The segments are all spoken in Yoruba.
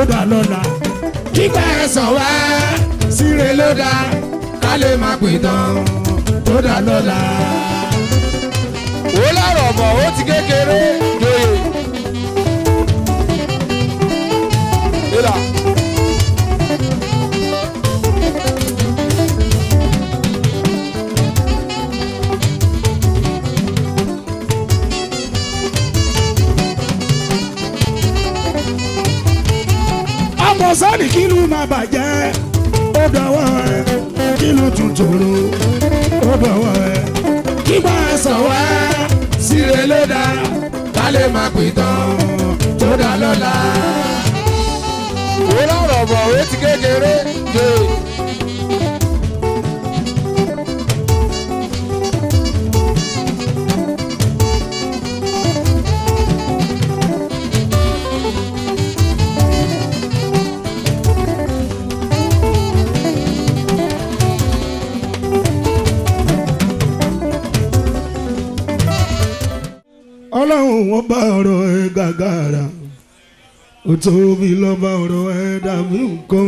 ó dà lọ́la. kígbà ẹ̀sán wá síre ló dá ká lè máa pè tán tó dá lọ́la. ó lọ́rọ̀ bọ̀ ó ti kékeré joyè. ìlà ọmọ sọ́ọ̀nì kí ló máa bàjẹ́ ó dọ̀wọ́ ẹ kí ló tún tòrò ó dọ̀wọ́ ẹ. kígbà ẹ̀sán wá síre ló dá ká lè máa pè tán tó dá lọ́la. ó lọ́rọ̀ bọ̀ ó ti kékeré joyè. ọlọ́run wọn bá ọ̀rọ̀ ẹ gàgàrà ó tóbi lọ́ba ọ̀rọ̀ ẹ dàbí nǹkan.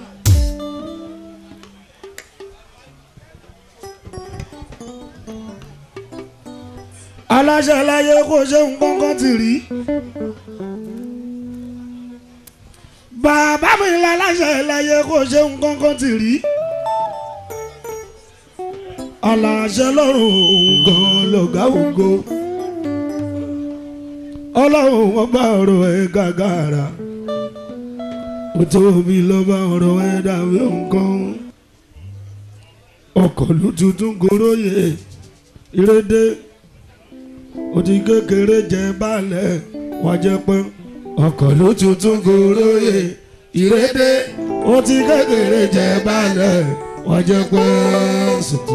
aláṣẹ láyé kò ṣe nǹkan kan ti rí. bàbá mi láláṣẹ láyé kò ṣe nǹkan kan ti rí. aláṣẹ lọ́rùn gan lọ́gá ògo ọlọ́run wọn bá ọ̀rọ̀ ẹ gàgàrà ó tóbi lọ́ba ọ̀rọ̀ ẹ dàbí nǹkan ọkọ̀ ló tuntun goróyè ìrédé ó ti kékeré jẹ balẹ̀ wá jẹ pé ọkọ̀ ló tuntun goróyè ìrédé ó ti kékeré jẹ balẹ̀ wá jẹ pé sùtù.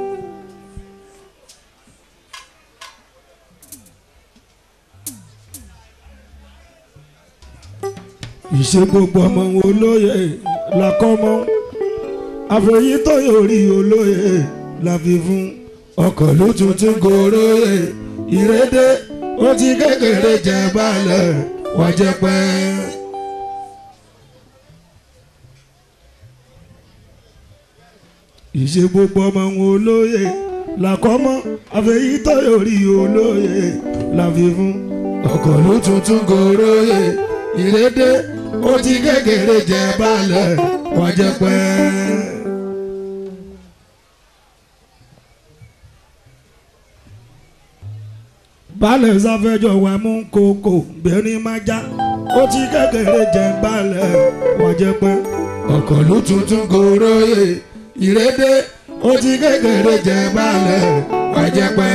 ìṣe gbogbo ọmọ olóye làkọ́mọ́ àfẹ̀yí tó yọrí olóye la fi fún ọkọ̀ ló tuntun goróyè ìrédé ó ti kékeré jẹ balẹ̀ wá jẹ pẹ́. ìṣe gbogbo ọmọ olóye làkọ́mọ́ àfẹ̀yí tó yọrí olóye la fi fún ọkọ̀ ló tuntun goróyè ìrédé ó ti kékeré jẹ balẹ̀ wá jẹ pẹ́. balẹ̀ sáfẹ́jọ́ wa mú kókó bẹ́ẹ̀ni má já ó ti kékeré jẹ balẹ̀ wọ́n jẹ pé ọkọ̀ ló tuntun goróyè ìrédé ó ti kékeré jẹ balẹ̀ wá jẹ pẹ́.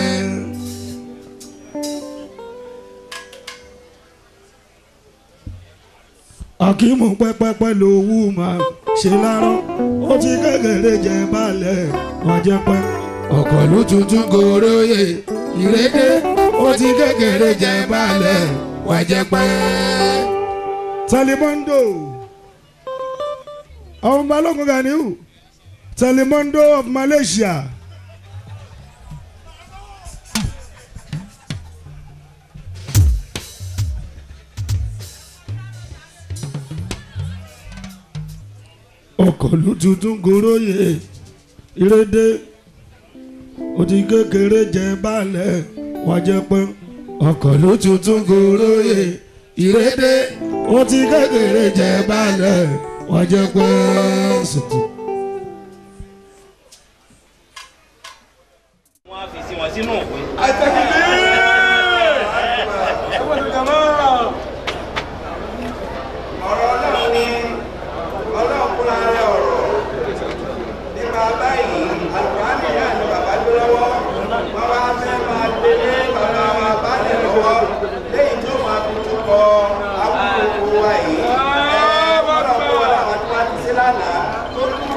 akímù pẹ́pẹ́pẹ́ lówó máa ṣe lárọ́ ó ti kékeré jẹ balẹ̀ wọ́n jẹ pé ọkọ̀ ló tuntun goróyè ìrédé ó ti kékeré jẹ balẹ̀ wá jẹ pẹ́. Telemondo àwọn balógun Ganiu Telemondo of Malaysia. ọkọ̀ ló tuntun goróyè ìrédé ó ti kékeré jẹ balẹ̀ wá jẹ pé ọkọ̀ ló tuntun goróyè ìrédé ó ti kékeré jẹ balẹ̀ wá jẹ pẹ́. sùtù. wọ́n á fi sí wọn sínú òpin. ọ̀rọ̀ ọlọ́run ni ọlọ́run kúnra rẹ̀ ọ̀rọ̀ nípa báyìí àlùkùránì náà ni bàbá gbé lọ́wọ́ wọ́n wá fẹ́ máa délé bàbá wa bálẹ̀ lọ́wọ́ lẹ́yìn tó máa fi túkọ̀ abúlé wa yìí ẹ̀ ọlọ́run kó wọn làwọn tó wá ti sí lánàá tó kú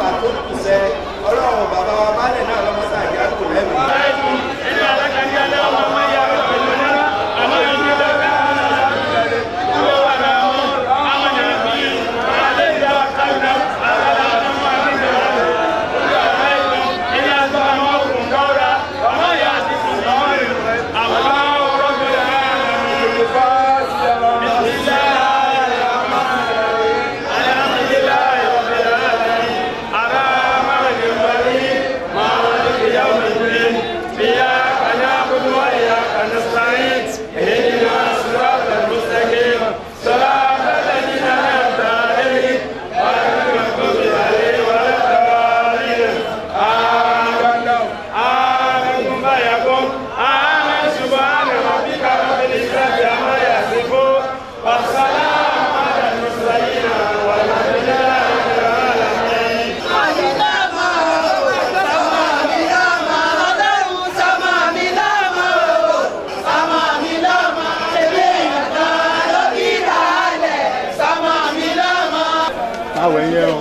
àwẹ̀ yẹn o.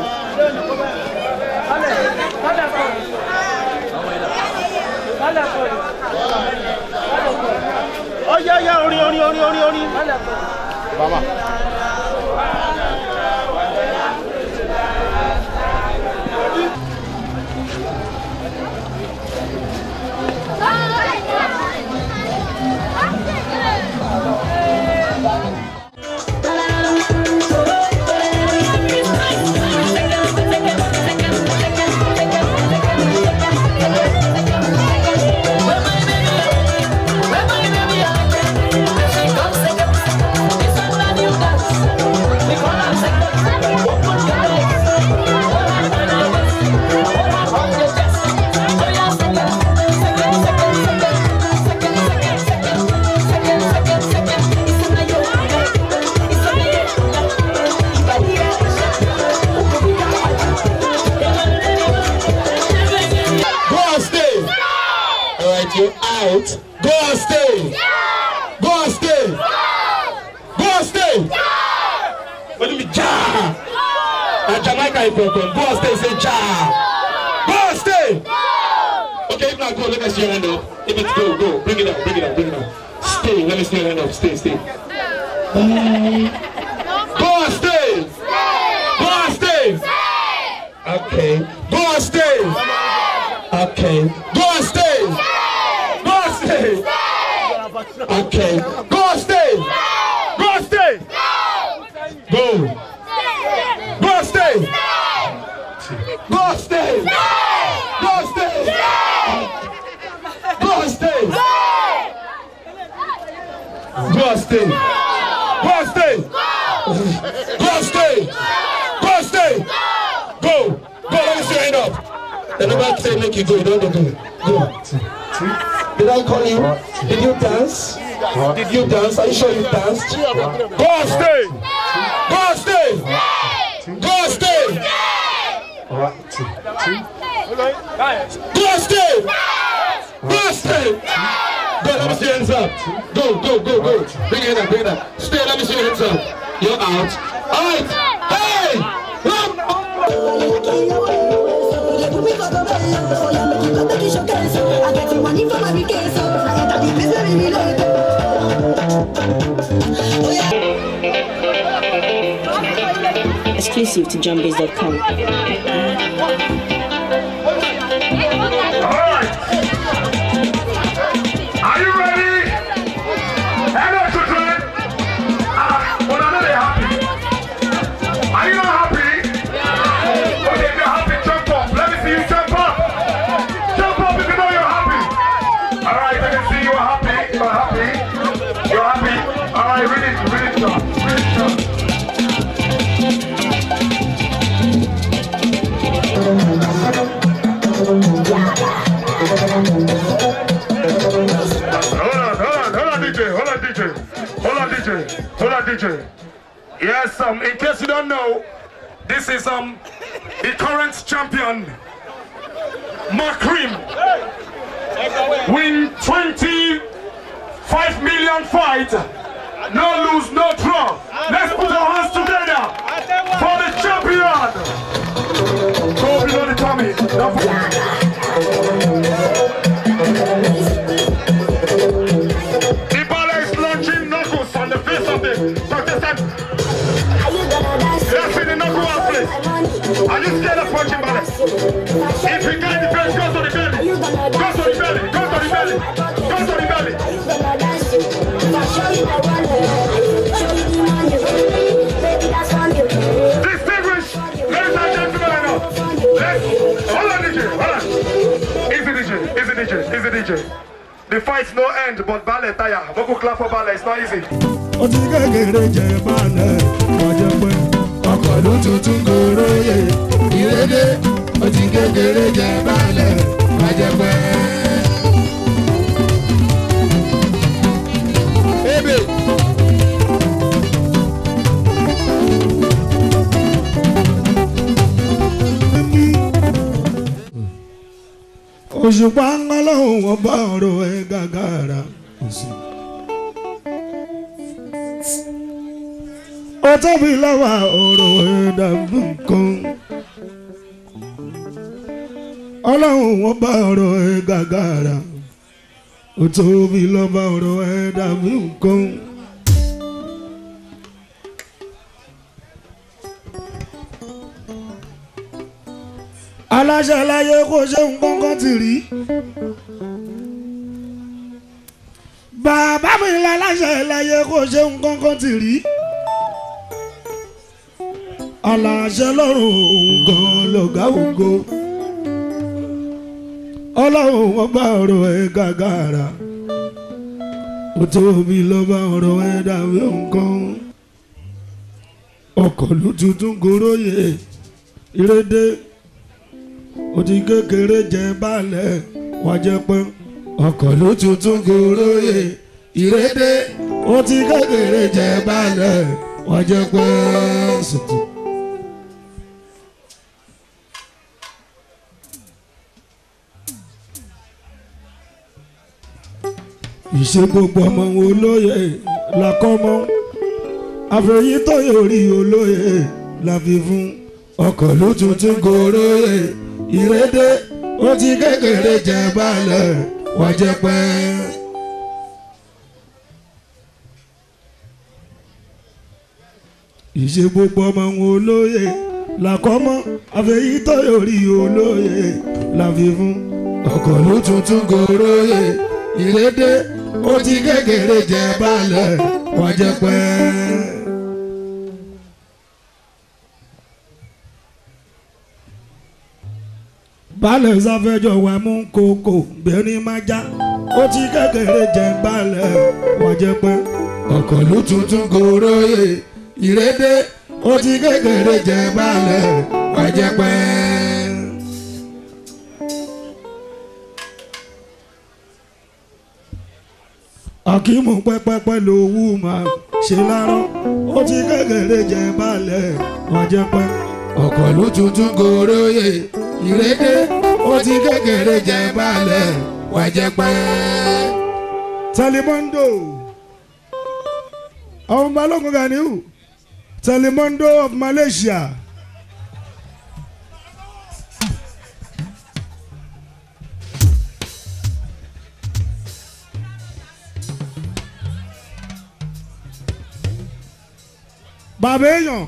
ọyá ọyá orin orin orin orin orin. bàbá. Go on stage. All right, you're out. Go on stage. Go on stage. Go on stage. What do you mean, ja? Na Jamaica you from. Go on stage, say ja. Go on stage. Okay, if not go, let me see your hand up. If it's go, go. Bring it up, bring it up, bring it up. Stay, let me see your hand up. Stay, stay. Go on stage. Go on stage. Okay. Go on stage. Okay. Go on stage. Go on stage. Okay. Go on stage. Go on stage. Go. Go on stage. Go on stage. Go on stage. Go on stage. Go on stage. Go on stage. Go on stage. Go on stage. Go. Go. Let me see your hand up. The number say make you go. You don't go. Go. Did I call you? Did you dance? Did you dance? Are you sure you danced? Go on stage. Go on stage. Go on stage. Go on stage. Go on stage. Go, let me see your hands up. Go, go, go, go. Bring it up, bring it up. Stay, let me see your hands up. You're out. All right. Hey! Run! Exclusive to jumbase.com. Alright. Are you ready? Hello, children. Ah, but I'm not happy. Are you not happy? Okay, if you're happy, jump up. Let me see you jump up. Jump up if you know you're happy. Alright, I can see you're happy. You're happy. You're happy. Alright, read it. Read it, John. Read it, John. Hold on, hold on, hold on, DJ, hold on, DJ, hold on, DJ, hold on, DJ. Yes, um, in case you don't know, this is um the current champion, Makrim. Win 25 million fight, no lose, no draw. Let's put our hands together for the champion. Go below the tummy. Don't forget. The ball is launching knuckles on the face of the contestant. Let's see the knuckle out, please. Are you scared of punching ballet? If you can't defend, go to the belly. Go to the belly. Go to the belly. Go to the belly. Distinguished ladies and gentlemen, let's hold on, DJ. Hold on. Easy, DJ. Easy, DJ. Easy, DJ. The fight's no end, but ballet tire. Vocal clap for ballet. It's not easy. ó ti kékeré jẹ balẹ̀ ọjọ́ pé ọkọ̀ ló tuntun gòròyè ìrédé ó ti kékeré jẹ balẹ̀ ọjọ́ pé. ebe òṣùpá ńlọ́hùn wọn bá ọ̀rọ̀ ẹ̀ gàgàrà. ó tóbi lọ́wọ́ ọ̀rọ̀ ẹ̀dá nǹkan ọlọ́run wọn bá ọ̀rọ̀ ẹ̀ gàgàrà ó tóbi lọ́wọ́ ọ̀rọ̀ ẹ̀dá nǹkan. aláṣẹ láyé kò ṣe nǹkan kan ti rí bàbá mi láláṣẹ láyé kò ṣe nǹkan kan ti rí aláṣẹ lọ́rùn nǹkan lọ́gá ògo ọlọ́run wọn bá ọ̀rọ̀ ẹ̀ gàgàrà ó tóbi lọ́ba ọ̀rọ̀ ẹ̀ dàbí nǹkan ọkọ̀ ló tuntun goróyè ìrédé ó ti kékeré jẹ balẹ̀ wá jẹ pọ́n ọkọ̀ ló tuntun goróyè ìrédé ó ti kékeré jẹ balẹ̀ wá jẹ pọ́n sùtù. ìṣe gbogbo ọmọ olóye làkọ́mọ́ àfẹ̀yí tó yọrí olóye la fi fún ọkọ̀ ló tuntun goróyè ìrédé ó ti kékeré jẹ balẹ̀ wá jẹ pẹ́. ìṣe gbogbo ọmọ olóye làkọ́mọ́ àfẹ̀yí tó yọrí olóye la fi fún ọkọ̀ ló tuntun goróyè ìrédé ó ti kékeré jẹ balẹ̀ wá jẹ pẹ́. balẹ̀ sáfẹ́jọ́ wa mú kókó bẹ́ẹ̀ni máa já ó ti kékeré jẹ balẹ̀ wá jẹ pẹ́. ọkọ̀ ló tuntun goróyè ìrédé ó ti kékeré jẹ balẹ̀ wá jẹ pẹ́. akímù pẹ́pẹ́pẹ́ lówú máa ṣe lárọ́ ó ti kékeré jẹ balẹ̀ wọ́n jẹ pẹ́. ọkọ̀ ló tuntun goróyè ìrédé ó ti kékeré jẹ balẹ̀ wọ́n jẹ pẹ́. Telemondo ọmọ balógun Ganiu Telemondo of Malaysia. bàbá èèyàn.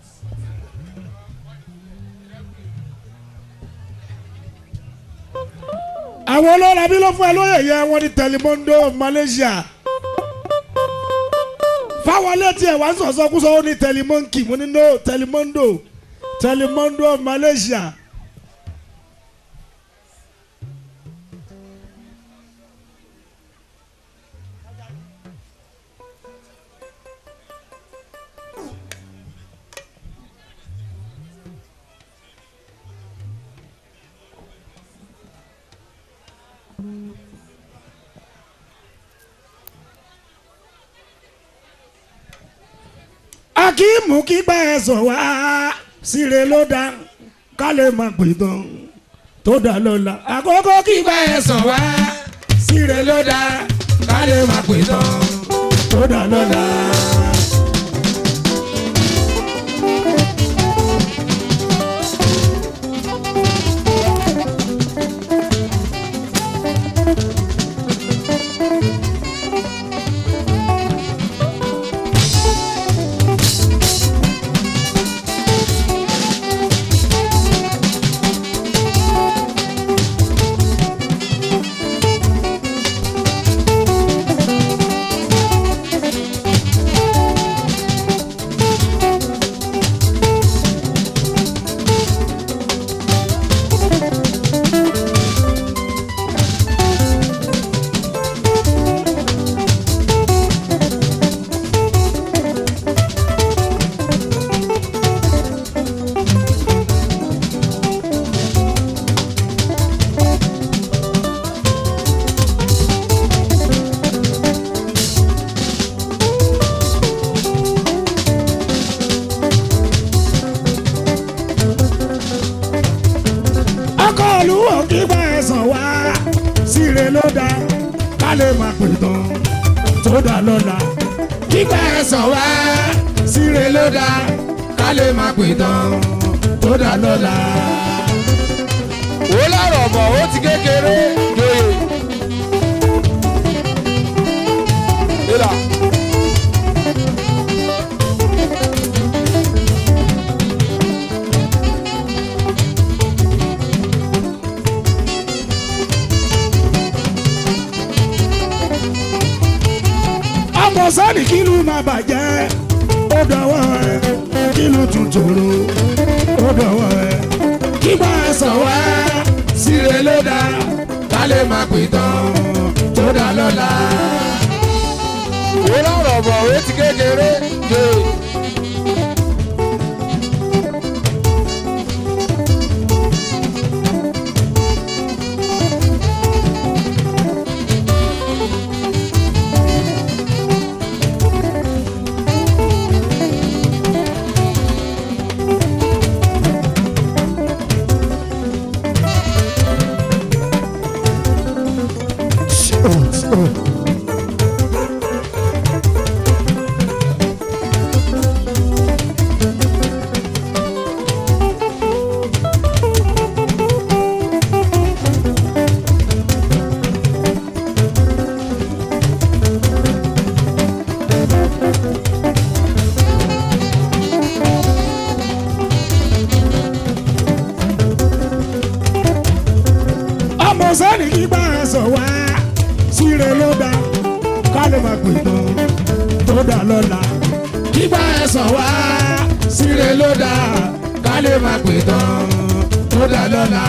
àwọn olóra bí ló fún ẹ lóye yẹ wọn ní Telemondo Malaysia fáwọn létí ẹ wá ń sọ̀sọ́kúsọ ó ní Telemonkey mo ní no Telemondo Telemondo Malaysia. akíìmù kígbà ẹ̀sọ̀ wá síre ló dá ká lè má pè tán tó dá lọ́la àkókò kígbà ẹ̀sọ̀ wá síre ló dá ká lè má pè tán tó dá lọ́la. ọkọ olúwo kígbà ẹ̀sán wá síre ló dá ká lè má pè tán tó dá lọ́la kígbà ẹ̀sán wá síre síre ló dá ká lè máa pè tán tó dá lọ́la. ó lárọ̀ bọ̀ ó ti kékeré joyè. ìlà ọmọ sọ́ọ̀nì kí ló máa bàjẹ́ ó dọ̀wọ́ ẹ kí ló tún tòrò ó dọ̀wọ́ ẹ kí bá a sọ wá síre ló dá ká lè máa pè tán tó dá lọ́la. ó lárọ̀ bọ̀ ó ti kékeré joyè. ọmọ sọ́ọ̀nì kí bá a sọ wá síre ló dá ká lè máa pè tán tó dá lọ́la. kí bá a sọ wá síre ló dá ká lè máa pè tán tó dá lọ́la.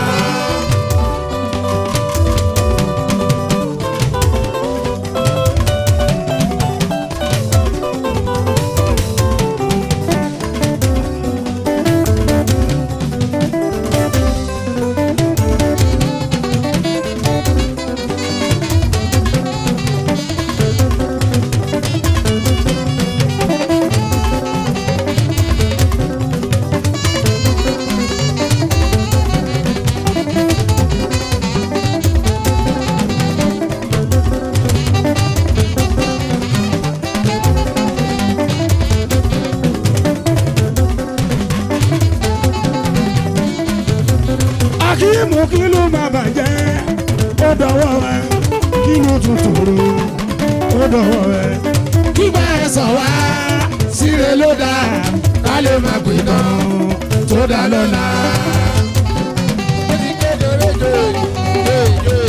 akíyèmú kí ló máa bàjẹ́ ó dọ̀wọ́ ẹ kí ló tún tòrò ó dọ̀wọ́ ẹ. kí bá ẹ sọ wá síre ló dá ká lè máa pè tán tó dá lọ́la. ó ti kékeré joyè joyè joyè.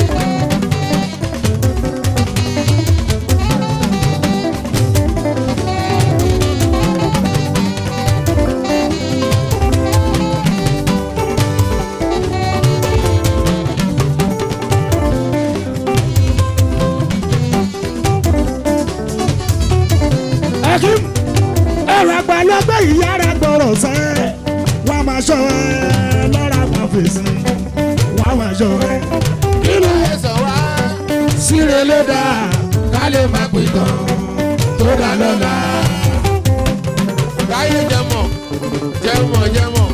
akim ẹ̀rọ àgbàlagbà yìí yára gbọ́rọ̀ sẹ́ wọ́n máa ṣọ́ ẹ lọ́ra máa fèsì wọ́n máa ṣọ́ ẹ. kí ló ẹ sọ wá. síre ló dá ká lè máa pè tán tó dá lọ́la. káyé jẹmọ jẹmọ jẹmọ.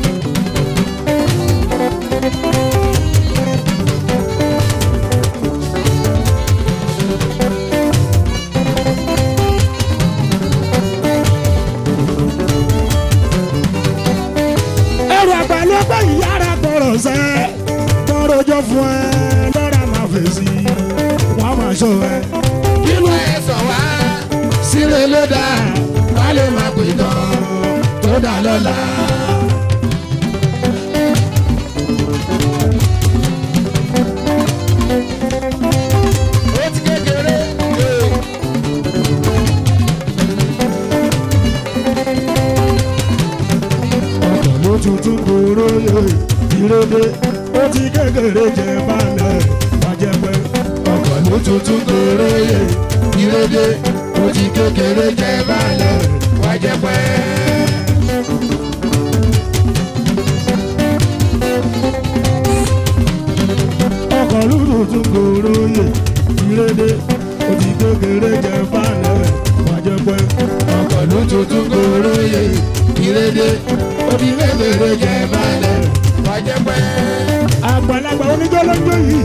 ẹ̀rọ àgbàlagbà yìí yára gbọ́rọ̀ sẹ́ tọ́rọjọ́ fún ẹ lọ́ra máa fèsì wọ́n máa ṣọ́ ẹ. kí ló ẹ sọ wá. síre ló dá ká lè máa pè tán tó dá lọ́la. ó ti kékeré joyè. ọkọ̀ ló tuntun kóró yẹ ìrèdè ó ti kékeré jẹ balẹ̀ wájẹ pẹ́. ọkọ̀ ló tuntun kóró yẹ ìrèdè ó ti kékeré jẹ balẹ̀ wájẹ pẹ́. ọkọ̀ ló tuntun kóró yẹ ìrèdè ó ti kékeré jẹ balẹ̀ wájẹ pẹ́. ọkọ̀ ló tuntun kóró yẹ ìrèdè ó ti kékeré jẹ balẹ̀ wájẹ pẹ́. àgbàlagbà oníjọ́ lọ́jọ́ yìí.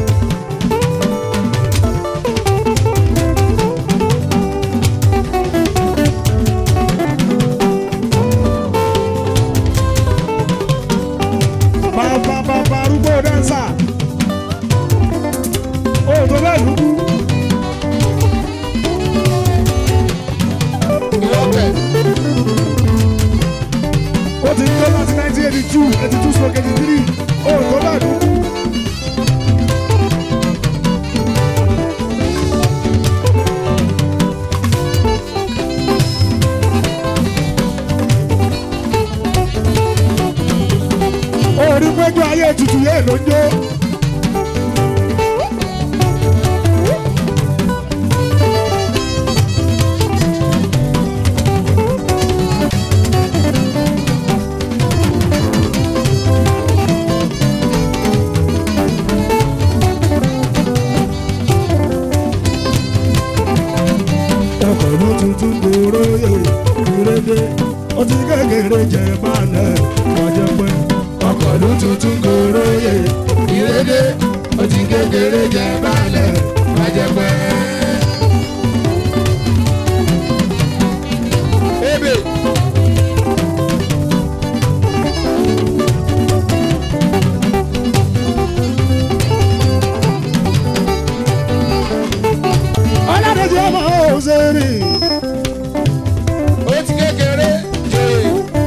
láti nineteen eighty two eighty two stroke eighty three ó tó bá dùn. orí péjú ayé tutù yé ló ń jó. ọkọ̀ ló tuntun gbòòrò yè ìrédé ó ti kékeré jẹ balẹ̀ ọjọ́ pẹ́. ọkọ̀ ló tuntun gbòòrò yè ìrédé ó ti kékeré jẹ balẹ̀ ọjọ́ pẹ́. ebe ọlọ́dẹ̀jọ́ ọmọ òṣèré ó ti kékeré jòyè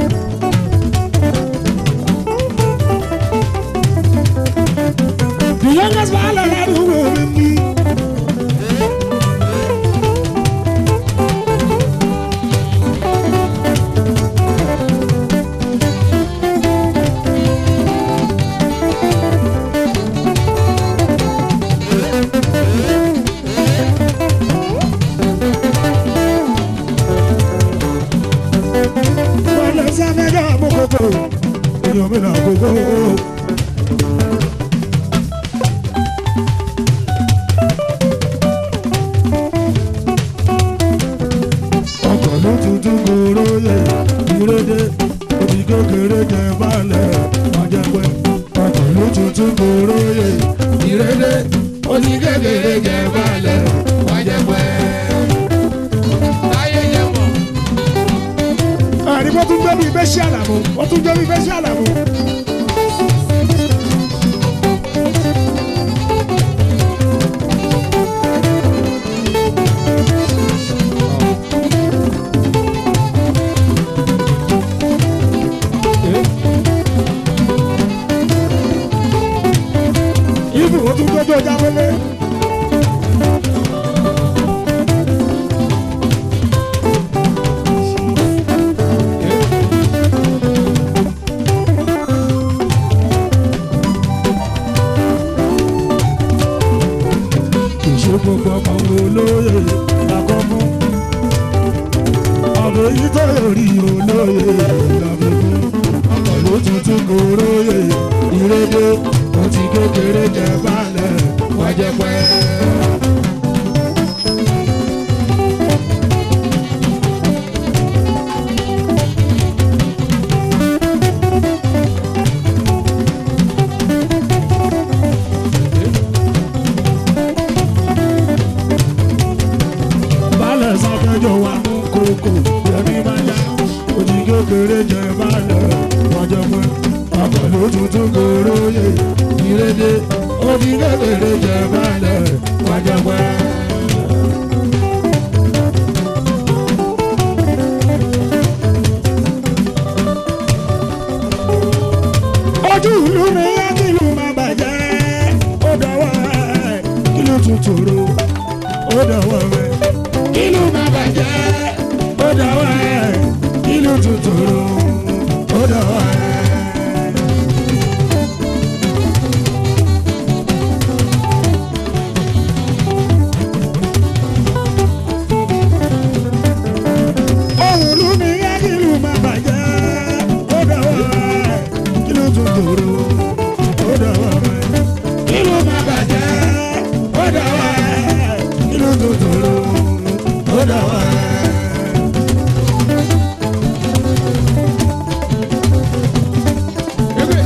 the youngest balẹ̀ ládùúgbò mi ní. Wale samega mokoko, yomina koko. Ọkọ̀ ló tuntun kóró yẹ, ìrédé, òbí kékeré jẹ balẹ̀, ọjọ́ pẹ́. Ọkọ̀ ló tuntun kóró yẹ, ìrédé, òbí kékeré jẹ balẹ̀, ọjọ́ pẹ́. láyé yẹn mọ̀ àní wọ́n tún gbé bí ibẹ̀ sí àlàmú wọ́n tún gbé bí ibẹ̀ sí àlàmú. ibù wọ́n tún gbé bí ọjà wọlé. ṣe gbogbo ọmọ olóye lakọ́mú. ọ̀bẹ yìí tó rí olóye làbẹ̀mú. ọkọ̀ ló tuntun kò róye ìrédé ó ti kékeré jẹ balẹ̀ wọ́n jẹ pẹ́. balẹ̀ sàkẹ́jọ wa mú kókó yẹmi máa yá òjì kékeré jẹ balẹ̀ wájọ pé ọkọ̀ ló tuntun kóró yẹ ìrédé òjì kékeré jẹ balẹ̀ wájọ pé. ojú ìlú mi yá kí ìlú máa bàjẹ́ ó dọ̀wọ́ ẹ̀ kí ló tún tòrò ó dọ̀wọ́ rẹ̀ ìlú máa bàjẹ́ ó dọ̀wọ́ ẹ̀ ìlú tún tòrò ó dọ̀wọ́ ẹ̀. ohun ìlú mi yá kí ìlú máa bàjẹ́ ó dọ̀wọ́ ẹ̀ kí ló tún tòrò ó dọ̀wọ́ ẹ̀ ìlú máa bàjẹ́ ó dọ̀wọ́ ẹ̀ ìlú tún tòrò ó dọ̀wọ́ ẹ̀. ebe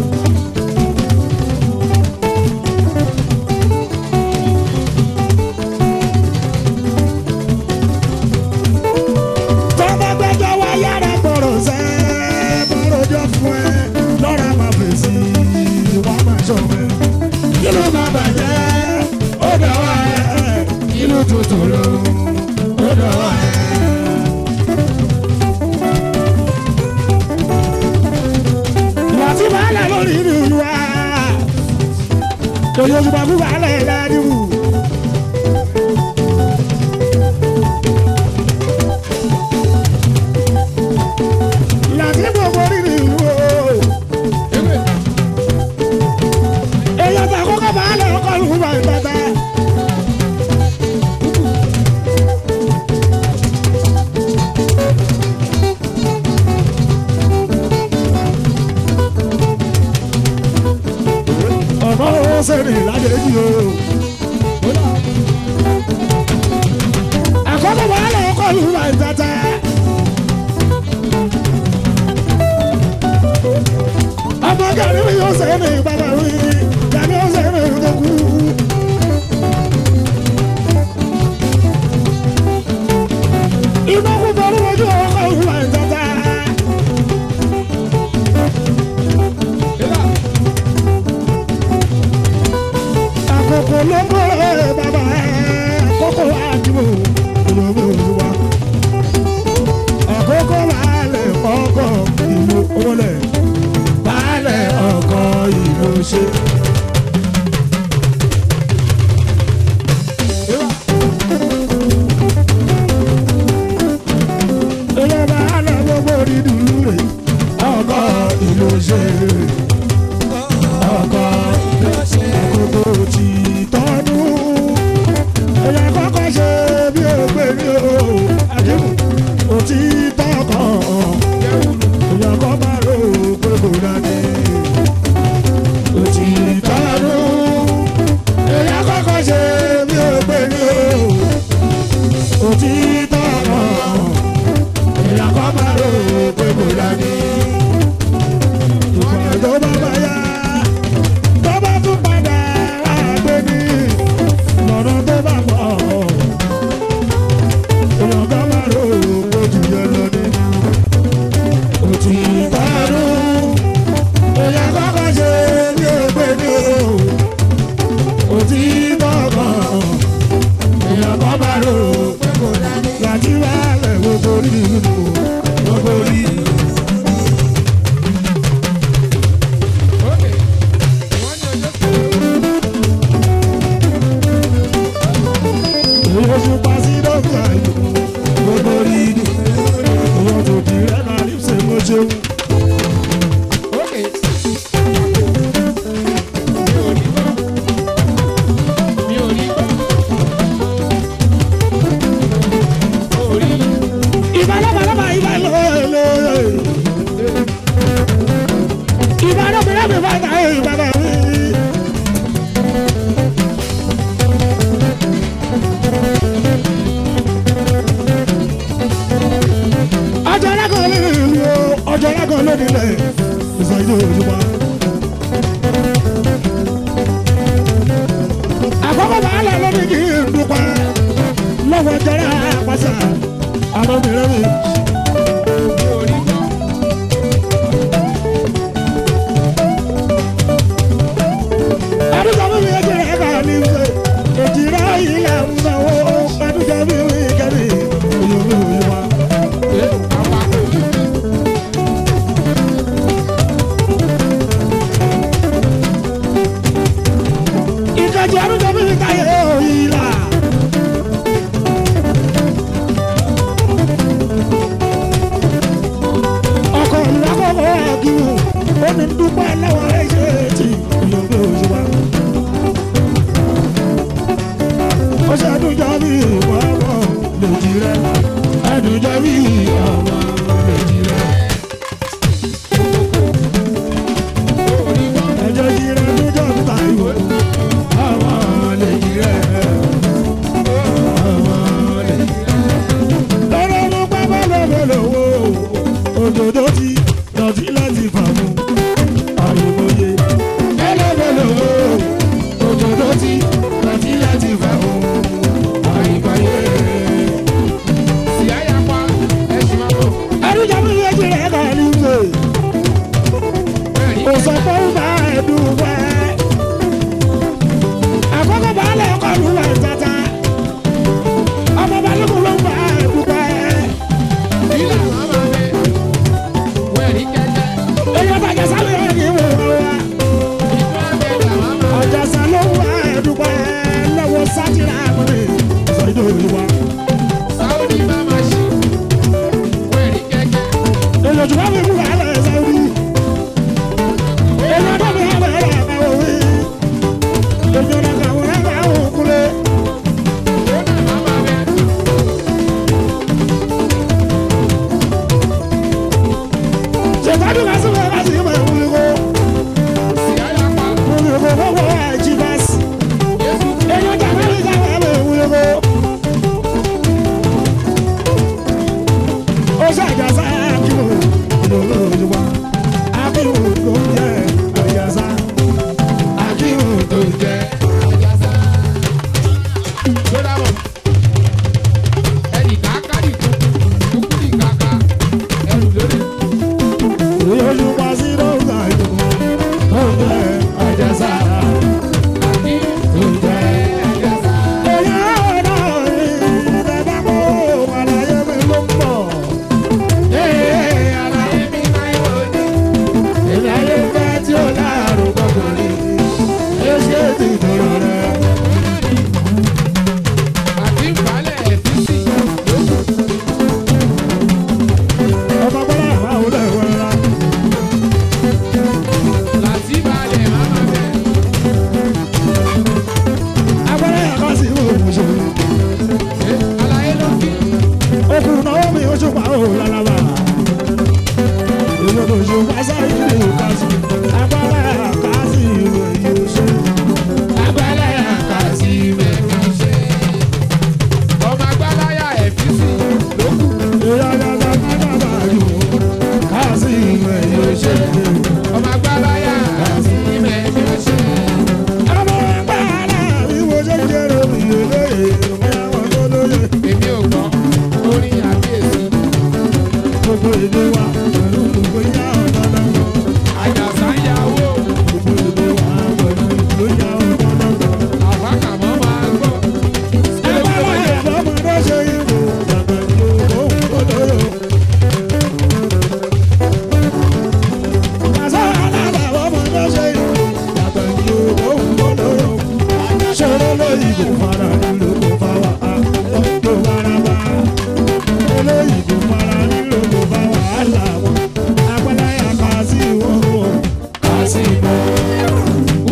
tọ́ba gbẹ́jọ́ wá yára gbọ́rọ̀ sẹ́ bọ́rọ̀jọ́ fún ẹ lọ́ra máa fèsì wọ́n máa ṣọ̀fẹ́. kí ló máa bàjẹ́ ó dọ̀wọ́ ẹ kí ló tuntun ló ó dọ̀wọ́ ẹ. ojoojúmọ́ fún wàhálà ẹ̀ ládìmú. láti gbogbo rírì ìlú o. èèyàn tó àkókò wàhálà ọkọ̀ ìlú wà ìtàtà. ọmọ sẹ́ni ládẹ́jì o. àkókò wàhálà ọkọ̀ ìlú wà ìtàtà. ọmọ gàrí mi yóò sẹ́ni bàbá mi gàrí yóò sẹ́ni tó kú. ìmọ̀kú bọ̀rù ojú ọkọ̀ ìlú wà ìtàtà. àkókò ló ń bọ̀ ẹ́ bàbá ẹ̀ àkókò àdìmọ̀ ìlú wa. àkókò baálẹ̀ ọkọ̀ ìlú ọmọlẹ̀ baálẹ̀ ọkọ̀ ìlú ṣe. ilé baálẹ̀ gbogbo dídùn rẹ̀ ọkọ̀ ìlú ṣe. ọkọ̀ àkókò tí tọ́nu. ẹ̀yà kọ́kọ́ ṣe bí ògbé ní o àdéhùn òtítọ́ kan. ẹ̀yà kọ́ bá rò pé kò dání. òtítọ́ nu. ẹ̀yà kọ́kọ́ ṣe bí ògbé ní o òtítọ́ kan. ẹ̀yà kọ́ bá rò pé kò dání. ìpàdé bá bá yá tó bá tún padà àgbẹ̀ ní lọ́nà tó bá pọ̀. èèyàn kan máa rò ojú yẹn lọ ní. òtún ìbárò èèyàn kọ́kọ́ ṣe bí ògbé ní o. òtún ìbọ̀kàn èèyàn kan máa rò láti wá lẹ̀ gbogbo rí nínú gbogbo rí. Èèyàn ṣe pa sí dọ́gba yìí gbogbo rí ni. èèyàn tó di rẹ̀ náà ní ṣe mo ṣeun. Ìbá lọ́bàlọ́bà ìbá lọ́ọ̀lọ́ọ̀. Ìbá lọ́bàlọ́bà ìbá lọ́ọ̀lọ́ọ̀ ìbá lọ́ọ̀lọ́ọ̀. ọjọ́ alákan ló ní ìlú o ọjọ́ alákan ló ní ilẹ̀ ìsọjí òjúmọ́. àkọ́kọ́ bàálà ló ní kí n dúpẹ́ lọ́wọ́ jẹ́rẹ́ àpàṣà àmọ́bìnrin mi. àdúgbò mi yẹ jẹ́ ẹ̀ka ní ṣe èjìrá ilẹ̀ ń sanwó àdúgbò mi mi kẹ́mi òyìnbó òyìnbó. ìkejì arúgbó mi fi káyé òyìnbá. ọkọ ìlú akọkọ àgìrù ó ní dúpẹ́ lọ́wọ́ ẹ̀ṣẹ̀ tí òyìnbó òyìnbá. ó ṣe àdújọ bí ìwọ́wọ́ lòdì rẹ̀ àdújọ bí ọmọ lòdì rẹ̀. ẹjọ́ jí rẹ̀ àdújọ bí tàìwò ọmọ lòdì rẹ̀ ọmọ lòdì rẹ̀. lọ́rọ́ ló pẹ́ bá lọ́wọ́ lọ́wọ́ òdòdó ti dọ̀tí láti fàmù àyèmọye. lọ́wọ́ lọ́wọ́ òdòdó ti dọ̀tí láti fàmù àyèmọye. ẹrújà mi yẹ jẹ ẹ kàn ní ṣe. kò sọ pé ó bá ẹdùn wẹ. àkọ́kọ́ baálé ọkọ̀ ló wà tata. ọmọ balùwẹ̀ ló ń bá ẹdùn wẹ. èèyàn sáyidì kásì agbára kásì ìwé yóò ṣe agbára kásì ìwé yóò ṣe. ọmọ agbáláyà ẹ̀fíìsì ló kù. ìyáyáyá bàbá yòó kásì ìwé yóò ṣe. ọmọ agbáláyà àti ìmẹ̀ ló ṣe. ọmọ agbára ìwé ṣe jẹrọ ìyẹlẹ ìwé àwọn tó lóye èmi ò gbọ́ orin àbíyèsí. gbogbo èdè wa pẹ̀lú gbogbo ìyá ọ̀dọ́ lọ́wọ́. àjàsá ń yàwó gbogbo èdè wa pẹ̀lú gbogbo ìyá ọ̀dọ́ lọ́wọ́. àwákàmọ́ máa gbọ́. Agbára lọ́mọdé ṣe ìbò bàbá ìlú òun kò lóyò. Àṣà alábà lọ́mọdé ṣe ìbò bàbá ìlú òun kò lóyò. Ṣòro lóyìnbó fara nílò kò fà wá tó fara bá. Olóyìnbó fara nílò kò fà wàhálà wọn. Agbára yà kà sí wọn o, kà sí wọn.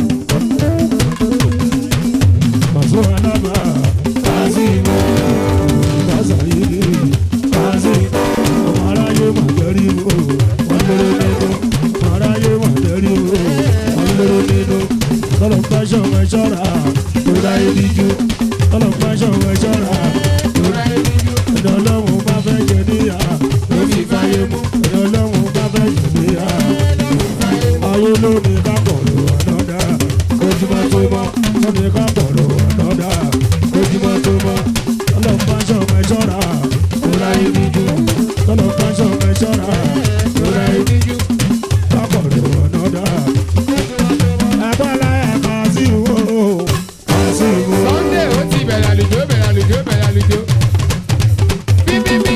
Maso alaba, kazimo, kazayiri, kazimo, ọmọ aráyé mà jẹ́rí o, wọ́n lérò nínú, ọmọ aráyé mà jẹ́rí o, wọ́n lérò nínú. Tọ́lọ̀ ń pàṣọ ẹ̀ ṣọ́ra, tó dá ibi jú. Tọ́lọ̀ ń pàṣọ ẹ̀ ṣọ́ra, tó dá ibi jú. Ẹni ọlọ́run bá fẹ́ jẹ níyà, ló fi fáyé mu. Ẹni ọlọ́run bá fẹ́ jẹ níyà, ayé ló ní ká pọ̀ lò ọ̀nàdà ojúmọ́ tó mọ́ ló ní ká pọ̀ lò ọ̀nàdà ojúmọ́ tó mọ́ ọlọ́pàá ṣọ̀mọ́ ẹ̀ṣọ́ra kóra ibi jù ọlọ́pàá ṣọ̀mọ́ ẹ̀ṣọ́ra kóra ibi jù ká pọ̀ lò ọ̀nàdà agbára ẹ̀ka sí wo ká sí wo. sunday ó ti bẹ̀rẹ̀ àlùjọ bẹ̀rẹ̀ àlùjọ bẹ̀rẹ̀ àlùjọ. bíbíbí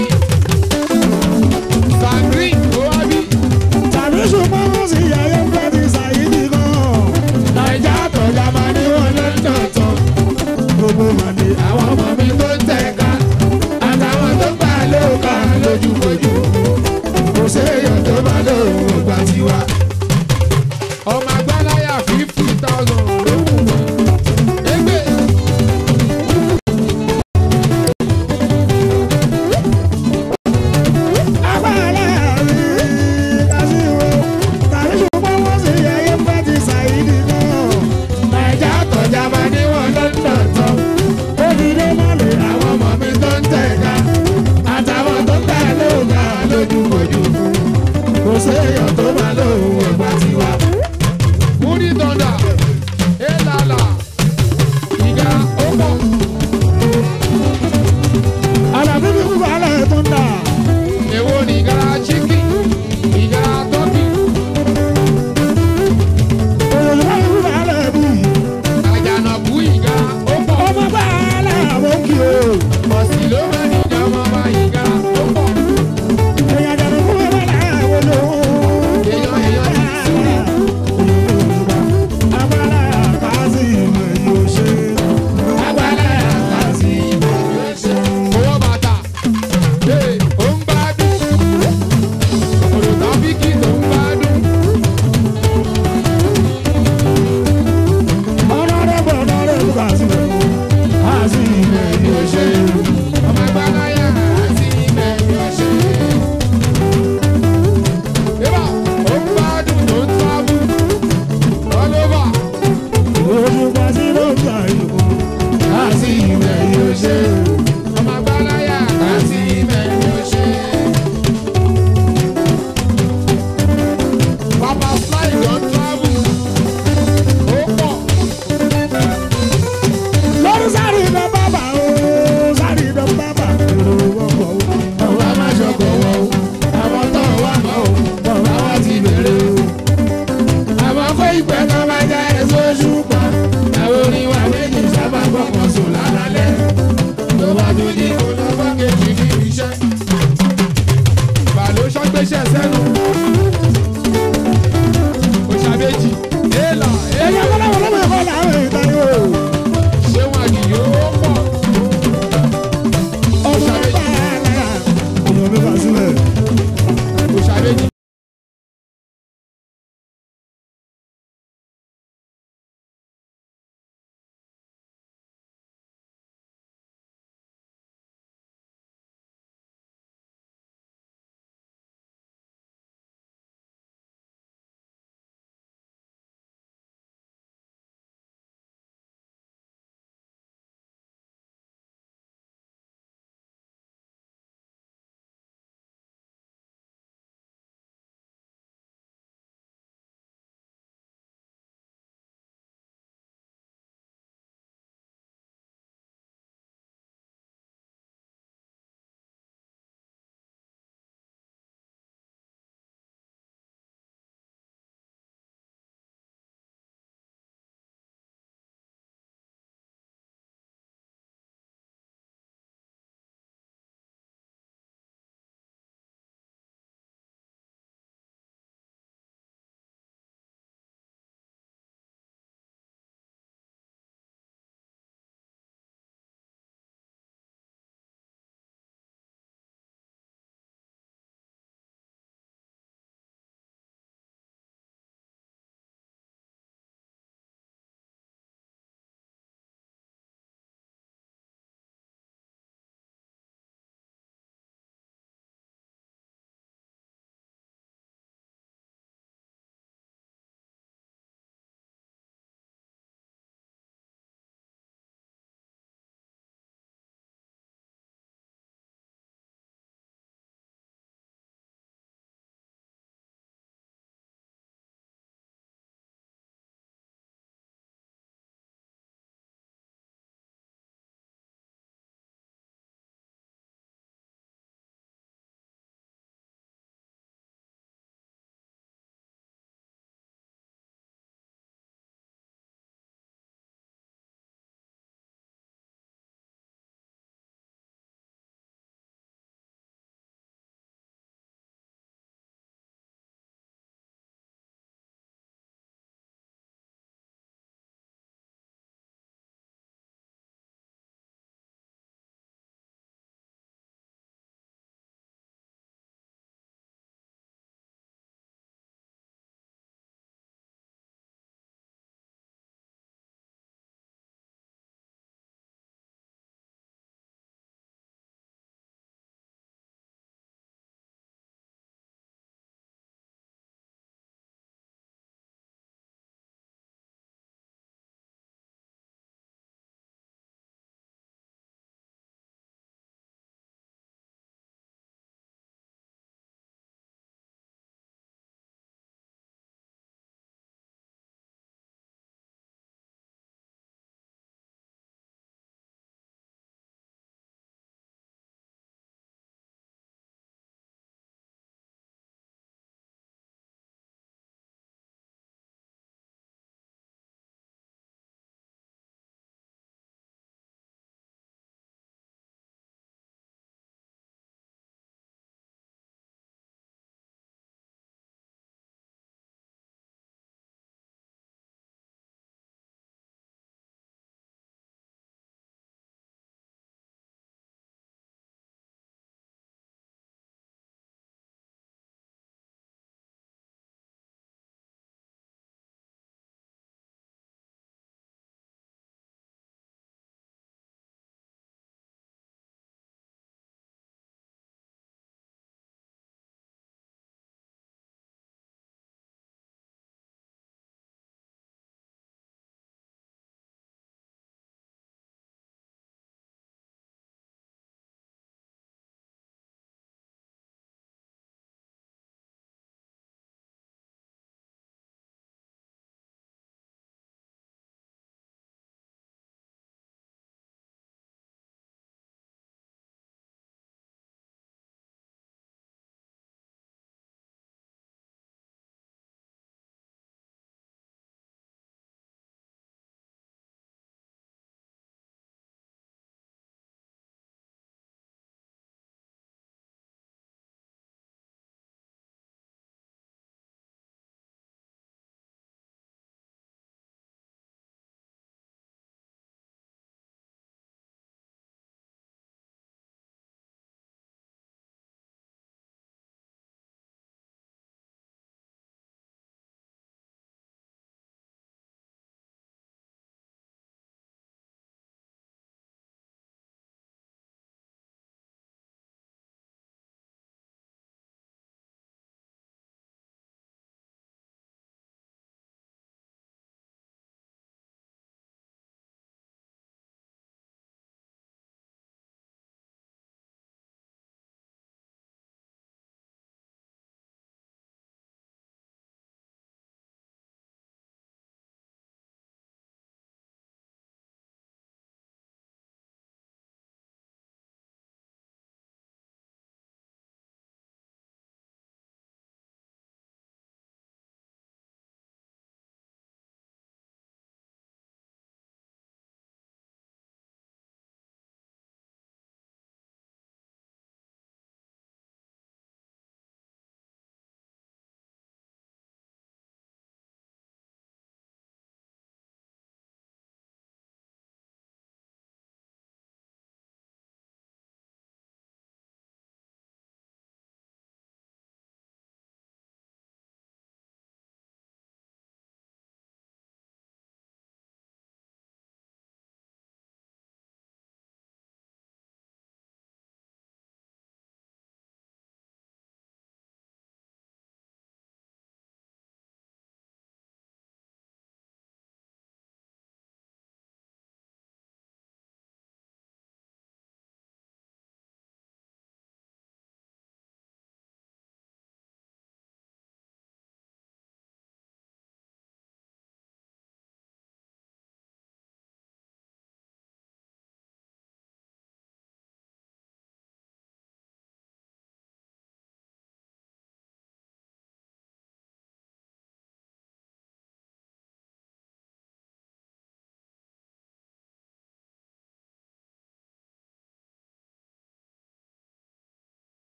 sandrine ó wá bí. tàbí ṣùgbọ́n wọ́n sì yàyẹ́ fẹ́ ti ṣàyídì gan. nàìjà àtọ̀jà máa ní wọn lọ́dọ̀ tán. gbogbo máa ní àwọn ọmọ mi tó ń tẹ̀ka àtàwọn tó gbà lóòkà lójúkojú. kò séèyàn tó máa lóòrùn ògbà tiwa. ọmọ agbáláyà fifty thousand ló wù wọ́n. ẹgbẹ́ agbára rí kásìwò tàbí ṣùgbọ́n wọ́n sì yàyẹ́ fẹ́ ti ṣàyídì gan. nàìjà àtọ̀jà máa ní wọn lọ́dọ̀ tán. ó ti dé mọ́lẹ̀ àwọn ọmọ mi tó ń tẹ̀ka àtàwọn tó gbà lóòkà lójúkojú. kò séèyàn tó máa lóòrùn ògbà tiwa. múrí tọ́ndà élàlà ìgá ó pọ̀. Àlàbí mi kú balẹ̀ tó ń dà. èwo ni ìgá chicken ìgá tọ́kì Òyìnbó mi kú balẹ̀ bí. àjànàkú ìgá ó pọ̀. Ọmọ balẹ̀ àwọn kì í. ọ̀sìn ló máa ní ìjà ọmọ ọba ìgá ó pọ̀. Èèyàn jẹ̀rù kú balẹ̀ àwọn olówó. èèyàn èèyàn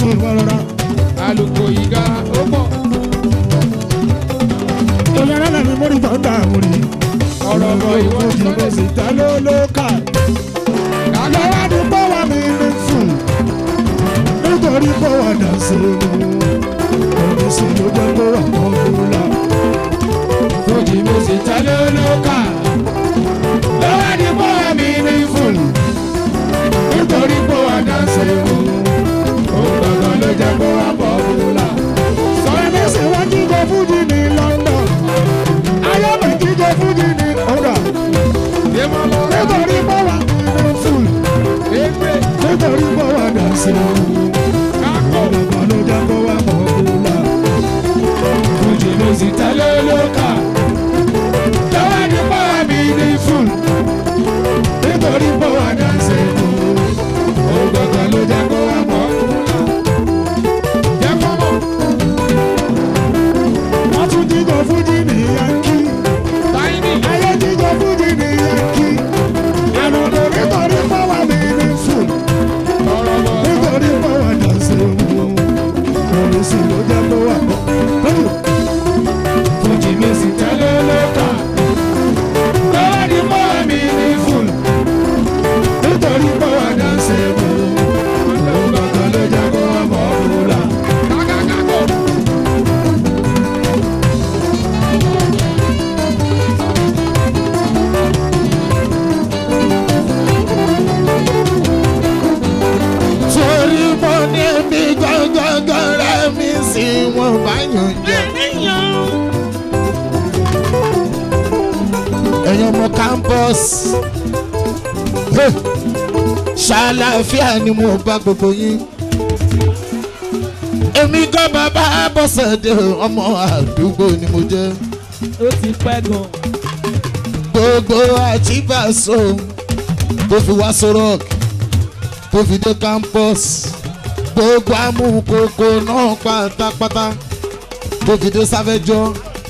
ìwọ rọra. àlùkò ìga ó pọ̀ Ìyá rẹ̀ mi mórí tó ń dà mórí. ọ̀rọ̀ bọ̀ ìwọ Fújì ìwọ mo sì ta ló ló kà. Lọ́wọ́ ni bọ́wọ́ mi ní fún. Nítorí bọ́wọ́ dà sí mu. Òní sì ló jẹ́ kó wà mọ́ fúlà. fojì mo sì ta lólókà Lọ́wọ́ ni bọ́wọ́ mi ní fún. Nítorí bọ́wọ́ dà sí mu. Òun gbọ̀ngàn ló jẹ́ kó wà mọ́ fúlà. Sọ̀rọ̀ ní sì wọ́n jíjọ fújì ní London. Ayọ́mọ̀ jíjọ fújì ní ọ̀gá. ìmọ̀lọ́ Nítorí bọ́wọ́ mi ní fún. ẹgbẹ́ Nítorí bọ́wọ́ dà sí mu. kákọ̀ Ọ̀gbọ̀n ló jẹ́ kó wá mọ̀ ọ́nà. fojì mo sì ta lólókà Lọ́wọ́ ní bọ́wọ́ mi ní fún. Nítorí bọ́wọ́ dà sí mu. Ọ̀gbọ̀n ló jẹ́ kó wá mọ̀ ọ́nà. jẹ́ fọ́mọ̀ Wọ́n tún jíjọ fújì ní Yankí. táyìnì Ayé jíjọ fújì ní Yankí. Ànàdò nítorí bọ́wọ́ mi ní fún. ọ̀rọ̀ bọ̀ Nítorí bọ́wọ́ dà sí mu. Òun sì ló jẹ́ kó wá mọ̀ ọ́nà. fojì mo sì ta lólókà Lọ́wọ́ ní bọ́wọ́ mi ní fún. Nítorí bọ́wọ́ dà sí mu. Ọ̀gbọ̀n ló jẹ́ kó wá mọ̀ ọ́nà. kákàkàkọ̀ torí mo ní bí gbọ́ngbọ́ngbọ́n rẹ̀ mi sí wọn bá yàn jẹ. ẹ̀yin ọmọ campus Hey! ṣàlàáfíà ni mo bá gbogbo yín. èmi kọ́ bàbá bọ́sẹ̀dé ọmọ àdúgbò ni mo jẹ́. ó ti pẹ́ gan. gbogbo àtibàṣọ tó fi wá sọ́rọ́ọ̀kì tó fi dé campus gbogbo amúkòkò náà pátápátá tó fi dé sáfẹ́jọ́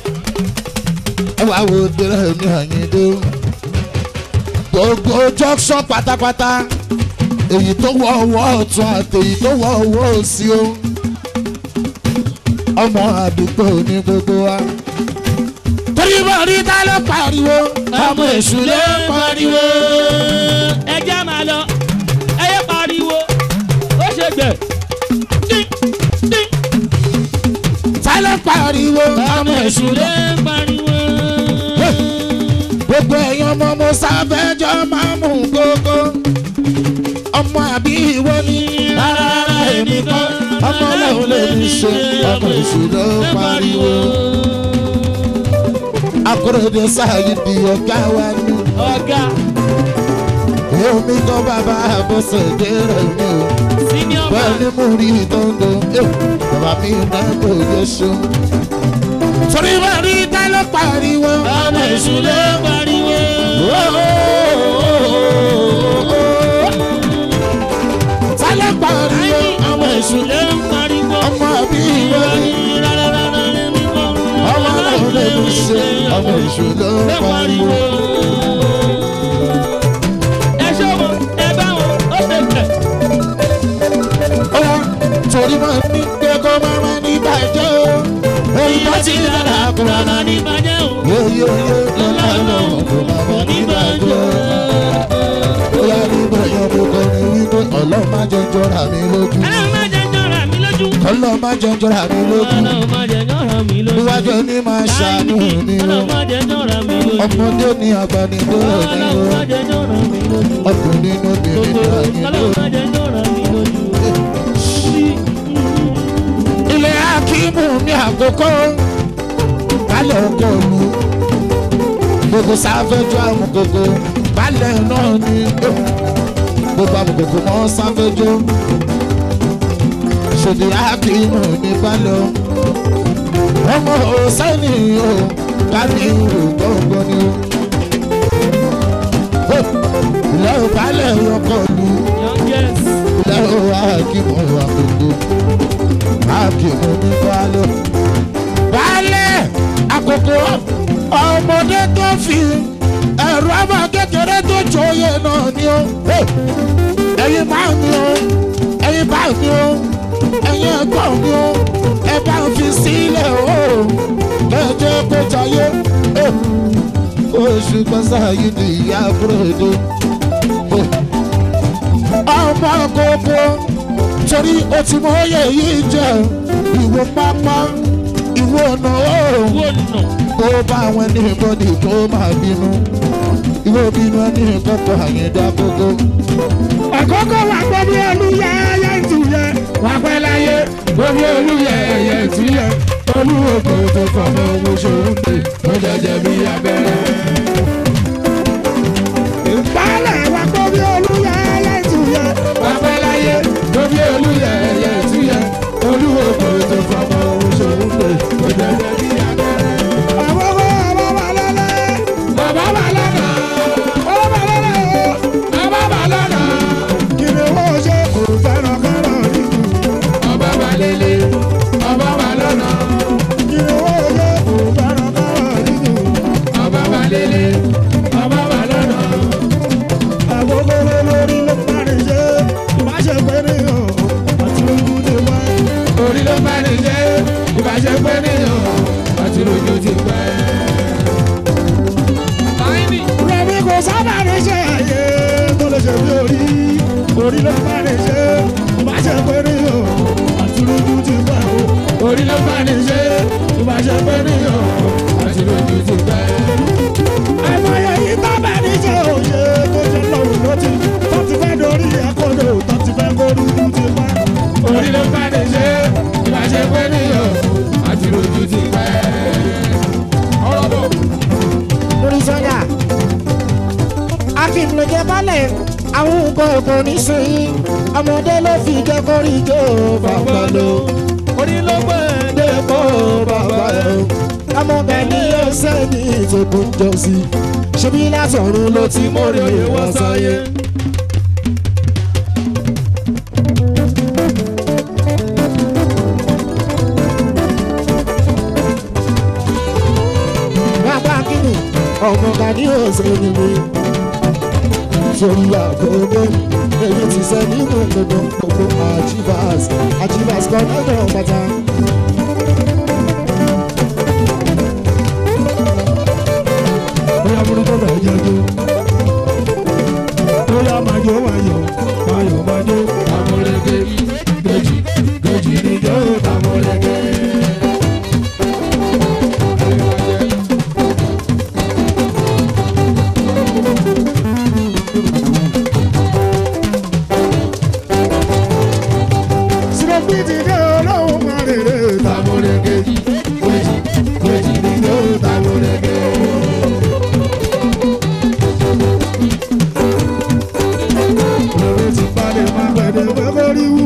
ẹ wá wo dèrè ní àyíndé gbogbo junction pátápátá èyí tó wọ ọwọ́ ọ̀tún àti èyí tó wọ ọwọ́ òsì o ọmọ àdúgbò ní gbogbo wa torí bá rí tá ló pariwo ọmọ èṣù ló pariwo. ẹ jẹ́ máa lọ ẹ yẹ pariwo ó ṣe gbẹ̀. tá ló pariwo ọmọ èṣù ló. lè pariwo. gbogbo ẹ̀yin ọmọ mo sáfẹ́jọ́ máa mú gógó. ọmọ àbí ìwọ ni rárá èmi kọ́ ọmọ ọlọ́run lè mi ṣe ọmọ èṣù ló pariwo. akérèdé sáyé di ọ̀gá wa ní. ọ̀gá èmi kọ́ bàbá àbọ̀sẹ̀dé rẹ̀ mi o. senior bẹ́ẹ̀ man ni mo rí ìtọ́ndọ̀ bàbá mi náà kò yẹ ṣó. torí bá rí tá ló pariwo ọmọ èṣù ló pariwo. tá ló pariwo ọmọ èṣù ló lè pariwo. ọmọ àbí ìwọ ni ọmọ náà lè mi ṣe ọmọ èṣù ló pariwo. ẹ ṣọ́ wọn ẹ bá wọn ó ṣe gbẹ̀. Ọlá torí máa ní pé kó má má ní bàjẹ́ o. Èyí tó ti dára kúrò náà ní. bàjẹ́ o. Yóyó yó lọ́la lọ́wọ́ kó má má ní bàjẹ́ o. Bóyá nígbà yẹn mo kọ́ ni wípé ọlọ́run má jẹ́ jọra mi lójú. ọlọ́run má jẹ́ jọra mi lójú. Ọlọ́run má jẹ́ jọra mi lójú. ọlọ́run má jẹ́ jọra mi lójú. Níwájú ní máa ṣàánú mi o. ọlọ́run má jẹ́ jọra mi lójú. Ọmọdé ní agbanidóró ni o. ọlọ́run má jẹ́ jọra mi lójú. Ọkùnrin ní obìnrin ní ọlọ́run má agidóró. jẹ́ jọra mi lójú. ilé akíìmù ní àkókò balẹ̀ ọkọ̀ lu gbogbo sáfẹ́jú àmukoko balẹ̀ náà ní gbogbo àmukoko mọ́ sáfẹ́jú ṣòdì akíìmù ní balẹ̀ o ọmọ òsẹ́ni o kálí ìrù gbọ́ngbọ́n ni o ilé ò balẹ̀ ọkọ̀ lu youngest. ilé ò akíìmù àkókò akíìmù ní balẹ̀ balẹ̀ àkókò ọmọdé tó fi ẹ̀rọ ọmọ kékeré tó jòyè náà ni ó ẹ̀yin bá mi ó ẹ̀yin bá mi ó ẹ̀yin yẹn gbọ́ mi o ẹ bá ń fi sílẹ̀ o lẹ́jọ́ kó jayé oṣù pẹ́sà yìí ni ìyá búrẹ́dì ọmọ gbogbo torí o ti mọ oyè yìí jẹ ìwọ pápá ìwọ ọ̀nà oòrùn ó bá àwọn ẹni bọ́dì tó máa bínú ìwọ bínú ẹni kọ́kọ́ àyẹ̀dá gbogbo. àkókò wà gbọ́ bí olúyẹ ẹyẹ ìtúyẹ wà pẹ́ láyé gbọ́ bí olúyẹ ẹyẹ ìtúyẹ olúwòkè tó fọmọ owó ṣòro dé ó jẹjẹ bí abẹ́rẹ́. ìpalẹ̀ wà gbọ́ bí olúyẹ ẹyẹ ìtúyẹ wà pẹ́ láyé gbọ́ bí olúyẹ ẹyẹ ìtúyẹ olúwòkè tó fọmọ owó ṣòro dé ó jẹjẹ bí abẹ́rẹ́. àwọn ọmọ ọmọ wà lọ́lẹ́ bàbá wà lọ́nà ọmọ wà lọ́nà bàbá wà lọ́nà kìnìún owó ṣe kò fẹ́ràn kọ́rọ̀ nínú ọba wà lélẹ̀ ọba wà lọ́nà kìnìún owó ṣe kò fẹ́ràn kọ́rọ̀ nínú ọba wà lélẹ̀ ọba wà lọ́nà. àkókò lórí ló parí ṣe ìbáṣe pé nìyàn àti lójú ti pẹ́. orí ló parí ṣe ìbáṣe pé nìyàn àti lójú ti pẹ́. Rẹ̀mí kò sábà ní ṣe àyè tó lè ṣe bí orí. Orí ló bá ní ṣe, bá ṣe pé ní o, àti lójú ti pẹ́ o. Orí ló bá ní ṣe, bá ṣe pé ní o, àti lójú ti pẹ́. Àìmọye yìí tó bá ní ṣe òye tó ṣe lọ́rùn ló ti tó ti fẹ́ dorí ẹ̀kọ́dọ̀ tó ti fẹ́ kó dúdú ti pẹ́. Orí ló bá ní ṣe, bá ṣe pé ní o, àti lójú ti pẹ́. Ọ̀rọ̀ bọ̀. lórí sọ́jà akim ló jẹ balẹ̀ àwọn nǹkan ọkọ̀ nísìnyí ọmọdé ló fi jẹ́ kórìjó bàbá lò orí ló gbé dépò bàbá lò ọmọ bẹ́ẹ̀ ni yóò sẹ́ni ìtòkùn jọ sí ṣebí látọ̀run ló ti mórí oyè wá sáyé. bàbá kìnnì ọmọ gani òsèlú mi sórí àgọ́gọ́ èyí ti sẹ́ nínú gbogbo gbogbo àjíbàs àjíbàs kan lọ́dọ̀ pátá. bóyá burúkú bẹ̀ jẹ́ jó. bóyá máa jó máa yọ̀ máa yọ̀ máa jó. Amúrégé gèjì gèjì ni jó amúrégé. Sinopiti dé olóhùn máa rèrè tamúrégé. Gèjì gèjì ni jó tamúrégé. lórí ti balẹ̀ máa gbẹ̀dẹ̀ pé kó rí wú.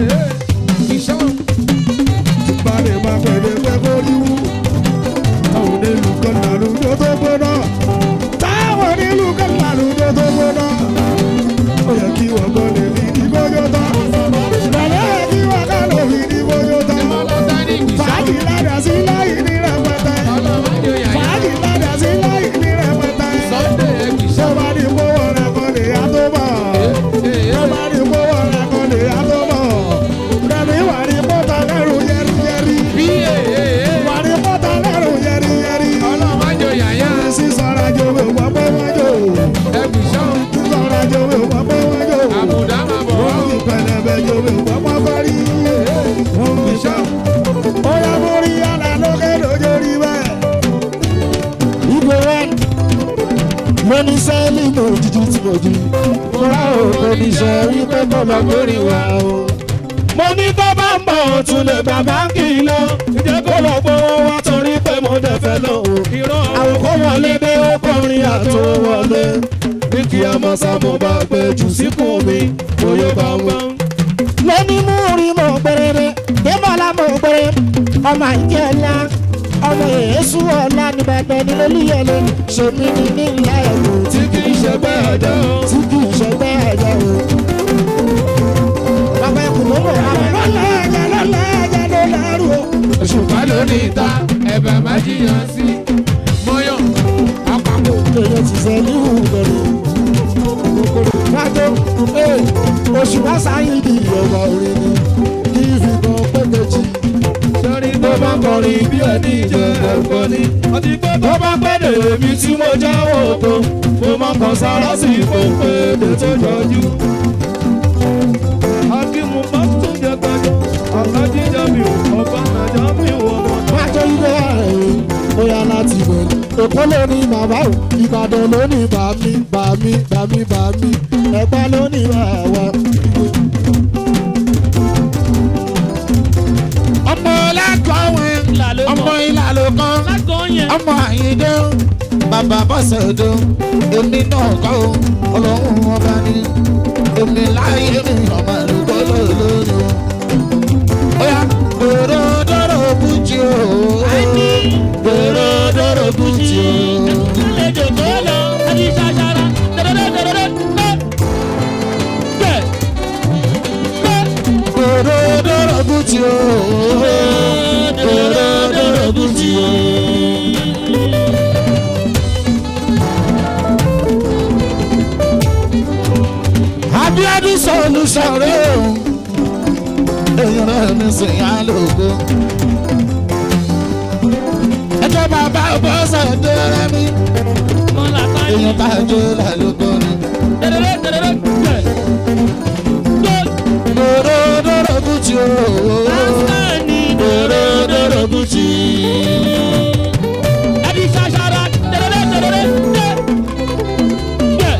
ti balẹ̀ máa gbẹ̀dẹ̀ pé kó rí wú. táwọn onílù kan làlùjọ tó gbóná. táwọn onílù kan làlùjọ tó gbóná. ó yẹ kí wọ́n gbọ́ lè fi ní kójó tán. lọ́lẹ́ yẹ kí wọ́n ká lè fi ní kójó tán. fàájì ládàá sí láì ní rẹpẹtẹ. fàájì ládàá sí láì ní rẹpẹtẹ. sọ́ba ní kówó rẹ̀ kọ́ lè yá tó bọ̀ ọba ní kówó rẹ̀ kọ́ lè yá tó bọ̀. Rẹ̀mí wà ní pọ́tà lẹ́rù yẹ́rìyẹ́rì. Wà ní pọ́tà lẹ́rù yẹ́rìyẹ́rì. Sísọ̀rọ̀ jòwé wọ́n pé wọ́n jò. Sísọ̀rọ̀ jòwé wọ́n pé wọ́n jò. Wọ́n fi pẹlẹbẹ jòwé wọ́n pọ́ kọ́rí. Wọ́n fi sọ. Ó yá mórí yàrá lókè lójórí bẹ́ẹ̀. Ibo wọn mo ní sẹ́ẹ̀lì mo jíjí tí mo jí mo rà ó mo ní sọ wípé mo lọ lórí wa o. mo ní tó bá ń bọ̀ ó tún lè gbà báńkì lọ ìjẹ́ kó lọ gbowó wá torí pé mo dẹ̀ fẹ́ lọ o. àwọn kò wọlé dé ó kọrin àtò wọlé ní kí a mọ sá mo bá gbé jù síkùn mi bóyá bá wọn. lóní mú rí mo gbèrèrè débọ̀lá mo gbèrè ọmọ ìjẹ́ ńlá ọmọ èésù ọ̀la ní bàbá ní lólúyẹlé ṣèmi ní ní ìlà ẹ̀kọ́ tí kì í ṣe bẹ́ẹ̀ jẹ́ o tí kì í ṣe bẹ́ẹ̀ jẹ́ o. bàbá ẹkùn ló bọ̀ àwọn Lọ́lá ẹ̀jẹ̀ lọ́lá ẹ̀jẹ̀ ló lẹ́rù o. òṣùpá ló ní ìta ẹ̀bẹ̀ má jiyàn sí mọ́yàn àpapọ̀. èèyàn ti sẹ́ ní ìbẹ̀rù. wájú oṣù wá sáyé di ìyọ̀wọ̀ orin ni kí ìfìkan ní ìjẹ́ ẹ̀kọ́ ni. ọtí pé tó bá pẹ́ẹ́dẹ̀ èmi tí mo jáwọ́ tó mo máa kàn sára sí ìfòpè èdè tó jọjú. akímù bá tún jẹ gbẹjọ àkájíjà mi ò ọba nàjà mi ò ọmọ. Májọ ilé rẹ̀ ó yá láti bẹ̀rẹ̀. Èkó ló ní bàbá o, Ìbàdàn ló ní bàmí, bàmí, bàmí, bàmí. Ẹ̀gbá ló ní bàwá. Ọmọ lákọ̀wé, ọmọ ìlàlò kan, lágọ̀ọ́ yẹn. ọmọ àyíndé, bàbá bọ́sẹ̀ dó. Èmi náà kọ́ o, ọlọ́run ọba ni. Èmi láyé mi, ọmọ àlùkò lóòlóòlù. Ó yá, dòrò dòrò bùjì o. Dòrò dòrò bùjì o. àlejò tó lọ ẹni ṣàṣàrà dẹdẹdẹdẹdẹ gbẹ gbẹ Dòrò dòrò bùjì o. Dòrò dòrò bùjì o. Abiodun solution rẹ̀ o. Èèyàn rẹ̀ mi sì yá lógo. Ẹjọ́ bàbá bọ́sẹ̀ dẹ́rẹ́ mi. mọ́lá káyé Èèyàn tá a jó lálógo ni. dẹdẹdẹdẹdẹ gbẹ gbẹ Dòrò dòrò bùjì o. lásìkò Dòrò dòrò bùjì. ẹni ṣàṣàrà dẹdẹdẹdẹdẹ gbẹ gbẹ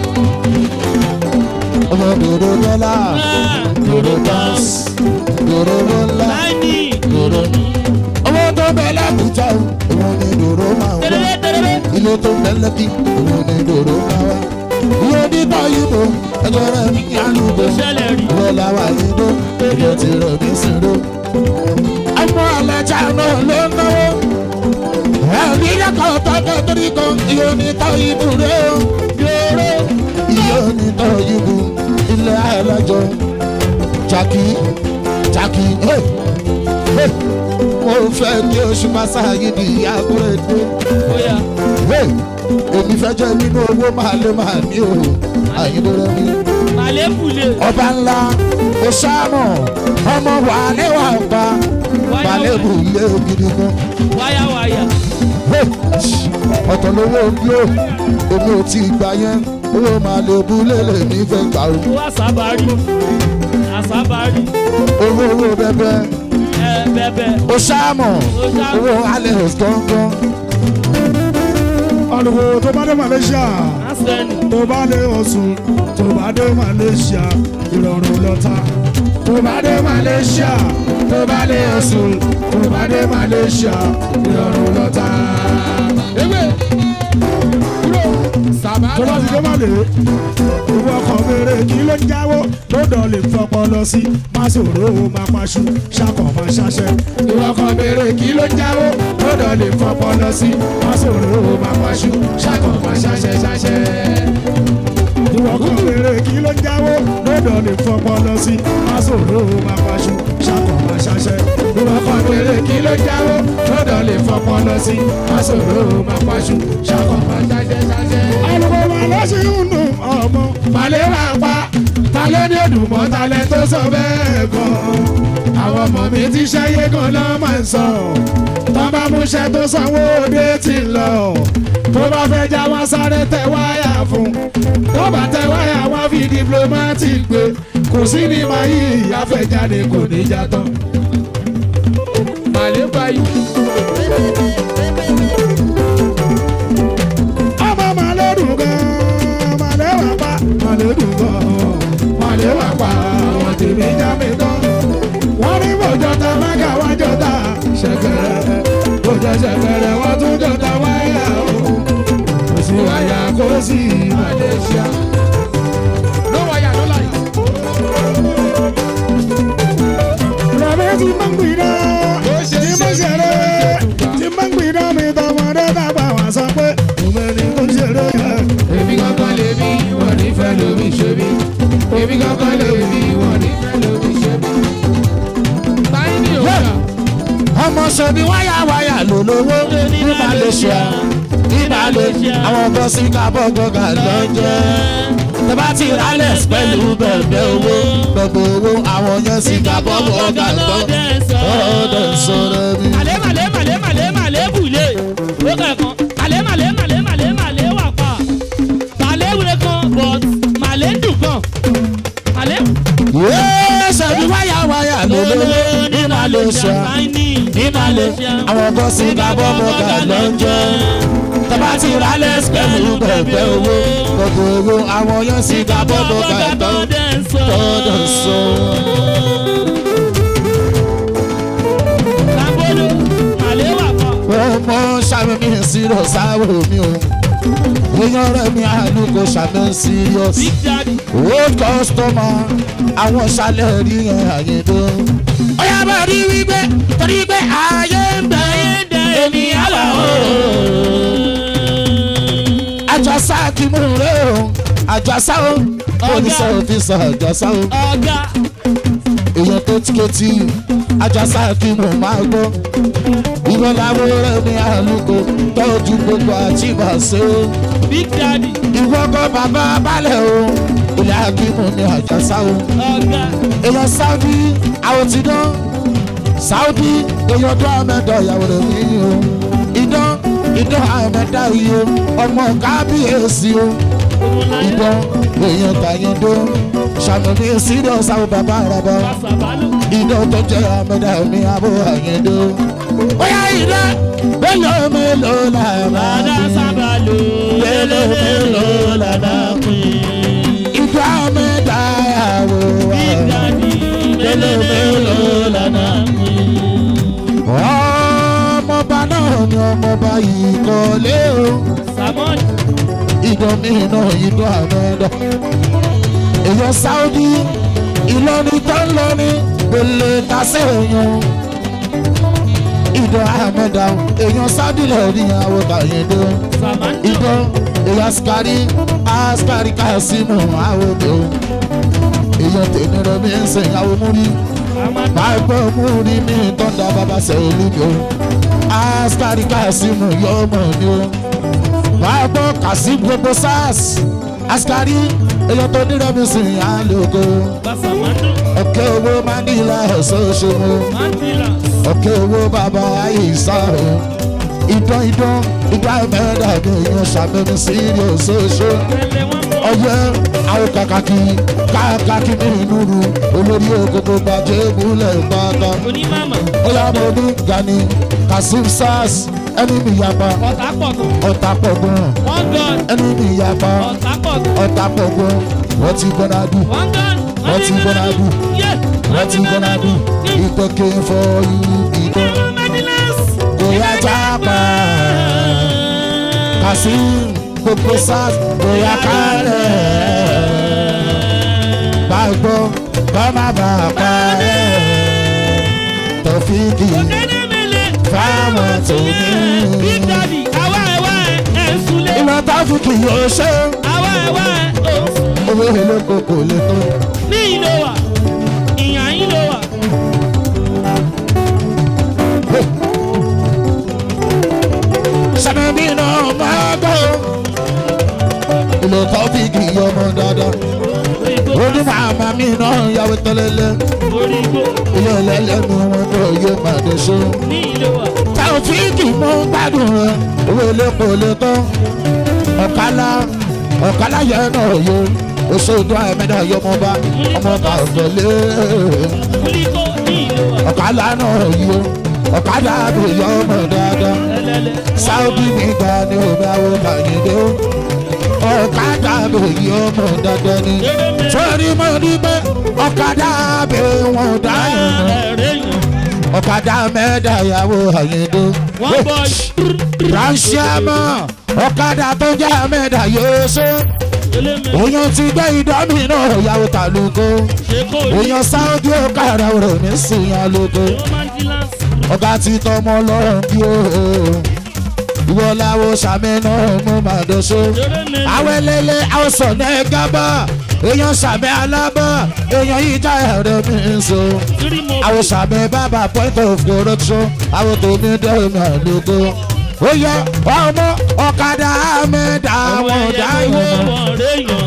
Ọmọ dòrò dọ́là. Dòrò bọ́s. Dòrò bọ́lá. láìní Dòrò. Ọmọ tó bẹ lábùjá o. Òun ni dòrò máa ń wá. dẹdẹdẹdẹdẹ ilé tó ń bẹ́lẹ̀ bí òun ni dòdò máa wá. Iye onígbà yìí ẹjọ́ rẹ̀ mi ní àlùbọ̀. ṣẹlẹ̀ rí Ìwọ làwà yìí dó, èdè ti rẹ̀ mí sí dó. Ọmọ alájà náà ló ń náwó. Ẹ̀mí lẹ́kọ̀ọ́ tọ́kọ̀ torí kan iye onítọ̀ ìbú rẹ̀ o. Yòrò iye onítọ̀ ìbú ilé alájọ. Jàkí Jàkí hey, hey. mo fẹ́ kí oṣù máa ṣáàyè ní àkúrẹ́ dé bóyá hey, èmi fẹ́ jẹ́ nínú owó máa lé máa ní o àyíndọ́rẹ́ mi. àlébùlé ọba ńlá oṣáàmù ọmọ wàhálẹ́ wà pa balẹ̀bù ilé gidi gan. wáyáwáyá Hey, ọ̀tọ̀ lówó bí ó èmi ò tí ì gbà yẹn owó máa lè bú lélẹ̀ mi fẹ́ gbà o. owó àsábárì àsábárì owó owó bẹbẹ ẹ bẹbẹ oṣáàmù Oṣáàmù. owó alẹ́ gángan. ọ̀nùkò tó bá dé Malaysia asẹni tó bá dé Ọ̀ṣun tó bá dé Malaysia ìrọ̀rùn lọ́ta tó bá dé Malaysia tó bá dé Ọ̀ṣun tó bá dé Malaysia ìrọ̀rùn lọ́ta. ewé kúrò sábà tó bá ti dé Malé ìwọ ọkọ̀ mèrè kí ló ń jáwó lọ́dọ̀ lè fọpọ́ lọ sí máṣòro máa paṣu ṣàkọ̀ máa ṣaṣẹ́ ìwọ ọkọ̀ mèrè kí ló ń jáwó lọ́dọ̀ lè fọpọ́ lọ sí máṣòro máa paṣu ṣàkọ̀ máa ṣaṣẹ́ ṣaṣẹ́ ìwọ kan rere kí ló ń jáwó lọ́dọ̀ lè fọpọ́ lọ sí máṣòro máa paṣu ṣàkọ̀ máa ṣaṣẹ́ ìwọ kan rere kí ló ń jáwó lọ́dọ̀ lè fọpọ́ lọ sí máṣòro máa paṣu ṣàkọ̀ máa ṣaṣẹ́ ṣaṣẹ́. alùpùpù máa lọ sí inú ọmọ balẹ̀ máa pa ta ló ní òdùmọ̀ ta lẹ tó sọ bẹ́ẹ̀ gan àwọn ọmọ mi ti ṣẹ́yé gan lọ́ máa ń sọ tọ́ bá múṣẹ́ tó sanwó òde ti lọ tó bá fẹ́ já wọn sáré tẹ wáyà fún tó bá tẹ wáyà wọn fi diplomatic gbé kò sí ní máa yí ìyáfẹ́jáde kò ní já tán. màlẹ́ báyìí ọmọ màlẹ́dùn gan màlẹ́wà pa màlẹ́dùn gan màlẹ́wà pa àwọn tèmi já mi tán. wọ́n ní bòjọ́ta mága wá jọta ṣẹ̀kẹ̀rẹ̀ bòjọ́ ṣẹ̀kẹ̀rẹ̀ wọ́n tún jọta wáyà o. kò sí wáyà kó sí Malaysia. ló wáyà ló láyà. Rọ̀bẹ́ ti máa ń gbìdá, ti máa ń ṣeré, ti máa ń gbìdá mi tọmọdé tàgbà wá sọ pé òun ẹni tó ń ṣeré yẹn. èmi kankan lè bí wọn nífẹ̀ẹ́ lómi ṣe bí èmi kankan lè bí wọn nífẹ̀ẹ́ lómi ṣe bí. báyìí ni òun yà. ọmọ sọ̀bi wáyà wáyà ló lówó ní Malaysia ní Malaysia àwọn bọ́sì kábọ̀ gbọ̀ngàn lọ́jọ́ tẹ tẹ́bá ti rálẹ̀ pẹ̀lú bẹ̀bẹ̀ owó bẹ̀bẹ̀ owó àwọn yẹn sì gbà bọ́ọ̀bù ọ̀gá gbọ́ ọ̀dọ̀ sọ̀rọ̀ mi. màlẹ́ màlẹ́ màlẹ́ màlẹ́ màlẹ́ bùlé ó kẹ̀kan màlẹ́ màlẹ́ màlẹ́ màlẹ́ màlẹ́ wà pa màlẹ́ wúre kan but màlẹ́ dùn kan màlẹ́. yéé sẹ́bi wáyà wáyà lólówó ní malaysia ní malaysia àwọn kan sì gbà bọ́ọ̀bù ọ̀gá lọ́jọ́ tẹ́bá ti rálẹ̀ pẹ̀lú bẹ̀bẹ̀ owó bẹ̀bẹ̀ owó àwọn yẹn sì gbà bọ́ọ̀bù ọ̀gá gbọ́ ọ̀dọ̀ sọ̀rọ̀. Sambolo, màlẹ́ wà pa. ọmọ sàmì mi serious sáwọ mi o èèyàn rẹ mi àlùkò sàmì serious Big Daddy. old customer àwọn sálẹ̀ rí yẹn àyèdò. ọ̀yà bá rí wípé torí pé ayé ń bẹ ènìyàn wà o. àjọsá kí mú rẹ o àjọsá o oníṣẹ́ òfìsà àjọsá o Ọ̀gá èèyàn kétíkétí àjọsá kí mú máa gbọ́ ìwọ làwọn ọ̀rẹ́ mi àlùkò tọ́jú gbogbo àtìbàṣe o Big Daddy. ìwọ kọ́ bàbá balẹ̀ o ilé akíkù ni àjọsá o Ọ̀gá èèyàn sáúdí àwọn ti dán sáúdí èèyàn dán àmẹ́dọ̀ ìyàwó rẹ̀ mí o ìdán ìdán àmẹ́dá yìí o ọmọ kábíyèsí o ìdán èèyàn tàyẹ̀dó sàmìlì sídọ̀ sáwọ́ bàbá rẹ̀ bọ́ Sàbálò. ìdán tó jẹ́ àmẹ́dá mi àbò àyẹ̀dó. bóyá ìdán mélòó mélòó là máa Bàdá bí Sàbálò. mélòó mélòó là máa bí ìdán àmẹ́dá ìyàwó Big wa Daddy. mélòó mélòó lànà. ọmọọba náà ni ọmọọba yìí kọ́lé o Samon. ìdán mi náà ìdán àmẹ́dá. èèyàn sáúdí ìlọrin tó ń lọrin gbèlè tàṣẹ èèyàn. ìdán àmẹ́dá èèyàn sáúdí lẹ́ẹ̀rí àwọn kàyédé. Samando. ìdán èèyàn askari askari kásímù àwọn òde o. èèyàn tèmi rẹ̀ mi ń sìn àwọn múrí máa gbọ́ múrí mi tọ́ndà bàbá sẹ́yìn o askari kasimu yọmọ mi o máa gbọ́ kasim gbogbo sars askari èèyàn tó ní rẹ́mi sìn àlòkò Samando. ọ̀kẹ́ owó mandela ṣoṣomo Mandela. ọ̀kẹ́ owó bàbá àyíṣà o ìdán ìdán ìdá mẹ́ta mi èèyàn ṣàbẹ̀mí sí ìdí òṣooṣo Tẹ̀lé wọn mọ́. ọyẹ àwọn kàkàkì kàkàkì nínú ru olórí òkòkò gbàjẹ́ ìbúlẹ̀ pátá Onímàmà. bóyá mo ní gani kasim sars ẹni mi yapa Ọ̀tá pọ̀ gan. ọ̀tá pọ̀gbọ́n One gun. ẹni mi yapa Ọ̀tá pọ̀ gan. ọ̀tá pọ̀gbọ́n wọ́n ti gbọ́dá dù One gun. wọ́n ti gbọ́dá dù Yeah. wọ́n ti gbọ́dá dù ìtọ́kẹ́ fọ́ yìí ìtọ́ kò yá jápa kasim gbogbo sars kò yá kálẹ̀ bá gbọ́ kọ́ má bàa parẹ́ tọ́fíìkì fáwọn tó ní. Big Daddy. Àwa ẹ̀ wá ẹ̀ ẹ̀ ń sulé. ìwọ tọ́fíìkì yóò ṣe Àwa ẹ̀ wá ẹ̀ ò ń sùn. owó olóko kò lè tó. Ní ìlò wà. Ìyàn yín ló wà. sàmì náà máa gbọ́. ìlò tọ́fíìkì ọmọ dáadáa. ó ní màmá mi náà yàwó tẹ́lẹ̀lẹ́. Orí igbó. ilé ẹlẹ́lẹ́nu wọn náà yóò máa dé ṣe. Ní ìlò wà. tàòfíìkì mú gbádùn rẹ owó olóko lè tó. ọ̀kálá ọ̀kálá yẹn náà yó. oṣù ìdún àìmẹ́dá yọ ọmọ bá ọmọ bá ọ̀gbọ̀lé. Kúlíkó ní ìlò wà. ọ̀kálá náà yó. ọ̀kadà àbẹ̀yọ ọmọ dáadáa. Ẹlẹ́lẹ́. sáúdì nígbà ni omi àwọn kàyédé ó ọ̀kadà àbẹ̀yẹ ọmọ dandan ni sórí mo ní pé ọ̀kadà àbẹ̀ wọn dáyọ̀ nù Ẹ̀rẹ́ yàn. ọ̀kadà mẹ́ẹ̀dá ìyàwó àyèdè One boy. ránṣẹ́ mọ́ ọ̀kadà tó jẹ́ mẹ́ẹ̀dá yóò ṣe Elémè. èèyàn ti gbé ìdánmì náà ìyàwó tàlùkò Ṣé kò ní? èèyàn sáúdì ọ̀kadà rẹ̀ ní sìn àlùkò Romandilance. ọ̀gá ti tọmọ lọ́rùn bí ó ìwọ làwọn sàmì náà mú màdọ́sọ. Elémè. àwọn ẹlẹ́lẹ́ àwọn sọ̀nà ẹ̀gá bá èèyàn sàmì alábọ̀ èèyàn yìí já ẹ̀rọ mi ń so. Three more. àwọn sàmì bàbá point of correction àwọn tòmí dẹ́mi àlùkò. ó yẹ ọmọ ọ̀kadà mẹ́ta àwọn ọ̀dà ìwọ̀n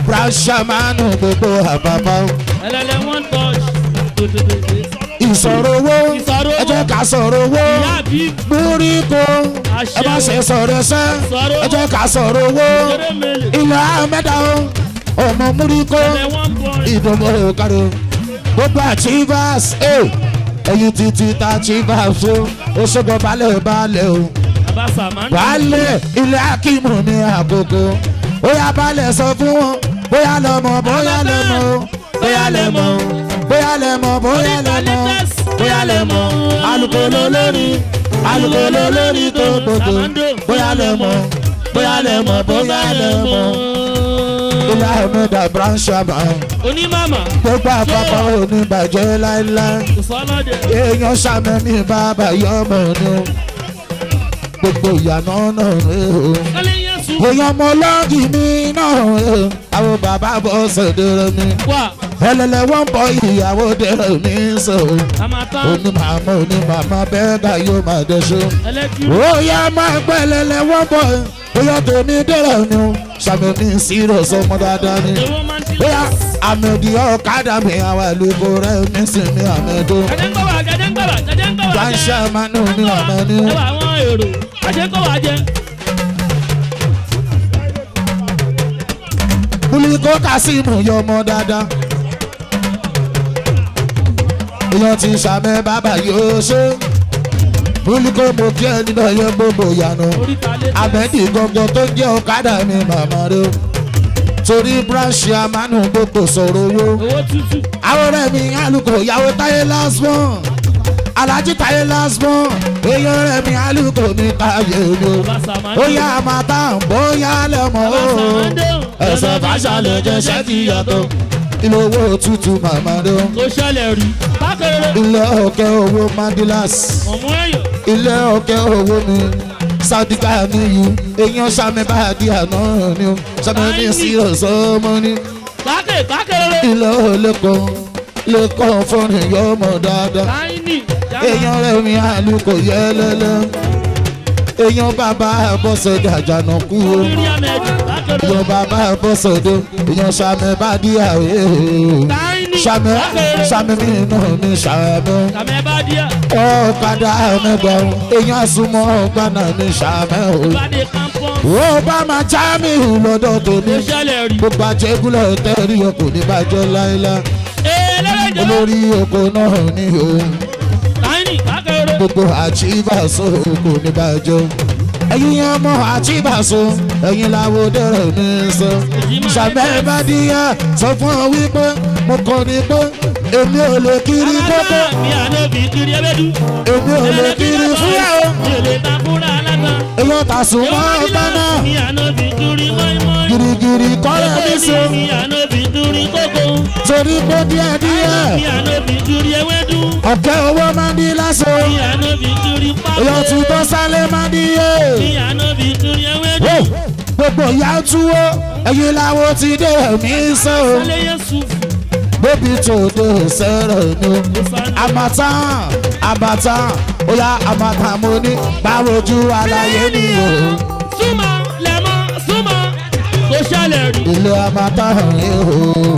brashamanu gbogbo àbábá ẹlẹ́lẹ́ one touch. ìsọ̀rọ̀ owó Ìsọ̀rọ̀ owó. ẹ jẹ́ ká sọ̀rọ̀ owó ìyá àbí múríkó ẹ má ṣe sọ̀rọ̀ ẹsẹ́ Sọ̀rọ̀ ẹ jẹ́ ká sọ̀rọ̀ owó kéré mele. ilẹ̀ ahmeda o ọmọ múríkó ẹlẹ́ one point. ìdùnnú òkàrò gbogbo achievers ẹyin títí ta achievers o oṣogbo balẹ̀ balẹ̀ o bàbá sàmánù. balẹ̀ ilé akímù ní àkókò bóyá balẹ̀ sọ fún wọn bóyá lọ́mọ bóyá lẹ́mọ bóyá lẹ́mọ bóyá lẹ́mọ bóyá lẹ́mọ bóyá lẹ́mọ alukolo lórí alukolo lórí tó gbogbo bóyá lẹ́mọ bóyá lẹ́mọ bóyá lẹ́mọ ilé ahmed abranchama onímàmá gbogbo àpapọ̀ oníbàjẹ́ láéláé kò sọ́nà dẹ̀. èèyàn sàmì ní bàbá yọmọ ni o gbogbo ìyànà náà rè o kálí yẹn sùn. èèyàn mọ lọ́ọ̀gì mi náà rè o àwọn bàbá bọ́ sọ̀dẹ̀rẹ̀ mi wà ẹlẹ́lẹ̀ wọ́n bọ ìyàwó dẹ̀rẹ̀ mi sọ á máa tán. onímàmá onímàmá bẹ́ẹ̀ bá yóò máa dẹ́sọ́ ẹlẹ́kìrì. ó yá máa gbẹ́ ẹlẹ́lẹ̀ wọ́n bọ̀ bóyá tèmi dẹ̀rẹ̀ ni o sàmì ní sírọ̀ sọmọ dáadáa ni èwo máa ń ti bóyá àmì ọ̀kadà mi àwọn àlùkò rẹ̀ mi sì mi àmì ẹ̀dọ́. gẹ́gẹ́ ń gbọ́wà gẹ́gẹ́ ń gbọ́wà gẹ́gẹ́ ń gbọ́wà. Ránṣẹ́ Manu ní ọ̀nà ní. ẹ wà àwọn èrò àṣekọ̀wà jẹ. Buliko Kasimu yọ ọmọ dáadáa. Ìyàn ti sàmẹ́ bàbá yóò ṣe. Buliko mo kí ẹ nínú ẹyẹ gbogbo ìyànà. oríta lé. Àbẹ́dì gbogbo tó jẹ́ ọ̀kadà mi màmá rẹ̀ o. Torí bíráṣì Amanu gbogbo sọ̀rọ̀ owó. owó tútù. Àwọn ọ̀rẹ́ mi alùkò ìyàwó táyé lásán. Alájí táyé lásán. Èèyàn rẹ̀ mi alùkò mi táyé ni o. bàbá sàmánù. bóyá máa tá à ń bóyá lẹ́mọ̀ o ẹsẹ̀ fàṣàlẹ̀ jẹ́sẹ̀ ti yàtọ̀ ilé owó tútù màmá rẹ o kò ṣẹlẹ̀ rí. bákẹ́rẹ́ ilé ọ̀kẹ́ owó mandilas ọ̀mú ẹ̀yọ̀. ilé ọ̀kẹ́ owó mi sadiqa níyì èèyàn sami báàdì àná ni o sami ní sírò sọmọ ni bákẹ́ bákẹ́rẹ́. ilé olóko lẹ́kọ̀ọ́ fọ́nrin yọmọ dáadáa táyínì. èèyàn rẹ̀ mi àlùkò yẹlẹ́lẹ́ èèyàn bàbá bọ́sẹ̀ jàjànà kú o. orí amẹ́jì bákẹ́rẹ́. èèyàn bàbá bọ́sọ̀dọ̀ èèyàn sàmì bá dí àwẹ̀ táyínì. sàmì bákẹ́rẹ́. sàmì mi náà ní sàmì kàmẹ́ bá díẹ̀. ọ̀kadà mẹ́gbà èèyàn súnmọ́ ọgbàna ní sàmì o. ìbàdí campus. ó bá máa já mi lọ́dọ̀ tòní kò ṣẹlẹ̀ rí. gbogbo àjẹgúnlẹ̀ tẹ́rí ọkọ̀ ní bàjẹ́ láéláé ee lẹ́lẹ́jọ́. olórí oko náà ní o táyínì bákẹ́rẹ́. gbogbo àchíbàṣọ oko ní bàjẹ́ ẹ̀yin ọmọ àchíbàṣọ ẹ̀yin làwọn dẹ̀rẹ̀ mi sọ. sàmẹ́ bá díyà sọ fún ọ wípé mo kọ́ ni pé èmi ò lè kiri kókó mi àná bí kiri ẹbẹ́dú. èmi ò lè kiri fúyà o mi ò lè ta fúnra alága. èyàn tà sùn mọ́ ọgbà náà mi àná bí kiri mọ́ínmọ́ín. girigiri kọ́lẹ̀ mi so mi àná bí kiri kókó. torí pé díẹ̀díẹ̀ mi àná bí kiri ewédú. ọ̀kẹ́ owó máa ń di lásán mi àná bí kiri pákó. èyàn tún tó sálẹ̀ máa ń di yé mi àná bí kiri ewédú. Wò, gbogbo ìyá túwó ẹ̀yin làwọn ti dé ẹ̀mí sọ alẹ́ yẹn sùfù. bóbi tó dé sẹ́rẹ̀ ni o. àmàtàn àmàtàn ó yá àmàtàn mo ní báwo ju àlàyé ni o. súnmọ́ lẹ́mọ́ súnmọ́ kò ṣẹlẹ̀ rí. ilé àmàtàn rèé o.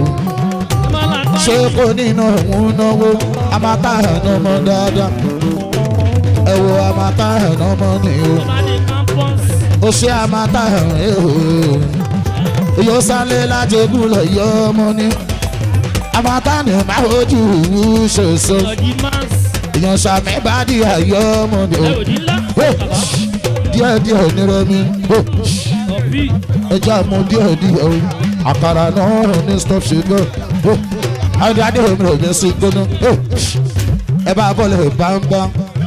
ṣé kò nínú òun náwó àmàtàn náà mọ dáadáa. ẹ wo àmàtàn náà mọ ni o. ìbàdí campus. ó ṣe àmàtàn rèé o. yóò sálé lájẹgùn lọ yọ ọmọ ni. àmàtàn ní máa ojú ìwú ṣoṣo. ọ̀dì máàs. èèyàn sàmì bá di àyọ ọmọ ni o. ẹ ò ní ńlá. díẹ̀ díẹ̀ nírọ̀mí ọ̀bí. ẹja mú díẹ̀ díẹ̀ o àkàrà náà ní stop sugar o adé omi ò ní sí gbóná o ẹ bá bọ́ọ̀lù bámbá.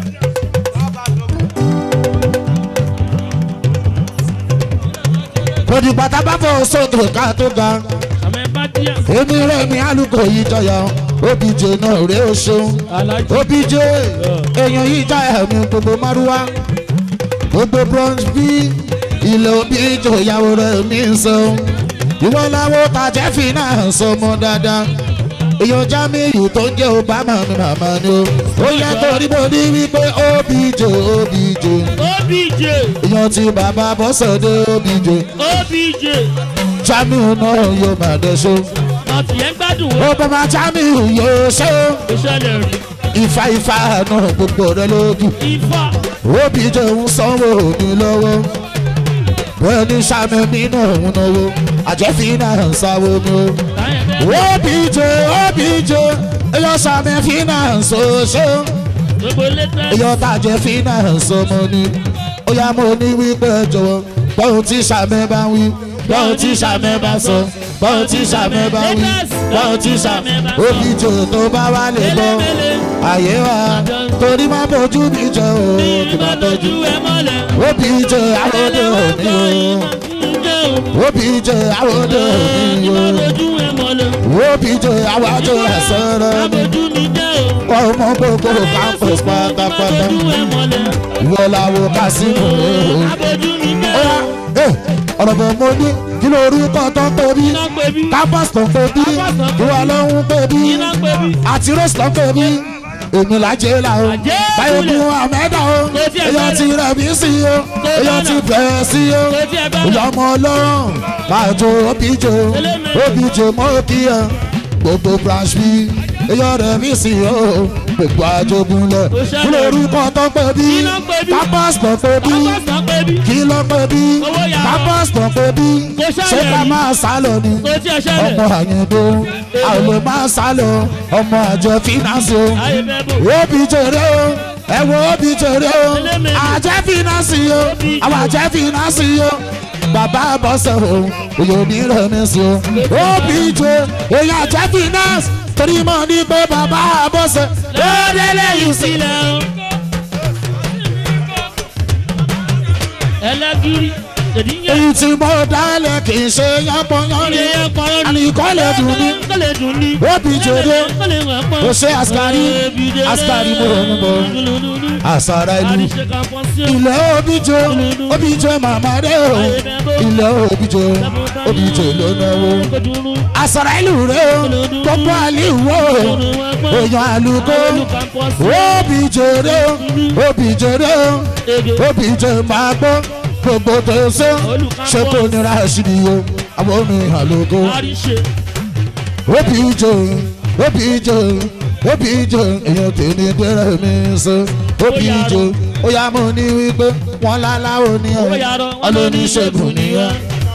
kò ní bàtà bá fọ sókè ká tó ga àmọ́ bá díẹ̀. èmi rẹ̀ mi alùpùpù yìí jọyọ̀ obj náà rèé o ṣeun alájí. obj èèyàn yìí jáyà mi gbogbo márúwá gbogbo bronze bí ilé obj ìyàwó rẹ̀ mi ń sọ ìwọ làwọn tàjẹ́ fi náà sọ mọ́ dáadáa èèyàn jamiu tó ń jẹ́ obama mi màmá ni o ó yẹ torí mo ní wípé obj obj obj èèyàn ti bàbá bọ́sọ̀dé obj obj jamiu náà yóò máa dẹ́sọ́ ọtí yẹn gbádùn ó ó bàbá jamiu yóò ṣe kò ṣẹlẹ̀ rí ifá ifá náà gbogbo rẹ lójú ifá òbí jẹun sanwó mi lọ́wọ́ bẹ́ẹ̀ ni sàmì mi náà ń náwó àjẹfín náà ń sáwó mi o. láyé bẹ́ẹ̀ obj obj eyọ sàmì finance oṣù gbogbo létẹ́ eyọ tàjẹ finance ọmọ ni ó yá mo ní wípé jọ̀wọ́ gbọ́n tí sàmì bá wí gbọ́n tí sàmì bá sọ gbọ́n tí sàmì bá wí gbọ́n tí sàmì obj tó bá wà lè gbọ́ àyè wa torí má bójú mi jẹ o kì má tọ́jú ẹ mọ́lẹ̀ obj àwòdè òní o obj àwòdè òní o ojú ẹ mọ́lẹ̀ obj àwòdè àsọ̀rọ̀ ni ojú mi jẹ́ o ọmọ gbogbo campus pátápátá ojú ẹ mọ́lẹ̀ ìwọ làwọn kásìmù o. abojú mi jẹ́ ó yá ẹ ọ̀rọ̀ bọ̀ mo ní kí ló orúkọ tó ń pè bí iná pé bí campus tó ń pè bí ìwọ ló ń pè bí iná pé bí àti rose tó ń pè bí èmi làjẹ́ là o Àjẹ́ báyọ̀ ìkúlẹ̀. gun àmẹ́dà o Kò tiẹ̀ èyàn bẹ̀rẹ̀. ti rẹ̀ mí sí o Kò èyàn ti bẹ̀rẹ̀. bẹ̀rẹ̀ sí o Kò tiẹ̀ bẹ̀rẹ̀. ìyá ọmọ ọlọ́run máa jó òbíjò Elémèrè. òbíjò mọ́ òkì ẹ̀ gbogbo branch bí èyàn rẹ̀ mí sí o gbogbo àjogúnlẹ̀ Kò ṣẹlẹ̀. kí ló orúkọ tó ń pè bí Kí ló ń pè bí? campus tó ń pè bí apásán pé bí kí ló pé bí Owó yàrá. campus tó pé bí Kò ṣẹlẹ̀ ṣé ká rí. máa sá lọ ni kò tí ẹ ṣẹlẹ̀ ọmọ àyìnbó a ò lè máa sá lọ ọmọ àjọ fínásì o ayé bẹ́ẹ̀ bò òbí jèrè o ẹ wo òbí jèrè o Elémèlé. àjẹ fínásì o àwọn àjẹ fínásì o bàbá bọ́sẹ̀ o òyò ní rẹ̀mísì o òbí jẹ èyàn àjẹ fínásì torí mọ̀ ní pé bàbá bọ́sẹ̀ lóde lẹ́yìn sí. sílẹ̀ o. ẹlẹ́gìrì èdìyẹ èyí tí mo dálẹ̀ kì í ṣe yánpọnyánrin ilé yẹn kọ́rọ́ ni àníkọ́lẹ̀ dùn ní. kọ́lẹ̀ dùn ní. Òbí jèrè. kọ́lẹ̀ wẹ̀ pọ́n. Ó ṣe àṣkárí. Àṣkárí mo rò ń bọ̀. àṣàrà ìlú àríṣe kan pọ́n sí o. ilẹ̀ òbíjọ òbíjọ màmá rẹ̀ o ilẹ̀ òbíjọ òbíjọ ló náwó. kojúrú àṣàrà ìlú rẹ̀ o gbogbo àlìwò èèyàn àlùkò òbíjọ rẹ̀ o òbíjọ rẹ̀ o òbíjọ máa gbọ́ gbogbo tó ṣe ṣe kò nira ṣìdí o àwọn omi àlùkò àríṣe òbíjọ òbíjọ òbíjọ èèyàn tèmi gbẹrẹ mi sọ òbíjọ ó yá mo ní wípé wọn láláwo ní ọ owó yàrá wọn ló ní ọlọ́níṣègùn ìṣègùn nìyẹn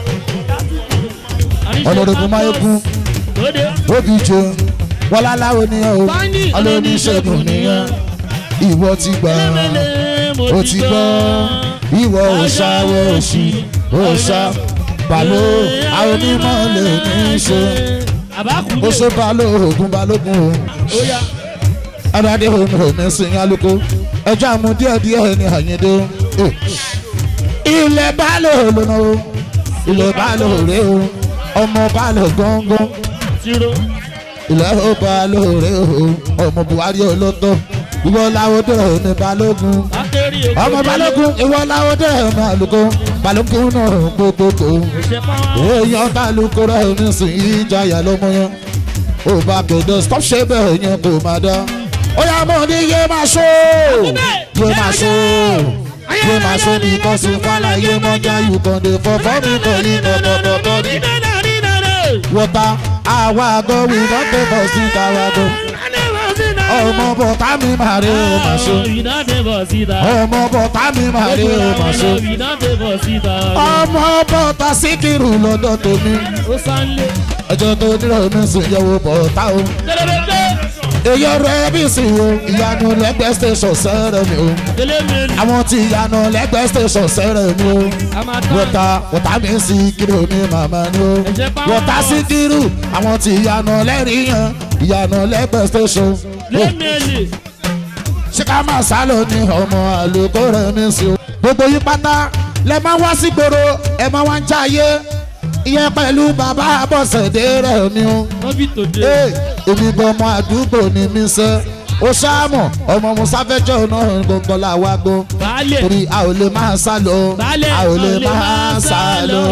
nìyẹn. ọlọ́dọ̀gùn máyégún lóde òbíjọ wọn láláwo ní ọ Báyìí, ọlọ́níṣègùn nìyẹn ìwọ ti gbà lẹ́mẹ̀lẹ́ mo ó ti gbọ́ ìwọ òṣàwọ̀ òṣì òṣà bàló àwọn onímọ̀ lè ní í ṣe àbákùdé ó ṣe balógun balógun o. ó yá aládé omi omi sin alùkò ẹjọ́ àmú díẹ̀ díẹ̀ ní àyíndé o. ilẹ̀ balẹ̀ lónà o ilẹ̀ balẹ̀ rè o ọmọ balẹ̀ gángan tiro ilẹ̀ ó balẹ̀ rè o ọmọ buhari olótó ìwọ làwọdẹ ní balógun akérí èkó ọmọ balógun ìwọ làwọdẹ ní àlùkò balógun náà gbogbogbò ṣe pọ́n èèyàn kálukú rẹ̀ nísìnyí ìjayà lọ́mọ yẹn ó bá kéde stop ṣe bẹ́ẹ̀ yẹn kò má dá ó yà mọ̀ ní yé máa ṣó yé máa ṣó yé máa ṣó ní kọ́sí fàlà yé mọ́jà yù kàn dé fọ́fọ́ mi kàn ní tọ̀tọ̀tọ̀ ní. wọ́tá àwa àgọ́ wí lọ́pẹ́ bọ̀ sí káwa gọ́ ọmọ bọ̀tá mi máa rí o máa ṣó ọmọ bọ̀tá mi máa rí o máa ṣó ọmọ bọ̀tá síkìrù lọ́dọ̀ tèmi ẹjọ́ tó nílò ní sùn yẹ̀wò bọ̀tá o. èyí ọ̀rọ̀ ẹbí sì o ìyanu lẹ́gbẹ̀ẹ́ station sẹ́rẹ̀ mi o àwọn tí ìyanu lẹ́gbẹ̀ẹ́ station sẹ́rẹ̀ mi o wọ́tá wọ́tá mi sí kírò mi màmá ni o wọ́tá sí kírù àwọn tí ìyanu lẹ́rìí yan ìyanu lẹ́gbẹ̀ẹ́ station o ṣé ká máa sá lọ ní ọmọ àlùkò rẹ̀ mi sí o. gbogbo yín pátá lẹ máa wá sí gbòòrò ẹ máa wá ń jáyé ìyẹn pẹ̀lú bàbá àbọ̀sẹ̀dé rẹ̀ mi o. Ee, èmi gan ọmọ àdúgbò ni mi sẹ́ ó ṣáàmù ọmọ musa fẹjọ́ náà gbọ̀ngàn làwa gbọ́ torí a ò lè máa sá lọ a ò lè máa sá lọ.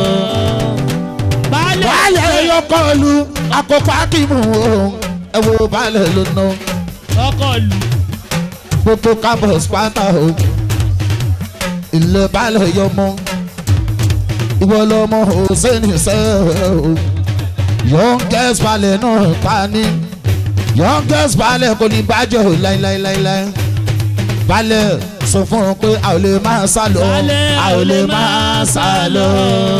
baálẹ̀ yóò kọlu àkókò akímù o ẹ wo baálẹ̀ ló ná ọkọ̀ lù gbogbo campus pátá o ilé baálẹ̀ yọ mọ́ ìwọ lọmọ hossein sẹ́ẹ̀ o youngest balẹ̀ náà ta ni youngest balẹ̀ kò ní bàjẹ́ o láíláíláíláí balẹ̀ sọ fún un pé a ò lè máa sá lọ a ò lè máa sá lọ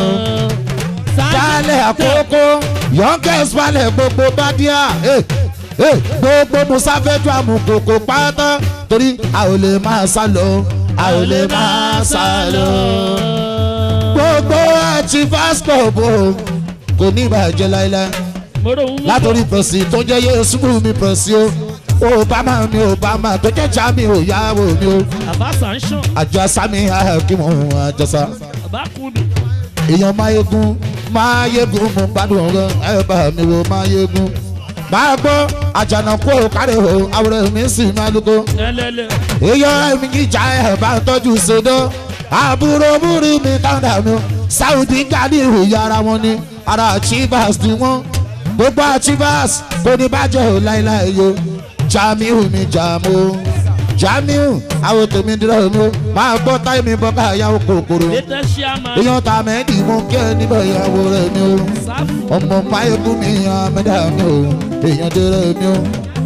balẹ̀ àkókò youngest balẹ̀ gbogbo bádíà eh, eh, gbogbo musafẹ́jọ́ amukoko pátá torí a ò lè máa sá lọ a ò lè máa sá lọ gbogbo àti fásitọ̀ bò kò ní ìbàjẹ́ láíláí látòrí pẹ̀sì tó jẹ́ yéésù mi pẹ̀sì o obama mi obama tó jẹ́ jami o yàwó mi o Bàbá Sanṣan, àjọsá mi hakimu àjọsá bàbá Kudu. èèyàn máyégún máyégún mo gbádùn ọ̀rọ̀ ẹ bá mi wo máyégún máa gbọ́ àjànàkú òkàrẹ̀ o àwòrán mi sì máa lóko Ẹlẹ́lẹ̀. èèyàn mi ìjà ẹ̀ bá tọ́jú ṣèdọ́ àbúrò múrí mi kàńdà mi sáùdì gàdí ìròyìn ara wọn ni ara chivas ni wọn gbogbo chivas kò ní bàjẹ́ ò láéláé yo jamiu mi jamu jamiu àwọn tèmi dúró mi ó máa gbọ́ táyé mi bọ́ káyàwó kòkòrò Létẹ́ ṣíàmà. èèyàn ta mẹ́ẹ̀dì mo kí ẹ níbẹ̀ ìyàwó rẹ̀ mi ó Sáfù. ọmọ máyégún mi àmẹ́dà mi ó èèyàn dúró mi ó.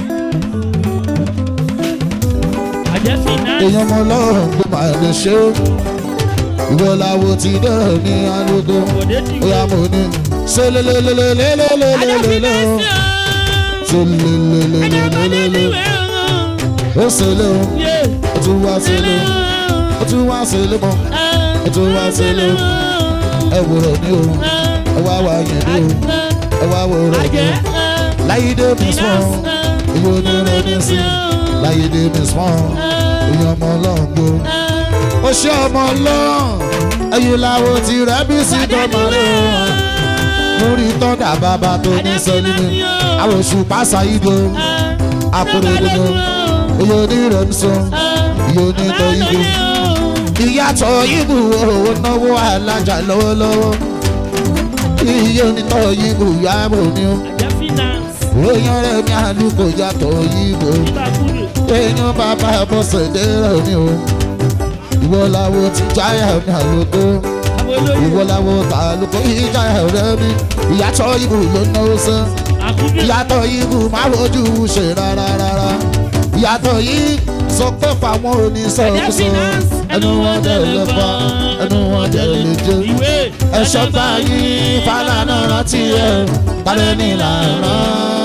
Àjẹ́ finance. èèyàn mọ lọ́rùn tó máa lè ṣe ó ìwọ làwọ̀ ti dẹ̀rọ̀ ní alógo Bọ̀dé ti ó yà wé. mọ̀ ní Àjẹ́ ṣẹlẹ̀lẹ̀lẹ̀lẹ̀lẹ̀lẹ̀lẹ̀ finance. ṣẹlẹ̀lẹ̀lẹ̀lẹ̀lẹ̀ ó ṣẹlẹ̀ ó Yé. ó tún wá ṣẹlẹ̀ ó ó tún wá ṣẹlẹ̀ mọ́ ó tún wá ṣẹlẹ̀ ó ẹ wò rẹ̀ ní o ẹ wá wá yẹn ní o ẹ wá wò rẹ̀ ní Àjẹ́. o láyédè mi sùn ìwọ ní rẹ̀ ní sí láyédè mi sùn ìyẹn ọmọ ọlọ́run gbó ó ṣe ọmọ ọlọ́run ẹ̀yìn làwọn ti rẹ̀ bí sí dọ́mọ rẹ̀ múrí tọ́dà bàbá tó ní sẹ́ni mi àwọn oṣù pàṣà ìdó àpòròdòdò iye onírẹ̀ ń sọ iye onítọ̀ ìbò ìyàtọ̀ ìbò owó náwó alájà lọ́wọ́lọ́wọ́ iye onítọ̀ ìbò yàbò ni ó Àjẹ́ finance. èèyàn rẹ̀ mi àlùkò yàtọ̀ ìbò Bàbá Kudu. èèyàn bàbá bọ́sẹ̀ dẹ́rẹ̀ mi ó ìwọ làwọn ti jáyà mi àlùkò Àwọn olóyè. ìwọ làwọn tàlùkò ìjáyà rẹ̀ mi ìyàtọ̀ ìbò ló náwó sán Àkúdé. ìyàtọ̀ yìí kù máa rojú ṣe rárá rárá ìyàtọ̀ yìí sọ pé fáwọn oníṣòwòsàn ẹnu wọn dẹ̀ lè fa ẹnu wọn dẹ̀ lè jẹ Ìwé. ẹ̀ṣọ́ báyìí fàlànà rántí ẹ̀ balẹ̀ nílànà.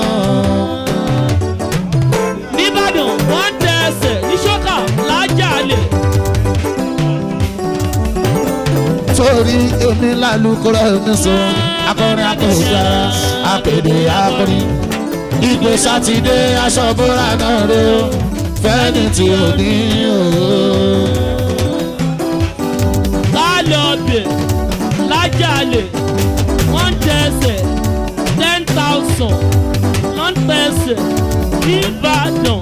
Nìbàdàn wọ́n tẹ ẹsẹ̀ ní ṣọ́kà lájàlè. torí èmi lálùkọ́rọ̀ mi sọ akọrin akọ̀ọ̀gá apèdè akọrin ìgbé sátidé aṣọ bóra náà rè ó fẹ́ni tí ò ní o. Lálẹ́ ọbẹ̀ lájàlè wọ́n tẹ ẹsẹ̀ ten thousand wọ́n tẹ ẹsẹ̀ nìbàdàn.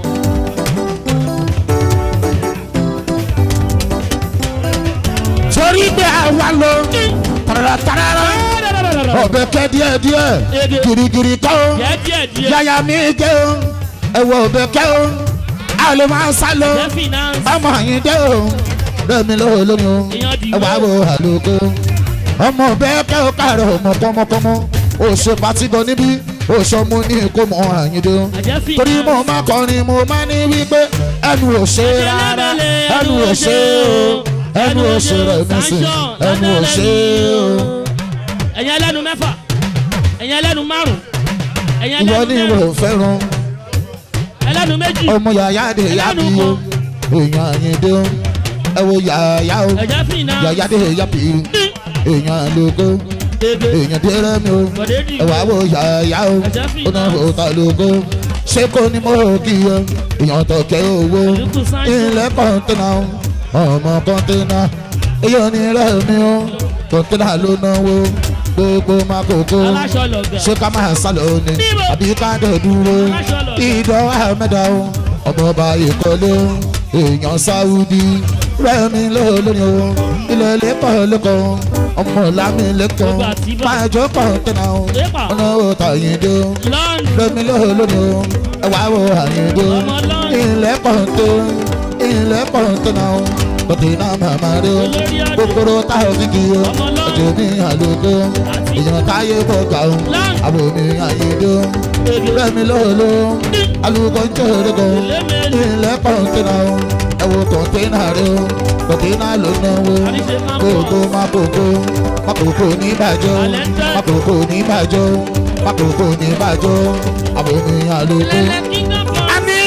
torí pé àwa lọ tàràtàrà ọbẹ̀ kẹ́ díẹ̀díẹ̀ Ege. girigiri kọ́ ó Díẹ̀ díẹ̀ díẹ̀. yàyà mi gé o ẹ̀wọ̀ ọbẹ̀ kẹ́ ó a lè máa sá lọ Àjẹ́ finance. ọmọ yìí dé o rẹmi lọ́wọ́ lómi o Èèyàn dì ẹ̀wà wé. wo àlùkò ọmọ ọbẹ̀ kẹ́ ó kàrọ̀ ọmọ pọ́nmọ́pọ́nmọ́ o ṣe pati gan níbí o ṣọ mo ní kó mọ àyíndé o Àjẹ́ finance. torí mo máa kọrin mo máa ní wípé ẹnu ò ṣe rárá ẹnu ò ṣe o ẹnu ò ṣe rẹ̀ mí sí ẹnu ò ṣe o. ẹ̀yin ẹlẹ́nu mẹ́fà ẹ̀yin ẹlẹ́nu márùn ẹ̀yin ìwọ ẹlẹ́nu ni ìwọ mẹ́rin fẹ́ràn ẹlẹ́nu méjì ọmọ yàyà dé yàbí o èèyàn àyíndé o ẹ wo yàyà o ẹ̀jẹ̀ finance. yàyà dé yàbí èèyàn lóko Ege. èèyàn dé rẹ́mi o Bọ̀dé dì ẹ wá wo yàyà o Ẹ̀jẹ̀ fi ó náà fò ta lóko ṣé kò ní mo kí o èèyàn tó kẹ́ owó Àlùkù Sancho. ilẹ̀ kọ́ńtínà o ọmọ kọ́ńtínà èèyàn ní rẹ́mi o kọ́ńtínà ló náwó gbogbo makoko aláṣọ lọ̀gà ṣé ká máa sálọ ni Níbo? àbí ká dẹ̀ dúró ìdán ahmeda o ọmọọba ìkọlé o èèyàn sáúdí rẹ́mi lónìí o ilẹ̀ lẹ́kọ̀ọ́ lẹ́kọ̀ọ́ ọmọ lámì lẹ́kọ̀ọ́ Gbogbo àtibá. máa jó kọ̀ǹtẹ́nà o Lépa. ọ̀nà òòtà yìndé o lọ́ọ̀nù rẹ́mi lónìí o ẹ̀wà wo àyìndé o Ọmọ lọ́ọ̀nù. ilẹ̀ kọ̀ǹtẹ́ ilẹ̀ kọ̀ǹtẹ́nà o bọ̀tẹ̀ náà màmá rẹ o kòkòrò táwọn fi kì í o ọjọ́ mi àlùkò èèyàn táyé bọ̀gà o àbò mi àyèdè o rẹ́mi lóòló àlùkò ń jẹ́ òrùkọ ilẹ̀ kọ̀ǹtẹ́nà o ẹ̀wọ̀ kọ̀ǹtẹ́nà rẹ o bọ̀tẹ̀ náà ló náwó kókó má kókó má kókó ní bàjọ́ má kókó ní bàjọ́ má kókó ní bàjọ́ àbò mi àlùkò. àmì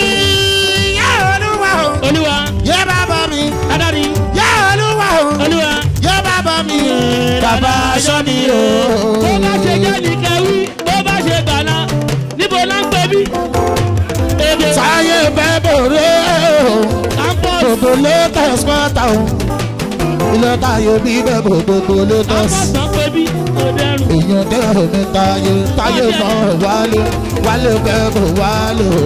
yá olúwa o olúwa yé bàbá mi adarí yá olúwa o olúwa yé bàbá mi bàbá aṣọ mi o. bó bá ṣe jẹ́ ní kẹwí bó bá ṣe gbàná níbo la ń pè bí. èdè sáyé bẹ́ẹ̀ bòrè o campus gbogbo latest pátá o ilé táyé bí bẹ́ẹ̀ bò gbogbo latest. campus náà pè bí kò dẹrùn. èèyàn dẹ́rù mi táyé táyé náà wálé wálé bẹ́ẹ̀ bò wálé o.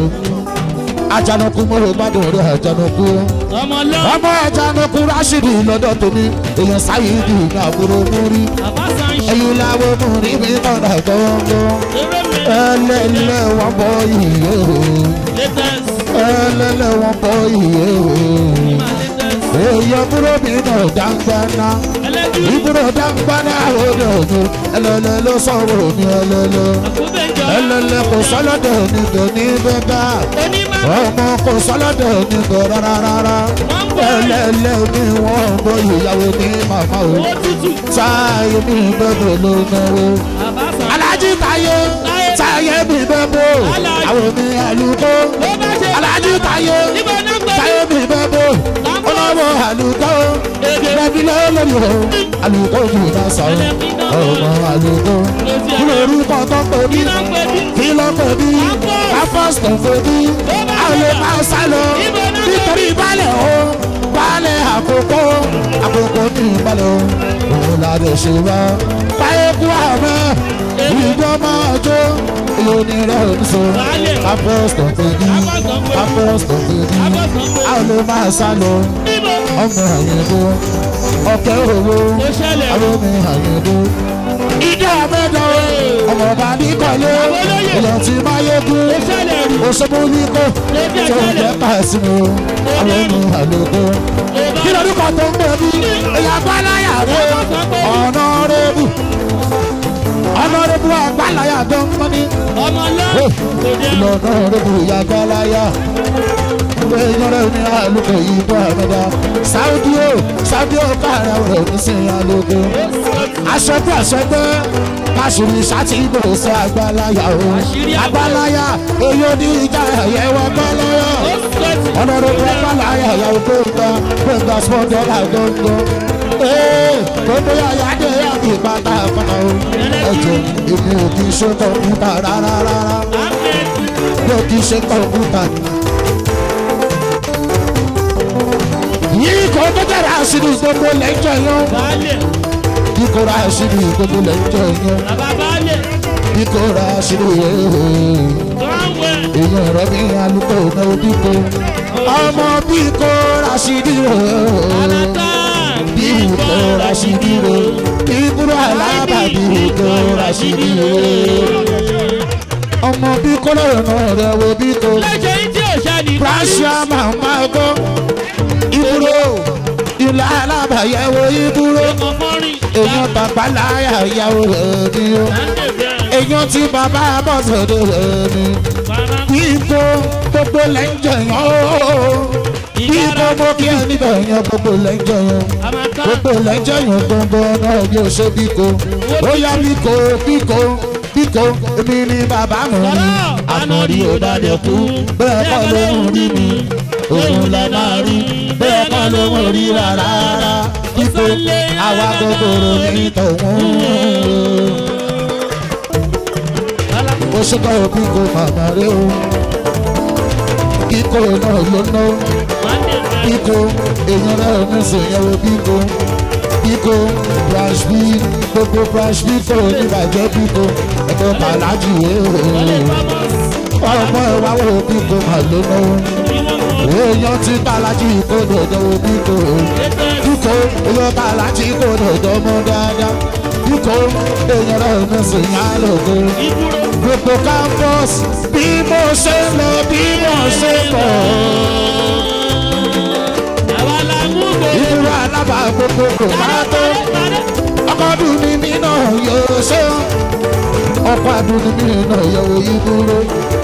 ajanaku mo rò gbádùn rẹ ajanaku o. ọmọ lọ ọmọ ajanaku rásìdì lọ́dọ̀ tómi èèyàn sáyéèdì ní àbúrò múrí bàbá sáyẹn ẹ̀yìn làwọn múrí mi tọ̀nà gbọ́ngbọ́n eré mi ẹlẹ́lẹ́ wọn bọ́ yìí o latest ẹlẹ́lẹ́ wọn bọ́ yìí o ma latest èèyàn búrò mi náà dáńgbáná ẹlẹ́gìrì ìbúrò dáńgbáná òde òde ẹlẹ́lẹ́ ló sọ̀rọ̀ mi ẹlẹ́lẹ́ àkúbẹ̀jọ ẹlẹ́lẹ́ kò sọ́lọ́dẹ̀ níbẹ̀ níbẹ̀ ká onímọ̀ ọmọ kò sọ́lọ́dẹ̀ níbẹ̀ rárá rárá wọ́n ń bọ̀ ẹlẹ́lẹ́ mi wọ́n bọ́ ìyàwó ní màmá o owó tútù táyé mi bẹ́ẹ̀ ló náwó bàbá sáyẹn alájí táyé táyé mi bẹ́ẹ̀ bò Alájí. àwọn mi àlùkò bó bá ṣe alájí táyé níbo náà pè táyé bí mi bẹ́ẹ̀ bò ọlọ́wọ́ àlùkò èdè rẹ̀bí lọ́lọ́rì o àlùkò kì í bá sọ ọmọ àlùkò kí ló rí kọ́ tó pè mí kí náà pè bí kí ló pè mí apọ́sítọ̀ pè mí àwọn máa sá lọ nítorí balẹ̀ o balẹ̀ àkókò àkókò ní balẹ̀ o òun la lè ṣe wá báyé kú àmọ́ ìjọ máa jó lóní rẹ̀ oníṣó apọ́sítọ̀ pè mí apọ́sítọ̀ pè mí àwọn máa sá lọ níbo ọmọ àyẹ̀dó ọ̀kẹ́ òwò ó ṣẹlẹ̀ àwọn ọmọ àyẹ̀dó. ìdí àmẹ́dọ̀ ọmọ ọba nìkọ̀lé èèyàn ti máa yégún ó ṣẹlẹ̀ rí òṣèlú níkò tó ń jẹ́ pàṣípò àwọn ọmọ àlòkò. kí lórúkọ tó ń gbé bí èèyàn gbáláyà rẹ ọ̀nà rẹ́bù ọ̀nà rẹ́bù àgbáláyà tó ń mọ́ ní ọmọ lọ kò dẹrùn lọ́nà rẹ́bù ìyá gbáláyà èèyàn rẹ̀ ní àlùkò yìí bọ́ àmẹ́dá sáúdí ó sáúdí ó káàrà rẹ̀ ní sí àlùkò aṣọ́gbó aṣọ́gbó káṣírí sátì ìbò sí àgbáláyà o àgbáláyà èyí ò ní ìjà ẹ̀yẹ́wọ́ àgbáláyà ọ̀nà rẹ̀ bọ́ àgbáláyà ìyàwó gbẹ̀ngà gbẹ̀ngà small dollar gbọ̀ngàn ee gbogbo yàrá dé yàrá ìpàtà fúnra o ẹ̀jẹ̀ èmi ò kì í ṣe kọ̀ǹpútà rárá rárá mi ò kì í ṣe kọ̀ǹpútà. yìí kò tó jẹ́ra àṣírí gbogbo lẹ́jọ́ yẹn baálẹ̀ bí kò ra àṣírí gbogbo lẹ́jọ́ yẹn bàbá baálẹ̀ bí kò ra àṣírí yẹn tọ́wẹ̀ èèyàn rẹ̀ mi alùpùpù náà bí kò ọmọ bí kò ra àṣírí yẹn alata bí kò ra àṣírí yẹn bí kúrò alábà bí kò ra àṣírí yẹn ọmọ bí kò lọ́rọ̀ rẹ̀ wo bí kò. lẹ́jẹ̀ yìí tí ò ṣe ní Prasha mama go iburo ilà alábàyẹ̀wò iburo ọmọ fọ́rin èèyàn bàbá láyà ìyàwó rẹ̀ ni o láńdẹ̀ bẹ́ẹ̀ èèyàn tí bàbá bọ̀sọ̀dọ̀ rẹ̀ ni bàbá bíko gbogbo lẹ́jọ̀ yẹn o bíko mo kí ẹ níbẹ̀ yẹn gbogbo lẹ́jọ̀ yẹn àmàtà gbogbo lẹ́jọ̀ yẹn gbọ̀ngàn náà bí o ṣe bíko ó yá bíko bíko bíko èmi ni bàbá mi ni àmọ̀rí ò bá dẹ̀ kú bẹ́ẹ̀ kọ́ ló ń rí mi òun lẹ máa rí bẹ́ẹ̀ kọ́ ló ń rí rárá bíko àwa gbogbo ní tòun ó ṣèkọ́ bíko màmá rẹ o kíkó náà ló ná láńdẹ̀ bẹ́ẹ̀ bíko èèyàn náà ní sèyẹ̀wò bíko bíko branch b gbogbo branch b kò ní bàjẹ́ bíko ẹ̀kọ́ kàlájì yé o ọmọ ìwà wo bíko mà ló ná èèyàn ti kàlájì kò dòdò bíko bíko èèyàn kàlájì kò dòdò mọ́ dáadáa bíko èèyàn náà ní sèyẹ̀wò gbogbo campus bí mo ṣe lọ bí mo ṣe bọ̀. àwa la mú gbòòrò alábàágbogbo kò bá tó ọkọ̀ dùn ní mí náà yóò ṣe ọkọ̀ àdùn ní mí náà yóò yí dúró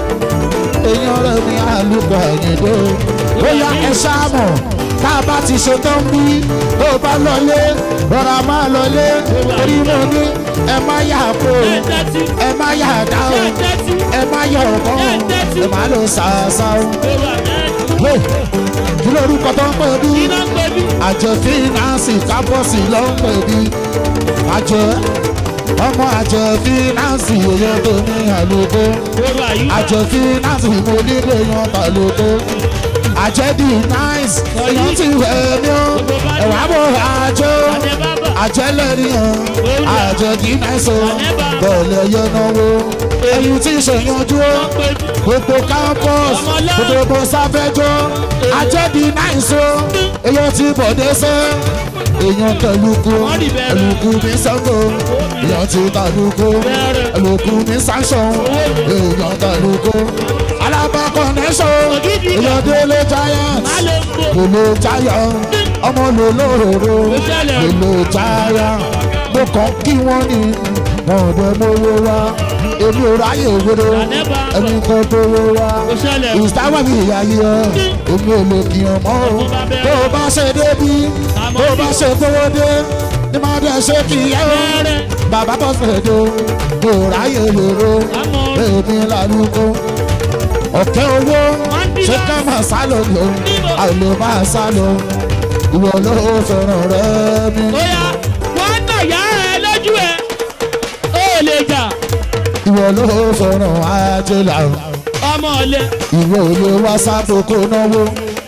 èèyàn rẹ̀ ní àlùkò àyìndó ó yá ẹ ṣáàmù tá a bá ti ṣe tán bí tó o bá lọlé rọra máa lọlé torí mo ní ẹ má yà kó ẹ má yà dá o ẹ má yà ọ̀kọ́ o ẹ má lọ ṣàṣà o. Hey, kí lórúkọ tó ń pè bí àjọ fínánsì kábọ́ọ̀sì ló ń pè bí àjọ ọmọ àjọ fínánsì èyí tó ní àlùkò àjọ fínánsì mo nílò yan tàlùkò àjẹdì náìs èyí ti wẹ̀ mí o ẹ̀wà bò àjọ àjẹlẹ́rìyàn àjẹdì náìs o bọ̀ọ̀lù ẹ̀yẹ náwó èyí tí ṣèyànjú o gbogbo campus gbogbo sáfẹ́jọ́ àjẹdì náìs o èyí tí bọ̀dé sẹ́ èèyàn tẹ̀lùkù ẹ̀lùkù mi sẹ́ńgò èèyàn ti tàlùkù ẹ̀lùkù mi sáńsọ̀n èèyàn tẹ̀lùkù alábà connection èèyàn délé giant lòlò giant ọmọ lòlòrò lòlò giant mo kàn kí wọ́n ní wọn ò dẹ̀ mówó wá èmi ò ráyè òwúrò ẹni kan tó wó wá ìsáwà mi ìyá yìí ọ èmi ò lè kí ọ mọ́ o tó o bá ṣe débi tó o bá ṣe gbówó dé ní máa dẹ̀ ṣe kí ẹ o bàbá bọ́ fẹ̀dọ̀ mo ráyè lòrò èmi lálùkò ọ̀kẹ́ owó ṣé ká máa sá lọ lò àlè máa sá lọ ìwọ ló fẹ́ràn rẹ mi. Oya, wọ́n nà yá ẹ lójú ẹ. Ó lè jà ìwọ ló fẹ́ràn ajẹ́là ọmọ ọ̀lẹ. ìwọ ò lè wá sábò kó náwó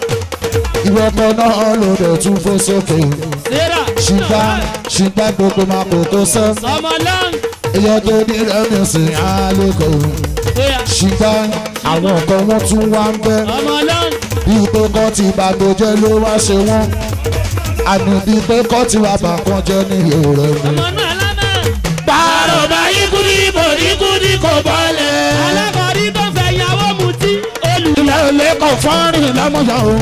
ìwọ kan náà ló dẹ̀ tún fò sókè Sarah. ṣùgbọ́n ṣùgbọ́n gbogbo máa kò tó sẹ́ Ọmọ long. ìyẹn tó ní rẹ́mìsì àlékò Oya, ṣùgbọ́n àwọn kan wọ́n tún wá ń bẹ́ ọmọ long. bí pé kọ́ ti bàgbọ́jẹ́ ló wá ṣe wọ́n àmì bí pé kọ́ ti wà bàkan jẹ́ ní èrè mi. Ọmọ náà lánà. pààrọ̀ báyìí kúndí bòdì kúndí kò bọ́lẹ̀. Alákọ̀ọ́rí tó fẹ́ yàwó mutí. Olù. ilé ilé kan fọ́nrín lámúyọ̀ o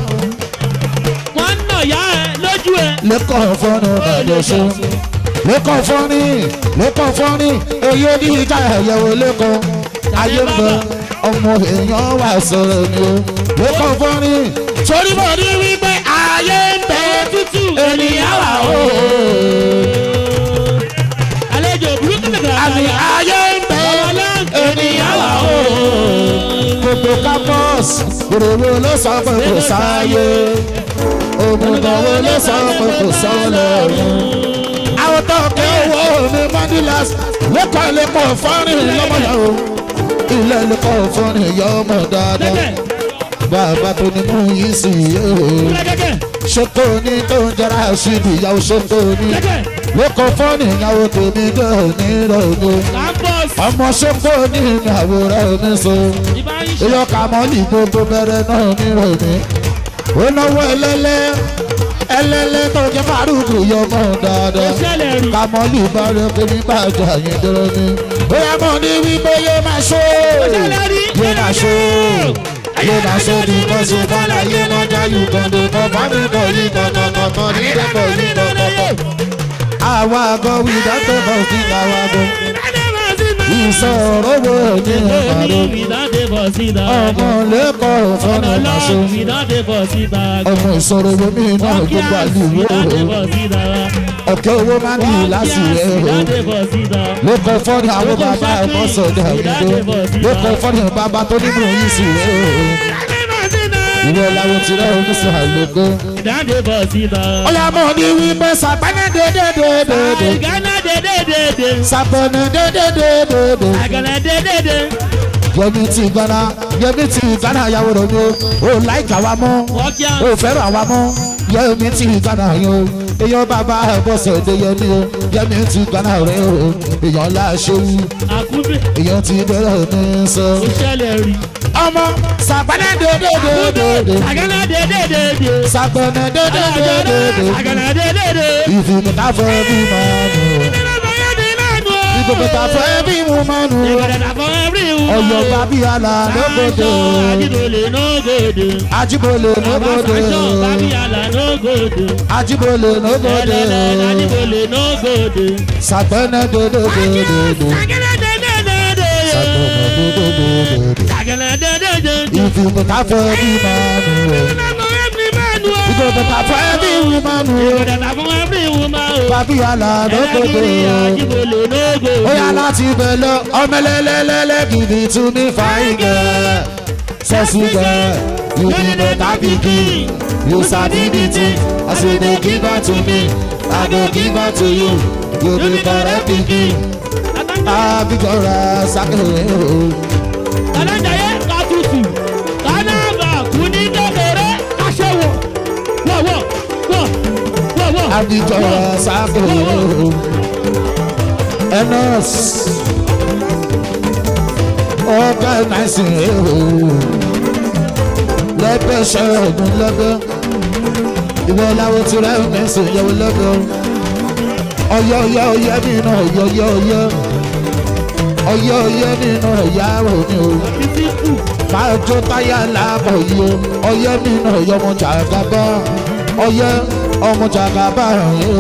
Wọ́n nà yá ẹ lójú ẹ. lẹ́kọ̀ọ́ fọ́nrín ọ̀dọ̀ṣọ́ lẹ́kọ̀ọ́ fọ́nrín lẹ́kọ̀ọ́ fọ́nrín oyè ní ìjà ẹ̀yẹ̀wò lẹ́kọ̀ọ́ ayé ń bẹ ọmọ èèyàn wà sọ̀rọ̀ ni o lẹ́kọ̀ọ́ fọ́nrín torí mo ní wípé ayé ń bẹ Tútù ènìyàn wà o Àlejò burúkú nìkan. àmì ayé ń bẹ ènìyàn wà o gbogbo campus gbòòrò ló sọ pé kò sáyé òmùgọ̀ wo ló sọ pé kò sọ́lẹ̀ ọ̀run. àwọn tó kẹ́ owó mi mandilas lẹ́kọ̀ọ́ lẹ́kọ̀ọ́ fọ́nrín lọ́mọdé o ilé lẹ́kọ̀ọ́ fọ́nrín yọ ọmọ dáadáa bàbá tó ní mú yìí sí yé o Gẹ́gẹ́. ṣètò ní tó ń jẹrà síbi ìyàwó ṣètò ní lẹ́kọ̀ọ́ fọ́nrín ìyàwó tèmi dé ní ìrọ̀lẹ́ Campus. ọmọ ṣètò ní ìyàwó rẹ̀ ní so Ìbá ń ṣe. ìyọ kàmọ́lì gbogbo bẹ̀rẹ̀ náà nírọ̀lẹ́ ó náwó ẹlẹ́lẹ́ ẹlẹ́lẹ́ tó jẹ́ fárúkù yọmọ dáadáa Ṣẹlẹ̀ rí. kàmọ́lì bá rẹ pé nígbà àjọ àyè dúró ní. bóyá mo ní wípé yé máa ṣó Ṣẹlẹ̀ rí. yé máa ṣó yé máa ṣó ní kọ́sù bọ́lá yé máa jáyù kọ́ndé kọ́ bá mi kọ́ ní kọ́kọ́kọ́ ní dẹ́kọ̀ ní kọ́kọ́kọ́. àwa àgọ́ wí dáńtọ́ bọ̀ sí àwa àgọ́ ìsọ̀rọ̀ wo ní ìpàdé ọmọ lẹ́kọ̀ọ́ fọ́nà máa ṣó ọmọ ìsọ̀rọ̀ wo ní iná gbogbo àlùwò ọ̀kẹ́ owó máa ń yìí láti rẹ̀ o lẹ́kọ̀ọ́ fọ́nì àwọn bàbá ẹ̀kọ́ sọ̀dọ̀ àwùjọ lẹ́kọ̀ọ́ fọ́nì bàbá tó nínú yìí sí rẹ̀ o ìwé làwọn ti rẹ̀ o ní sọ àlùkò. ọ̀yà mọ̀ ní wípé sàpẹ́nẹ́ dédédédédé sàpẹ́nẹ́ dédédédédé yẹmi ti gana yẹmi ti gana yàwó rẹ mi o ò láìka wa mọ́ o fẹ́ràn wa mọ́ yẹmi ti gana yẹn o èèyàn bàbá ẹ̀bọ̀sẹ̀ èdè yẹmi o yẹmi ti gana rẹ o èèyàn láṣẹwù èèyàn ti bẹ̀rẹ̀ ní sọ. ọmọ sàpẹ́nẹ́ dédédédé sàpẹ́nẹ́ dédédédé ìfìmìtà fẹ́ bí máa nù ìfìmìtà fẹ́ bí mo máa nù ọ̀yọ́ bábíyàlà lóbodò Ajibole no gòdò. ajibole Bàbá lóbodò fashion Babiyala no gòdò. ajibole lóbodò Ẹlẹ́lẹ́ Ajibole no gòdò. sàgbẹ́nẹ́ dòdòdòdò Sagẹlẹ dẹdẹdẹdẹ. sàgbẹ́nẹ́ dòdòdòdò Sagẹlẹ dẹdẹdẹdẹ. ìfìmù káfẹ́ bí mánu rẹ̀ Ìgbàgbọ́ every man o. ìfìmù káfẹ́ bí mánu rẹ̀ Ìgbàgbọ́ fún every woman o. bábíyàlà lóbodò. Ẹlẹ́gìrì Ajibole no gòdò. ó yá láti bẹ̀ lọ ọmọlẹ́lẹ́lẹ́lẹ́ give it to me fine girl sexy girl you be better pikin you sabi the thing as you dey give her to me i go give her to you you be correct pikin abijọra sakere o. Alájàyé katutu. Kánáàbà kú ní kékeré. Aṣẹ́wó. Wọ̀wọ̀ wọ̀ wọ̀wọ̀. abijọra sakere o. enos ọgá náìsì o. lẹ́gbẹ́ ṣẹ́gun lẹ́gbẹ́ ìwọ làwọn tí rẹ̀ ń sìn yẹ̀wò lẹ́gbẹ́ ọyọ ọyọ ọyọ nínú ọyọ ọyọ ọyọ ọyọ ọyọ nínú ẹ̀yà òní o Títí kù. máa jó táyà láàbọ̀ yìí o ọyọ nínú ọyọ ọmọ jàgàbá ọyọ ọmọ jàgàbá yìí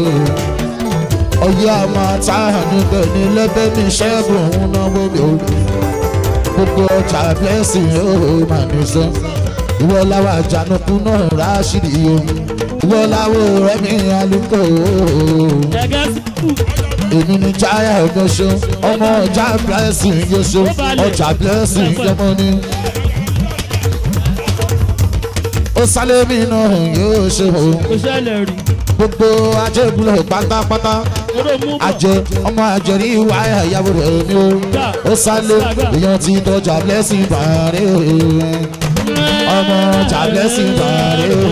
o ọyọ ọmọ táhà níbẹ̀ ní lẹ́bẹ̀ ní ṣẹ́gun òun náwó mi o gbogbo ọjà blessing o máa ní sọ ìwọ làwọn àjànàkú náà ráṣìlì o ìwọ làwọn ọ̀rẹ́ mi alùpùpù o Gẹ́gẹ́ sí kù. èmi ni jaya ọgbọ́sọ ọmọ ọjà blessing yọsọ ọjà blessing yọmọ ni. ó sálẹ̀ mi náà yóò ṣe o Kò ṣẹlẹ̀ rí. gbogbo ajébúlẹ̀ pátápátá Kóró mú bọ̀. ajẹ ọmọ àjẹrí wáyà ìyàwó rẹ̀ mi o ó sálẹ̀ èèyàn ti tọ́jà blessing bàárẹ̀ ọmọ ọjà blessing bàárẹ̀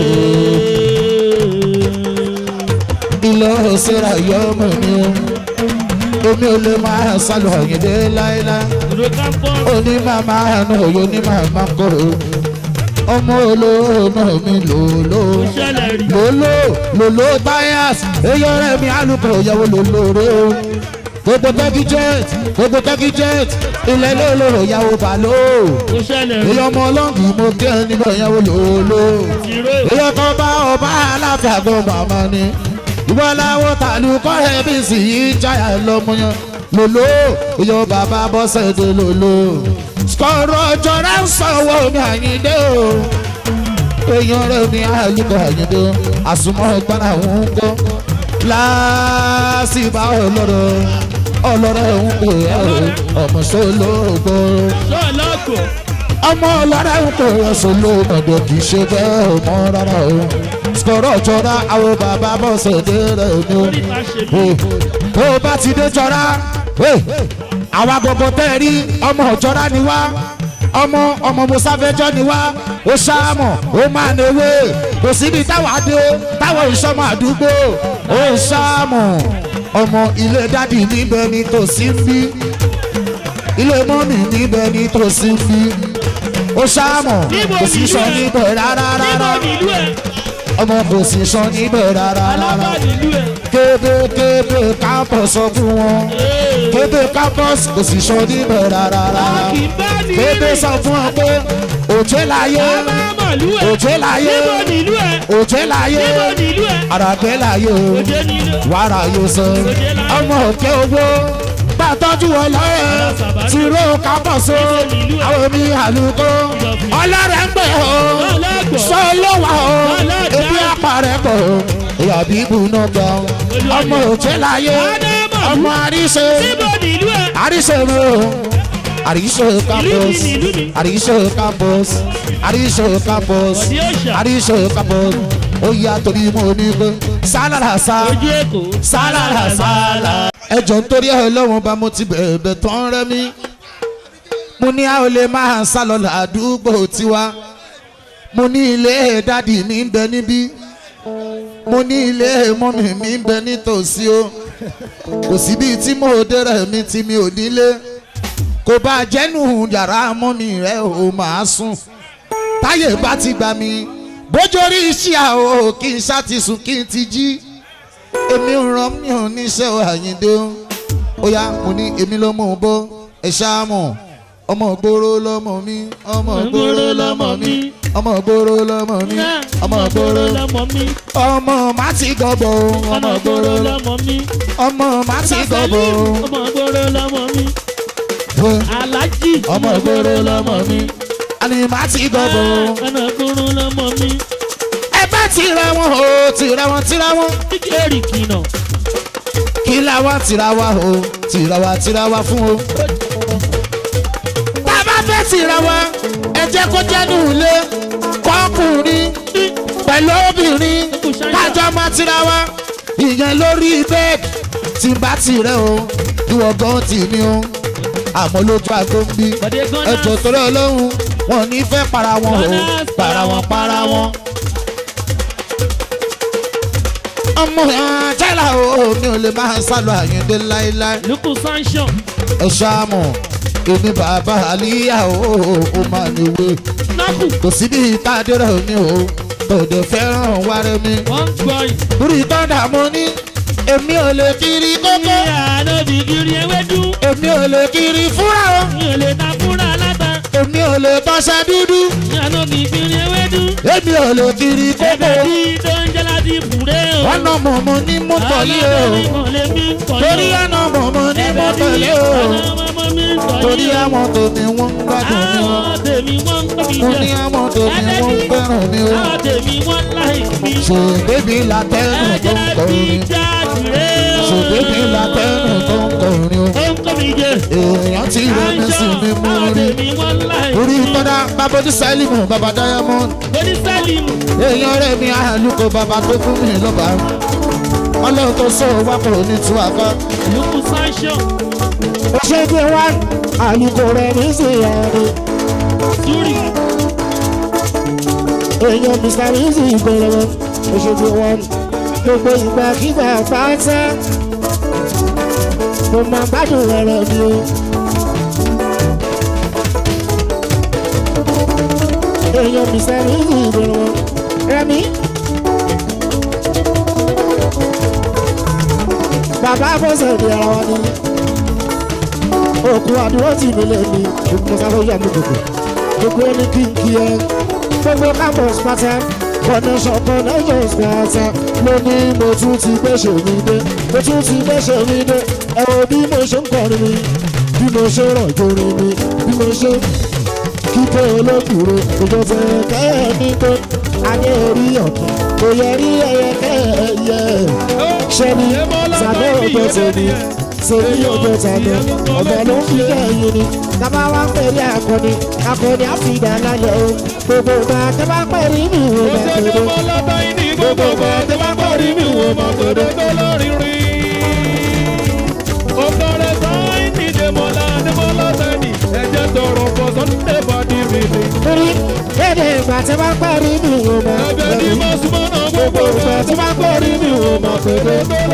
ilé òṣèré yọmọ mi o omi ò lè máa sálọ òyìnbó láéláé Kóró kámpọ́. oní màmá ẹnu òyò ní màmá kóró ọmọ olóòmọ mi lòló Kò ṣẹlẹ̀ rí. lòló lòló bias eyọ rẹ mi alùpùpù ìyàwó lòló rẹ o gbogbo tẹ́kí jet gbogbo tẹ́kí jet ilẹ̀ lòló ìyàwó bàló Kò ṣẹlẹ̀ rí. èyí ọmọ ọlọ́ọ̀gì mo kí ẹ nígbà ìyàwó lòló Tìró. èyí ọkọ bá ọba aláfẹ́ àgọ́ màmá ni ìwọ làwọn tàlù kọ́rẹ́ bí sì yí jáyà lọ́mọyán lòló ìyọ bàbá bọ́sẹ̀ dé lòló skọ̀rọ̀ jọra ń sanwó ní àyíndé o èèyàn rẹ̀ ní àyíkọ̀ àyíndé àsùnmọ́ ìpara àwọn ń gbọ́ láàsìbá ọlọ́rọ̀ ọlọ́rọ̀ ń pè é ọmọ sólógbó Lọ́ọ̀lọ́kọ̀. ọmọ ọlọ́rọ̀ ń pè é sólógbó kì í ṣe bẹ́ẹ̀ ọmọ rárá o skọ̀rọ̀ jọra àwọn bàbá bọ́sẹ̀ dé rẹ̀ ní o Orí ta ṣe bí. bó o bá ti dé jọra àwa gbogbo tẹ́ ẹ rí ọmọ ọ̀jọ́ra ni wá ọmọ ọmọ musafẹ́jọ́ ni wá ó ṣáàmọ̀ ó máa newé kò síbi táwa dé táwọn ìṣọmọ àdúgbò ó ṣáàmọ̀ ọmọ ilé dádì níbẹ̀ ni tòsí ń bí ilé mọ́mì níbẹ̀ ni tòsí ń bí ó ṣáàmọ̀ Níbo kò sí nílùú sọ ẹ? níbẹ̀ rárá Níbo rárá nílùú ẹ̀? ọmọ kò sí sọ níbẹ̀ rárá rárá Alábà nílùú ẹ̀. kébékébé kápọ̀ sọ fún wọn kébé campus kò sì sọ níbẹ̀ rárá rárá Kì í bá ní kébé sọ fún ọ pé òjé láyé Màlú ẹ̀. òjé láyé Níbo nílùú ẹ̀? òjé láyé Níbo nílùú ẹ̀? àràgbé láyé o Òde nílùú. wàrà yóò sọ ọmọ òkè owó gbàtọ́jú ọlọ́yẹ tìró campus o àwọn mi àlùkò ọlọ́rẹ̀ ń pè ó sọ ló wà ó ebi àpàrẹ̀ pọ̀ ìyá bíbù náà gbọ́ ọmọ òjé láyé ọmọ àríṣe Níbo nílùú ẹ̀? àríṣe mi o àríṣe campus àríṣe campus àríṣe campus Ọ̀dí òòṣà. àríṣe campus ó yá torí mo ní pé sálàrà sá Ojú Èkó. sálàrà sálà. ẹjọ́ nítorí ẹ̀ lọ́wọ́n bá mo ti bẹ̀ẹ̀bẹ̀ tán rẹ́ mi mo ní a ò lè máa sá lọ ládùúgbò tiwa mo ní ilé dádì mi ń bẹ níbí mo ní ilé mọ́mì mi ń bẹ nítòsí o kò síbi tí mo dẹ́rẹ̀ mi tí mi ò nílé kò bá jẹ́nu yàrá mọ́mì rẹ̀ ò máa sùn táyé bá ti gbà mí bójórí iṣẹ́ àwọ̀ kí n ṣá ti sùn kí n ti jí èmi ò ràn mí ò níṣẹ́ àyíndé o ó yá mo ní èmi ló mú un bó ẹ ṣáà mọ̀ ọmọ gbòòrò lọmọ mi ọmọ gbòòrò lọmọ mi ọmọ gbòòrò lọmọ mi ọmọ gbòòrò lọmọ mi. ọmọ má ti gọbọ ọmọ gbòòrò lọmọ mi. ọmọ má ti gọbọ ọmọ gbòòrò lọmọ mi. alájì. ọmọ gbòòrò lọmọ mi àní má ti gọbọ. ọmọ gbòòrò lọmọ mi. ẹ bá tira wọn o tira wọn tira wọn. kíkẹ́rì kìnà. kí la wá tira wa o tira wa tira wa fún o. tá a bá fẹ́ tira wa ẹ jẹ́ kó jẹ́ ní ilé kọ́kùnrin pẹ̀lú obìnrin kájọ máa tira wa ìyẹn lórí bẹ́ẹ̀dì tí bá tirẹ̀ o ìwọ gan tì mí o àmọ́ lójú aago ń bí ẹjọ́ torí ọlọ́run wọn ò ní fẹ́ para wọn o para wọn para wọn. ọmọ àjẹlá o mi ò lè máa sálọ àyíndé láéláé. lukú sanction. ẹ ṣáàmù èmi bàbá àlíyá o ó máa níwé. kò sí bí ìtàdé rẹ̀ mi o tòde fẹ́ràn wáré mi. wọ́n ń gbọ́ yìí. lórí tọ́dà mo ní èmi ò lè kiri kókó. mi àná bí kiri ewédú. èmi ò lè kiri fúra o. mi ò lè ta fúra aláta. èmi ò lè tọ́ṣẹ dúdú. mi àná bí kiri ewédú. èmi ò lè kiri kókó. ẹgbẹ́ tí tó ń jẹ́ láti bùrẹ́ o. ọ̀nà mọ̀mọ́ ní mọ́tò yìí o. torí ọ̀nà mọ̀mọ́ ní mọ́tò yìí o. torí àwọn tèmi wọ́n ń gbádùn mi o. àwọn tèmi wọ́n ń kọ́ mi mo jẹ. ní àwọn tèmi wọ́n ń fẹ́ràn mi o. àwọn tèmi wọ́n láì mi. ṣèbébí látẹ́nu tó ń kọrin. ṣèbébí látẹ́nu tó ń kọrin o. ó ń kọ́ mi jẹ. èèyàn ti rẹ̀ mí sí mi mú àwọn rí. tèmi wọ́n láì orí tọ́dá babodi sẹ́límù baba diamond. Body Salimu. èèyàn rẹ̀ mi àlùkò baba tó fún mi lọ́ba. ọlọ́run tó sọ wá kò ní tú àká. Lukú sanction. ó ṣe gbé wá àlùkò rẹ̀ ní ìsìnyàrá. Suri. èèyàn mr rizzi ìgbọ̀lọ́wọ́ ó ṣe gbé wá gbogbo ìgbàkigbà pátá. mo máa gbádùn ọ̀rọ̀ mi o. èèyàn mr rizzi ìgbọ̀lọ́wọ́ rẹmi. bàbá bọ́sẹ̀ di ara wa ni òkú àdúró tì mí lẹ́ni gbogbo sáfẹ́ yà mí gbogbo gbogbo ẹni kí n kí ẹ gbogbo campus pátá connection connections pátá ló ní mo tún ti gbèsè mi dé mo tún ti gbèsè mi dé ẹ wo bí mo ṣe ń kọrin mi bí mo ṣe rọ̀jò rin mi bí mo ṣe kíkẹ́ olókùúrò òjò tẹ kẹ́ẹ̀ ní pé adé orí ọ̀kẹ́ kò yẹ rí ẹyẹ kẹ́ẹ̀yẹ ṣẹ́ni sàbẹ̀ ọjọ́ tẹ̀lé sèmi ọjọ́ tẹ̀lé ọ̀bẹ ló ń fi kẹ́yìn ni tábà wá ń pèrè akọni akọni àfìdá lálẹ́ o gbogbo ìgbà tó bá pẹ̀lú mi ò bá pèrè gbogbo ìgbà tó bá pẹ̀lú mi ò bá pèrè. torí lédè ìgbà tí wọ́n pẹ̀lú mi ò bá pèrè gbogbo ìgbà tí wọ́n pẹ̀lú mi ò bá pèrè.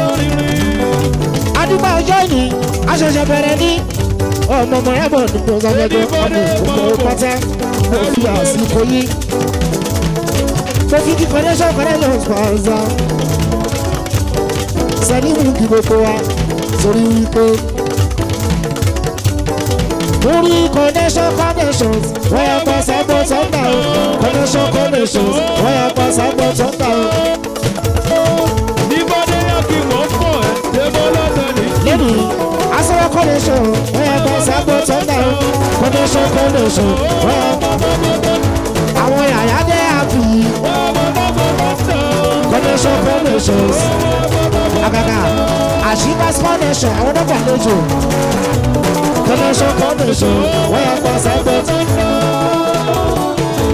adúgbò ọjọ́ ni aṣẹ̀ṣẹ̀ bẹ̀rẹ̀ ní ọmọ ọmọ ẹ̀bọ̀ nígbà ọ̀sánjẹ́jọ́ ọmọ ìgbòho pátá mo fi àsìkò yìí mo fi kí connection connection sponsor sẹ́ni mú kí gbogbo wa torí wípé orí connection connections wọ́n yà pa sábọ̀ sọ́ńdà o connection connections wọ́n yà pa sábọ̀ sọ́ńdà o. lẹ́nu asọ́wọ́ connection wọ́n yà pa sábọ̀ sọ́ńdà o connection connection wọ́n yà pa àwọn yàyà dé àbí connection connections àgàgà àṣìbáṣ connection àwọn dọ́gba lójú connection connection wọ́n yà pa sábọ̀ sọ́ńdà o.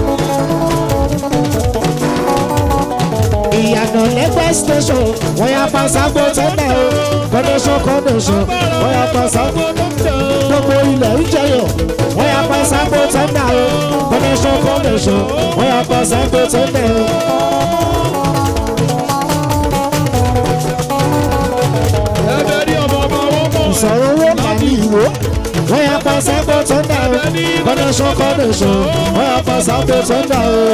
ìyànà lẹ́gbẹ́ station wọ́n yà pa sábò tẹ́lẹ̀ o connection connection wọ́n yà pa sábò gbogbo ilẹ̀ ń jẹyọ̀ wọ́n yà pa sábò tẹ́lẹ̀ o connection connection wọ́n yà pa sábò tẹ́lẹ̀ o. ìsọ̀rọ̀ owó kàní ìwó wọ́n yà pa sábò tẹ́lẹ̀ o connection connection wọ́n yà pa sábò tẹ́lẹ̀ o.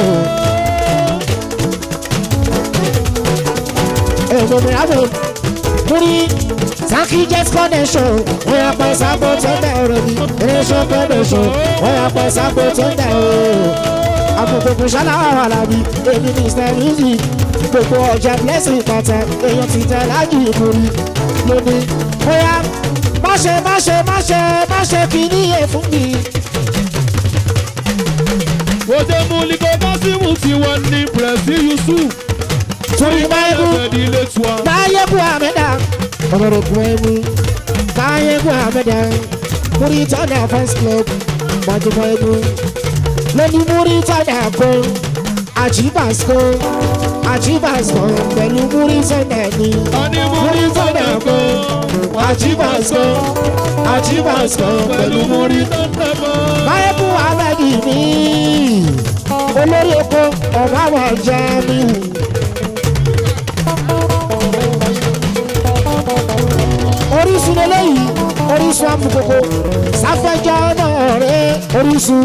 èèmọ̀ mi àbò lórí Sanky Jet Connection, wọ́n yà pẹ́ sábò tó ń dà ọ̀rọ̀ mi. Nation Connection, wọ́n yà pẹ́ sábò tó ń dà ọ̀rọ̀. Àpòpòpò ṣáláwà wà lábí, èmi ní Mr Music. Gbogbo ọjà blessing pàtà, èèyàn ti tẹ̀ lájú ìkórè. Lónìí, bóyá má ṣe má ṣe má ṣe má ṣe fi níyè fún mi. Òde Múlikọ́ Kásímù tí wọ́n ní Pẹ̀sì Yusuf. Torí báyìí Ẹ̀fẹ̀dì ilé tiwa. Bayeku Ameda, ọ̀rọ̀ Kwemu, Bayeku Ameda, Muritana Fans Club, Mọ̀jú Kwemu, lóní Muritana kó, Àjíbàsó, Àjíbàsó pẹ̀lú Muritana ní. Ọní Múritọ́nà kọ́. Àjíbàsó, Àjíbàsó pẹ̀lú Muritana. Múritọ́nà kọ́. Bayeku Amedi ní olórí epo ọ̀bá wà já mi. orísun eléyìí orísun amukoko sáfẹjọ náà rẹ orísun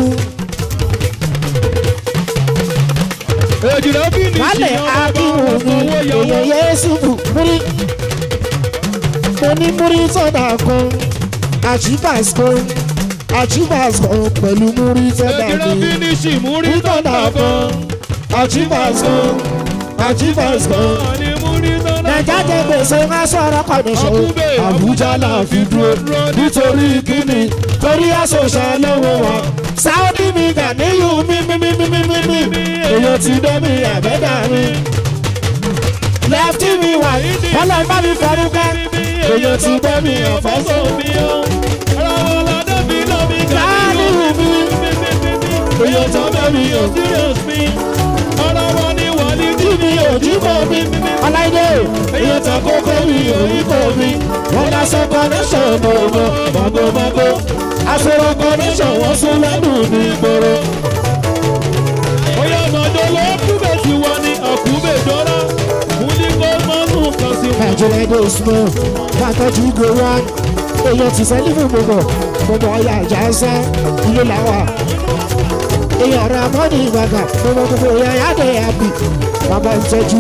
Èjìlá bí ní wálé ìṣìyàn ọba akínwó ọ̀sán ni owó yọwọ́. èèyàn yéésù múrí mo ní múrí sọdà kan àjíbàs kan àjíbàs kan pẹ̀lú múrí sọdà Èjìlá bí mi ní ìṣìmúrí mútọ̀dà tọ́nà kan kọ́. àjíbàs kan àjíbàs kan Ọní Múritọ́nà nàìjà jẹ gbèsè má sọ̀rọ̀ kọ̀dọ̀ṣọ́ Ọkùnbẹ̀, àbújá là fi dúró nítorí kíni torí àṣọṣà lọ́wọ́ wa sáódì mi gà níyù mímímímímí èèyàn ti dẹ́mi àbẹ́dà mi lẹ́fítì mi wà ọlọ́ bá mi fọdúkẹ́ èèyàn ti dẹ́mi ọ̀fọ́sọ mi ó. Ara wọn ládé mi lọ mi gà láàánú mi èèyàn tó dẹ́mi serious mi. Ara wọn ni wà ní tí mi ò jíbọ̀ mi ọláìdé èèyàn tó kókó mi ò yípo mi wọn lọ sọ connection mọ̀ọ́mọ́ mọ̀gòmọ́gò àsọ̀rọ̀ connection wọ́n sún lẹ́nu ní ìgboro. Oyè ọmọdé ló kúbẹ̀ tí wọ́n ní ọ̀kúbẹ̀ dọ́là. Múlikọ́ mọ́nù kan sí wọn. nàìjíríà dé small pàtàkì ìgò wọn èèyàn ti sẹ́lí fún gbogbo gbogbo ọ̀yà àjà ẹsẹ̀ ilé làwà èèyàn ọ̀rọ̀ àmọ́ni ìgbàgà gbogbo gbogbo èèyàn yáde àbí bàbá ìtọ́jú.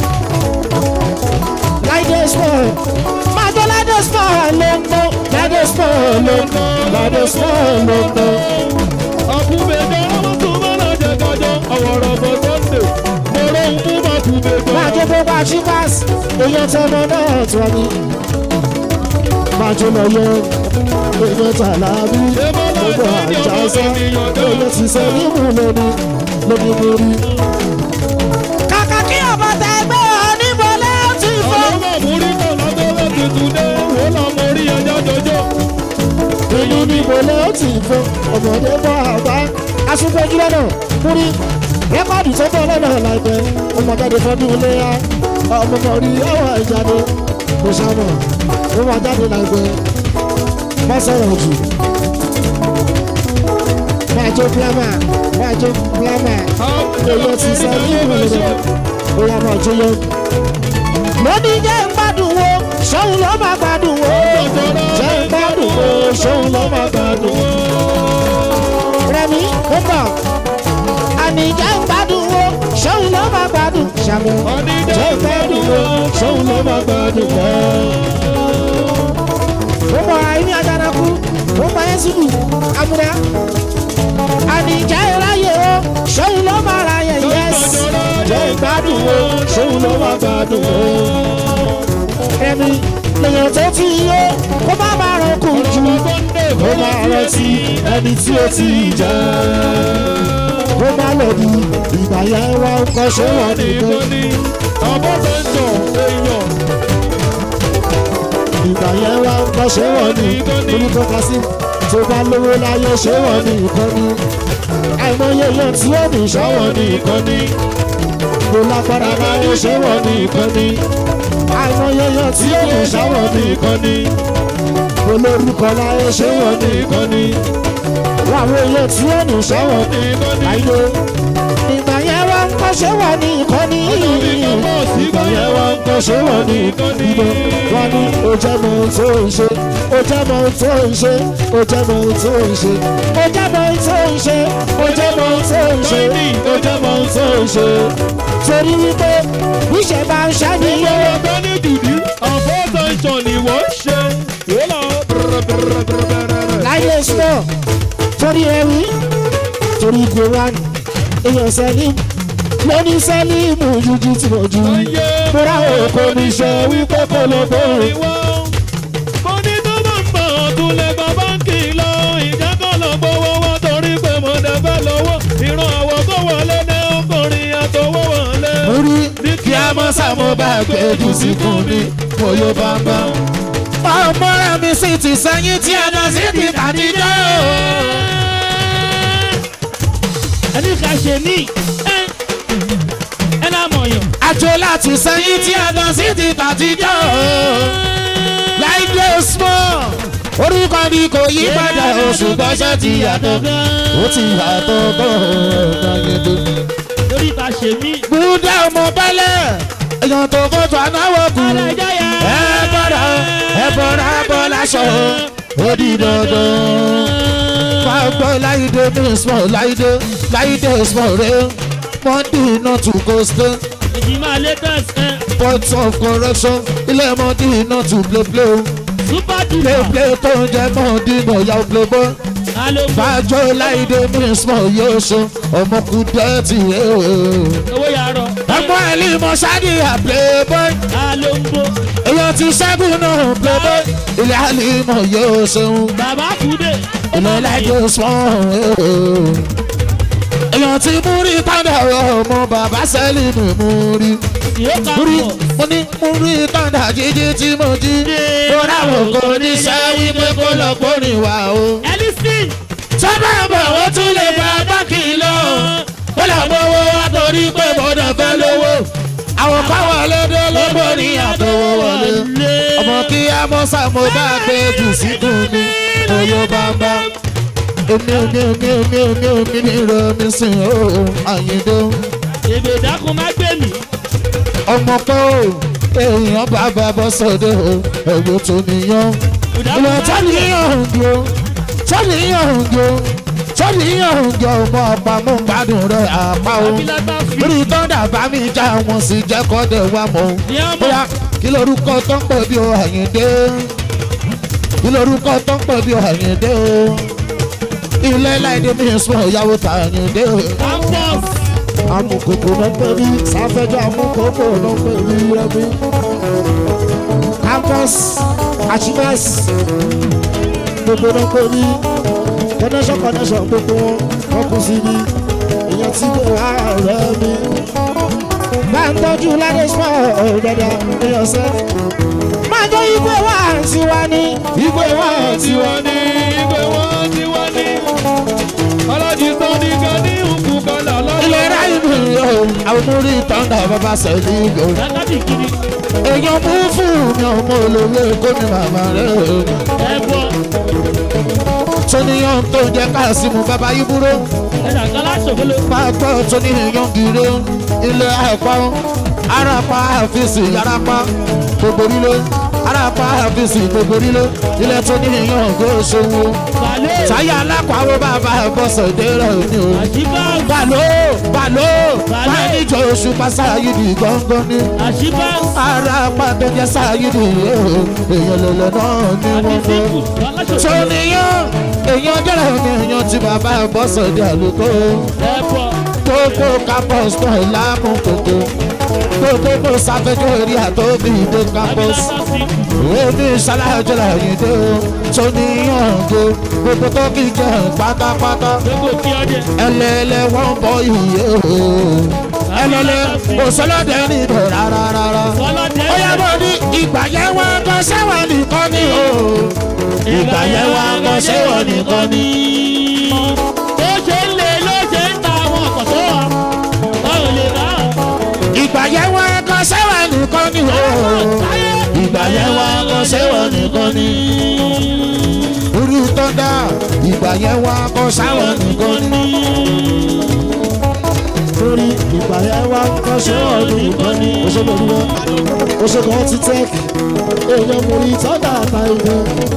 láìdé small májọ láìdé small ló ń ná láìdé small ló ń ná láìdé small ló ń ná. Ọ̀kúbẹ̀ dọ́là wọ́n tún bá lọ jẹ kájọ. Ọ̀wọ̀rọ̀ bọ̀ Sunday. Mo ló ń mú bá kúbẹ̀ dọ́là. májọ gbogbo àṣìbáṣ èèyàn tọmọ náà tó ní. májọ lọ yọ èèyàn tàlàbí gbogbo àjà ẹsẹ̀ èèyàn ti sẹ nímú lóní lóní borí. kàkà kí ọmọ tẹ ẹgbẹ́ onímọ̀lẹ́ ti fọ́. Ọlọ́wọ́ múrí kan lọ́dọ́ láti tún dé. Wọ́n lọ mọ orí ẹja jọjọ́. èyí ni mọ̀lẹ́ ti fọ́ ọmọdé bọ́ àbá. aṣípẹ́jú lọ́nà múrí rẹ́kọ̀dù tó bọ̀ lọ́nà láìpẹ́ ọmọdé fọdún léyà ọmọ mọ̀rí ọwọ́ ìjáde kò sàmọ̀ ó máa jáde láìpẹ́ má sọ̀rọ̀ jù. máa jó plámà máa jó plámà èyí ti sọ ní ìrìnlẹ̀ ó yà máa jó yọ. lónìí jẹ́ ń gbádùn wo ṣóun ló máa gbádùn wo jẹ́ ń gbádùn wo ṣóun ló máa gbádùn wo. rẹmi ó bọ̀ àní jẹ́ ń gbádùn wo ṣóun ló máa gbádùn ṣàmù jẹ́ ń gbádùn wo ṣóun ló máa gbádùn wo ó mọ àìní àjànàkú ó mọ ẹ́sùlù amúdá àníjẹ́ ìráyè o ṣóun ló máa ráyè yẹ́s jẹ́ ìgbádùn o ṣóun ló máa gbádùn o. ẹni lèyàn tó ti yó kó má máa rán kù jù kó máa rántí ẹni tí ó ti jẹ́ kó má lọ bí ìgbà yẹn wá ń kọ́ ṣé wọ́n nìkan. Nìkan ni ọmọ tó ń jọ èèyàn. ìgbà yẹn wá ń kọ́ ṣé wọ́n ní orúkọ kásí tó bá lówó láyé ṣé wọ́n ní ìkọ́ni àìmọye yẹn tí ó ní ṣọ́wọ́n ní ìkọ́ni kò lágbára láyé ṣé wọ́n ní ìkọ́ni àìmọye yẹn tí ó ní ṣọ́wọ́n ní ìkọ́ni kò lórúkọ láyé ṣé wọ́n ní ìkọ́ni wàwọn èèyàn tí ó ní ṣọ́wọ́n ní ìkọ́ni ìgbà yẹn wá ń kọ́ ṣé wọ́n ní ìkọ́ni ìgbà yẹn wá ń kọ́ ṣé wọ́n ní ìkọ́ni wọ́n ní ó jẹ́ mọ ohun tó ń ṣe ó jẹ́ mọ ohun tó ń ṣe ó jẹ́ mọ ohun tó ń ṣe ó jẹ́ mọ ohun tó ń ṣe ó jẹ́ mọ ohun tó ń ṣe ó jẹ́ mọ ohun tó ń ṣe torí wípé níṣẹ́ bá ń ṣàníyàn Ọ̀rọ̀ bẹ́ẹ̀ ní dùdú, ọ̀fọ́ tó ń action ni wọ́n ṣe. Yóò lọ bẹ̀rẹ̀ láyé sọ torí ẹrí torí koran èèyàn sẹ́lìm lóní sẹ́lìmù jújú tí mo jù múra òkò níṣẹ́ wípé kò ló bóòrè. mo ní tó bá ń bọ̀ ọ̀tún lẹ́gbà báńkì lọ ìjákọ̀ lọ gbowó wọn torí pé mo dẹ̀fẹ́ lọ́wọ́ ìran àwọ̀ tó wọlé ní ọkùnrin àtọwọ́ wọlé. orí kí a mọ́ sàmú bá gbé jù síkùn ní mo yóò bá ń bá. ọmọ rẹ̀ mi sì ti sẹ́yìn tí a lọ sí ti tàdíjọ́ ẹni ká ṣe ní ẹ ẹ náà mọ̀ yàn. àjò láti sẹ́yìn tí a lọ sí ti tàdíjọ́ láìpẹ́ small orúkọ ni kò yí padà oṣù gbọ́sẹ̀ ti yàtọ̀ ó ti yàtọ̀ gan-an yẹn lórí ká ṣe mí. búdà ọmọ bẹ́lẹ̀ èèyàn tó fojú anáwó kù ẹ bọ́dà ẹ bọ́dà bọ́ láṣọ ó di dandan. máa gbọ́ láìdé ní small láìdé láìdé small rẹ monday not to go stay èjì máa latest ẹ point of correction ilé monday not to play play o super play duper play tó ń jẹ monday náà yà ó play bọ́ alógbó fàájọ́ láìdé ní small yóò ṣe ọmọkùnrin ti rẹ̀ o owó yàrá ẹgbọ́n ẹ̀lí mọ ṣáàdì à playboy alógbó èèyàn ti ṣẹ́gun náà playboy ilé àlìmọ̀ yóò ṣeun bàbá kúdé ilé lájọ sùn èèyàn ti mú rí tọ́ndà ọmọ bàbá sẹ́lì mi mú rí yóò ká mú rí pọ̀ mo ní mú rí tọ́ndà jíjí tí mo jí mo ráwọ̀ kò ní ṣẹ́ wípé kó lọ gbórin wá o. ẹlísìn sábà bọ̀ ó tún lè bá báńkì lọ ó lọ gbowó wá torí pé bọ́dọ̀ fẹ́ lówó àwọn káwọn lédè lóbó ní àtọwọ́ wọlé ọmọ kí á mọ́ sàmó bá gbé jù síkùn ní oyó bàbá èmi èmi èmi èmi èmi èmi ní ìrọ̀mí sìn ó àyíndó èbè dákun má gbé mi ọmọ kọ́ ò èèyàn bàbá bọ́ sọ́dọ̀ ò ẹ̀wọ̀ tó níyàn ìwọ̀n tó níyàn òǹdó tó níyàn òǹdó tó níyàn òǹdó ọmọ ọ̀pá mú gbádùn rẹ̀ àpá o abilata fi lórí tọ́ndà bá mi já wọn sì jẹ́ kọ́dẹ̀ wá mọ́ ní ọmọ bóyá kí lorúkọ tó ń pè bí o àyíndé kí lorúkọ tó ń pè bí o àyíndé o ilé láìdé mi sùn ìyàwó tà àyíndé o campus amukoko ló ń pè mí sáfẹ́jọ́ amukoko ló ń pè mí rẹ́bí. campus achievers gbogbo ló ń pè mí connection connection gbogbo wọn wọn kù sí mi èèyàn tí kò wá ọ̀rẹ́ mi. bá ń tọ́jú ládé small dada èèyàn sẹ́. máa jọ ìgbé wá tiwa ní ìgbé wá tiwa ní. ìgbé wọn ti wọ́n ní. ọlọ́dì sọ ní kan ní òkú kan là lọ́wọ́. ìlera ìlú yóò àwọn múrí tọ́ndà bàbá sẹ́lí yóò. lákàtì kiri èèyàn mú fún mi ọmọ olówó kó ní màmá rẹ̀ ẹbọ tóníyàn tó jẹ́ káàsìmù bàbá ibúrò ẹ̀dà kálá ṣòkòlò pápá tóníyàn gírè ilé ẹ̀kọ́ arapa àfíìsì arapa gbogbo nílé arapa àfíìsì gbogbo nílé ilé tóníyàn kó ṣòwò balẹ̀ táyà alákọ̀ọ́wọ́ bàbá bọ́sẹ̀ dérẹ̀ ní o àṣìbá bàló bàló máníjọ oṣù pásáyìdì gángan ní àṣìbá arapa tó jẹ́ sáyìdì èèyàn lọ́lọ́ náà ní àti wọ́n fẹ́ síkù aláṣòkòlò sọnìyàn èèyàn jẹ́rẹ̀ ní èèyàn tí bàbá bọ́sọ̀dé àlùkò ẹbọ gbogbo campus náà láàmú gbogbo gbogbo sáfẹ́jọ́ eré àtọ́bí ìdè campus abilata síkù èmi ṣalájọlá yìí dé o sọnìyàn go gbogbo tó kì í jẹ pátápátá gbogbo kí ọdẹ ẹlẹ́lẹ́ wọ́n bọ ìyè o ẹlẹ́lẹ́ òṣèlódé níbẹ̀ rárá rárá ọlọ́dẹ ó yẹ bọ́ ní ìgbà yẹn wọ́n gan sẹ́wọ̀n nìkan ni o ìgbà yẹn wọ́n gan sẹ́wọ̀n nìkan ni. bó ṣe ń lè ló ṣe ń ta àwọn ọkọ̀ tó wà báwo lè rà á. ìgbà yẹn wọ́n gan sẹ́wọ̀n nìkan ni o ìgbà yẹn wọ́n gan sẹ́wọ̀n nìkan ni. orí tọ́ndà ìgbà yẹn wọ́n gan sẹ́wọ̀n nìkan ni. lórí ìgbà yẹn wọ́n gan sẹ́wọ̀n nìkan ni. òṣèlú wọn òṣèlú wọn ti tẹ́ èèyàn mú orí tọ́ndà àtàlẹ́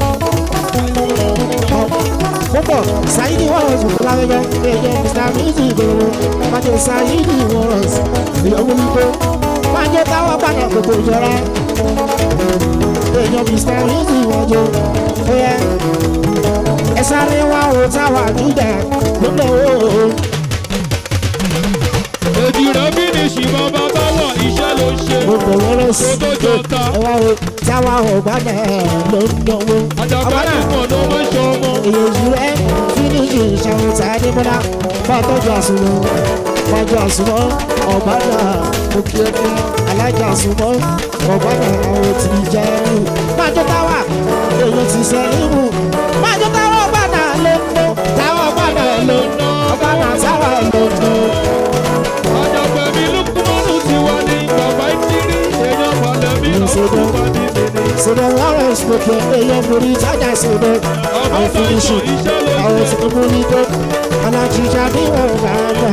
púpọ̀ sáyidi wọ́rọ̀s lábẹ́bẹ́ èèyàn mr music gbogbo májè sáyidi wọ́rọ̀s ìyọ̀wò wípé májè táwọn padà gbogbo ìjọra èèyàn mr easy wọ́jọ́ ó yẹ ẹ sáré wá o táwa júdà lọ́dọ̀ o. èjì rẹ̀ fínísì bàbá báwọ̀ iṣẹ́ ló ń ṣe. gbogbo wọ́rọ̀ sí Tó tó jọta. ẹ wá o táwa ọ̀gbádà ló ń dánwó. àjàkálẹ̀ pọ̀ ló mọ̀ ṣe ọmọ. èyí rẹ fínísì ìṣàwùtà nímọ́lá bá tọ́jú àsùnwọ̀n tọ́jú àsùnwọ̀n ọ̀gbádà òkèèkè alájà àsùnwọ̀n ọ̀gbádà àwọn tí ì jẹ́ ẹrù. májò táwa èyí ti sẹ́ níbù májò táwa ọ̀gbádà ló ń dán táwa ọ̀gbádà ló ń dán ọ̀gbádà táwa ló ń dán. àjàgbẹ̀mí lukumanu ti wà ní bàbá ìtírí èèyàn balẹ̀mí ọ̀tún pàdé nìní. sọdọ̀ wọ́rọ̀ ìsìnkú èèyàn borí tájà sọdọ̀ àwọn fínísì àwọn tí mo ní tó alájíjà bí wọ́n bá dà.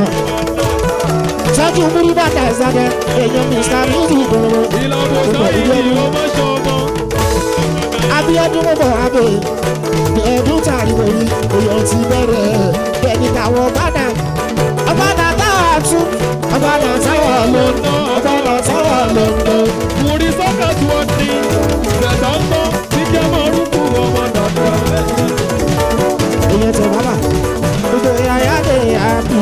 sọ́jú múrí bàtà ìsàdẹ̀ èèyàn mr music gbòòrò ìlànà sáyé ni ó mọ̀ ṣe ọmọ. abiodun mọ̀ abẹ́ ẹ̀ẹ́dún tàrí wòye èèyàn ti bẹ̀rẹ̀ bẹ́ẹ̀ni káwọn bàdà ọ̀bàdà táwà tún ọ̀bàdà táwà lọ́nà ọ̀bàdà táwà lọ́nà. Muri sọ́kà tí wọ́n ní bẹ̀tà ń gbọ́ tí jẹ́ mọ́ orúkú ọmọ dàda. èèyàn tẹ bàbà gbogbo ìyáyá lè àbí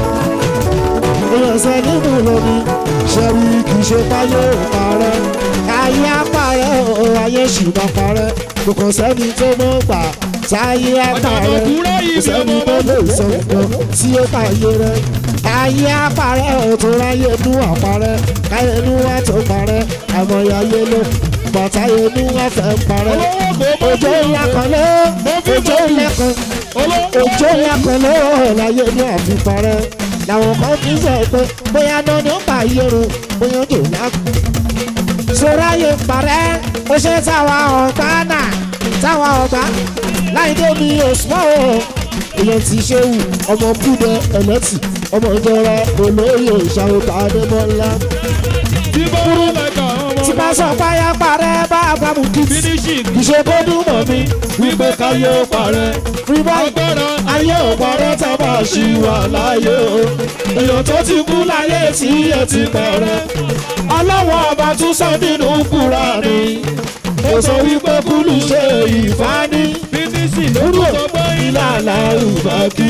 èèyàn sẹ nínú lómi ṣẹ́rí kì í ṣe táyé parẹ́ ayé apárẹ́ o ayé ṣùgbọ́n parẹ́ kò kàn sẹ́ni tó mọ̀ gbà táyé apárẹ́ kò sẹ́ni tó lè sọ nǹkan tí ó tàyé rẹ ayé apárẹ́ o tó ráyé nú àparẹ́ káyé nú wá tó parẹ́ àmọ́ ayé ló bàtáyé nú wá fẹ́ parẹ́ òjò ńlá kan lé òjò ńlá kan òjò ńlá kan lé láyé ní àfiparẹ́ làwọn kan fi sọ pé bóyá náà ni ó bá yẹrun bóyá òjò ńlá kan. sọ́ráyé parẹ́ ó ṣe táwa ọ̀gbá náà táwa ọ̀gbá láì débi òṣùpá o èèyàn ti ṣe wù ọmọ búdẹ ẹlẹ́tì ọmọ ìjọra olóyè ìṣàwòkà adébọ́lá Tí bá wọ́n lẹ́ka ọmọ tí bá sọ páyà parẹ́ bá àbámu kìtì finishing kì í ṣe kó dùn mọ́ mi wípé káyé ó parẹ́. free boy Agbára ayé ò parẹ́ tá a bá ṣì wà láyé o èèyàn tó ti kú láyé tí ẹ ti parẹ́ ọlọ́wọ́ ọba tún sọ nínú Kùránì ó sọ wípé kúlù ṣe ìfání finishing ló kúrò kú sọ pé ìlànà ìbákí.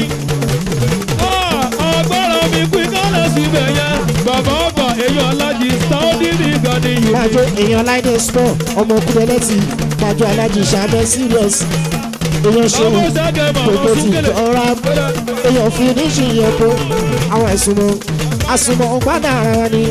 Ah, agbára mi pín kálẹ̀ síbẹ̀ yẹn. Bàbá ọba èèyàn alájí Saudi nìkan ni yìí. Pàjọ èèyàn láìdé sport ọmọ kúrẹ́lẹ́tì pàjọ alájì ṣàbẹ̀ serious èèyàn ṣe Ọmọ ṣẹ́gẹ̀ mọ̀ gbogbo ọ́ ti súnkẹ̀lẹ̀. ọ̀rá èèyàn fi níṣì yẹn kó àwọn ẹ̀sùn mọ́ àsùnmọ̀ ọ̀gbádà ara wa ni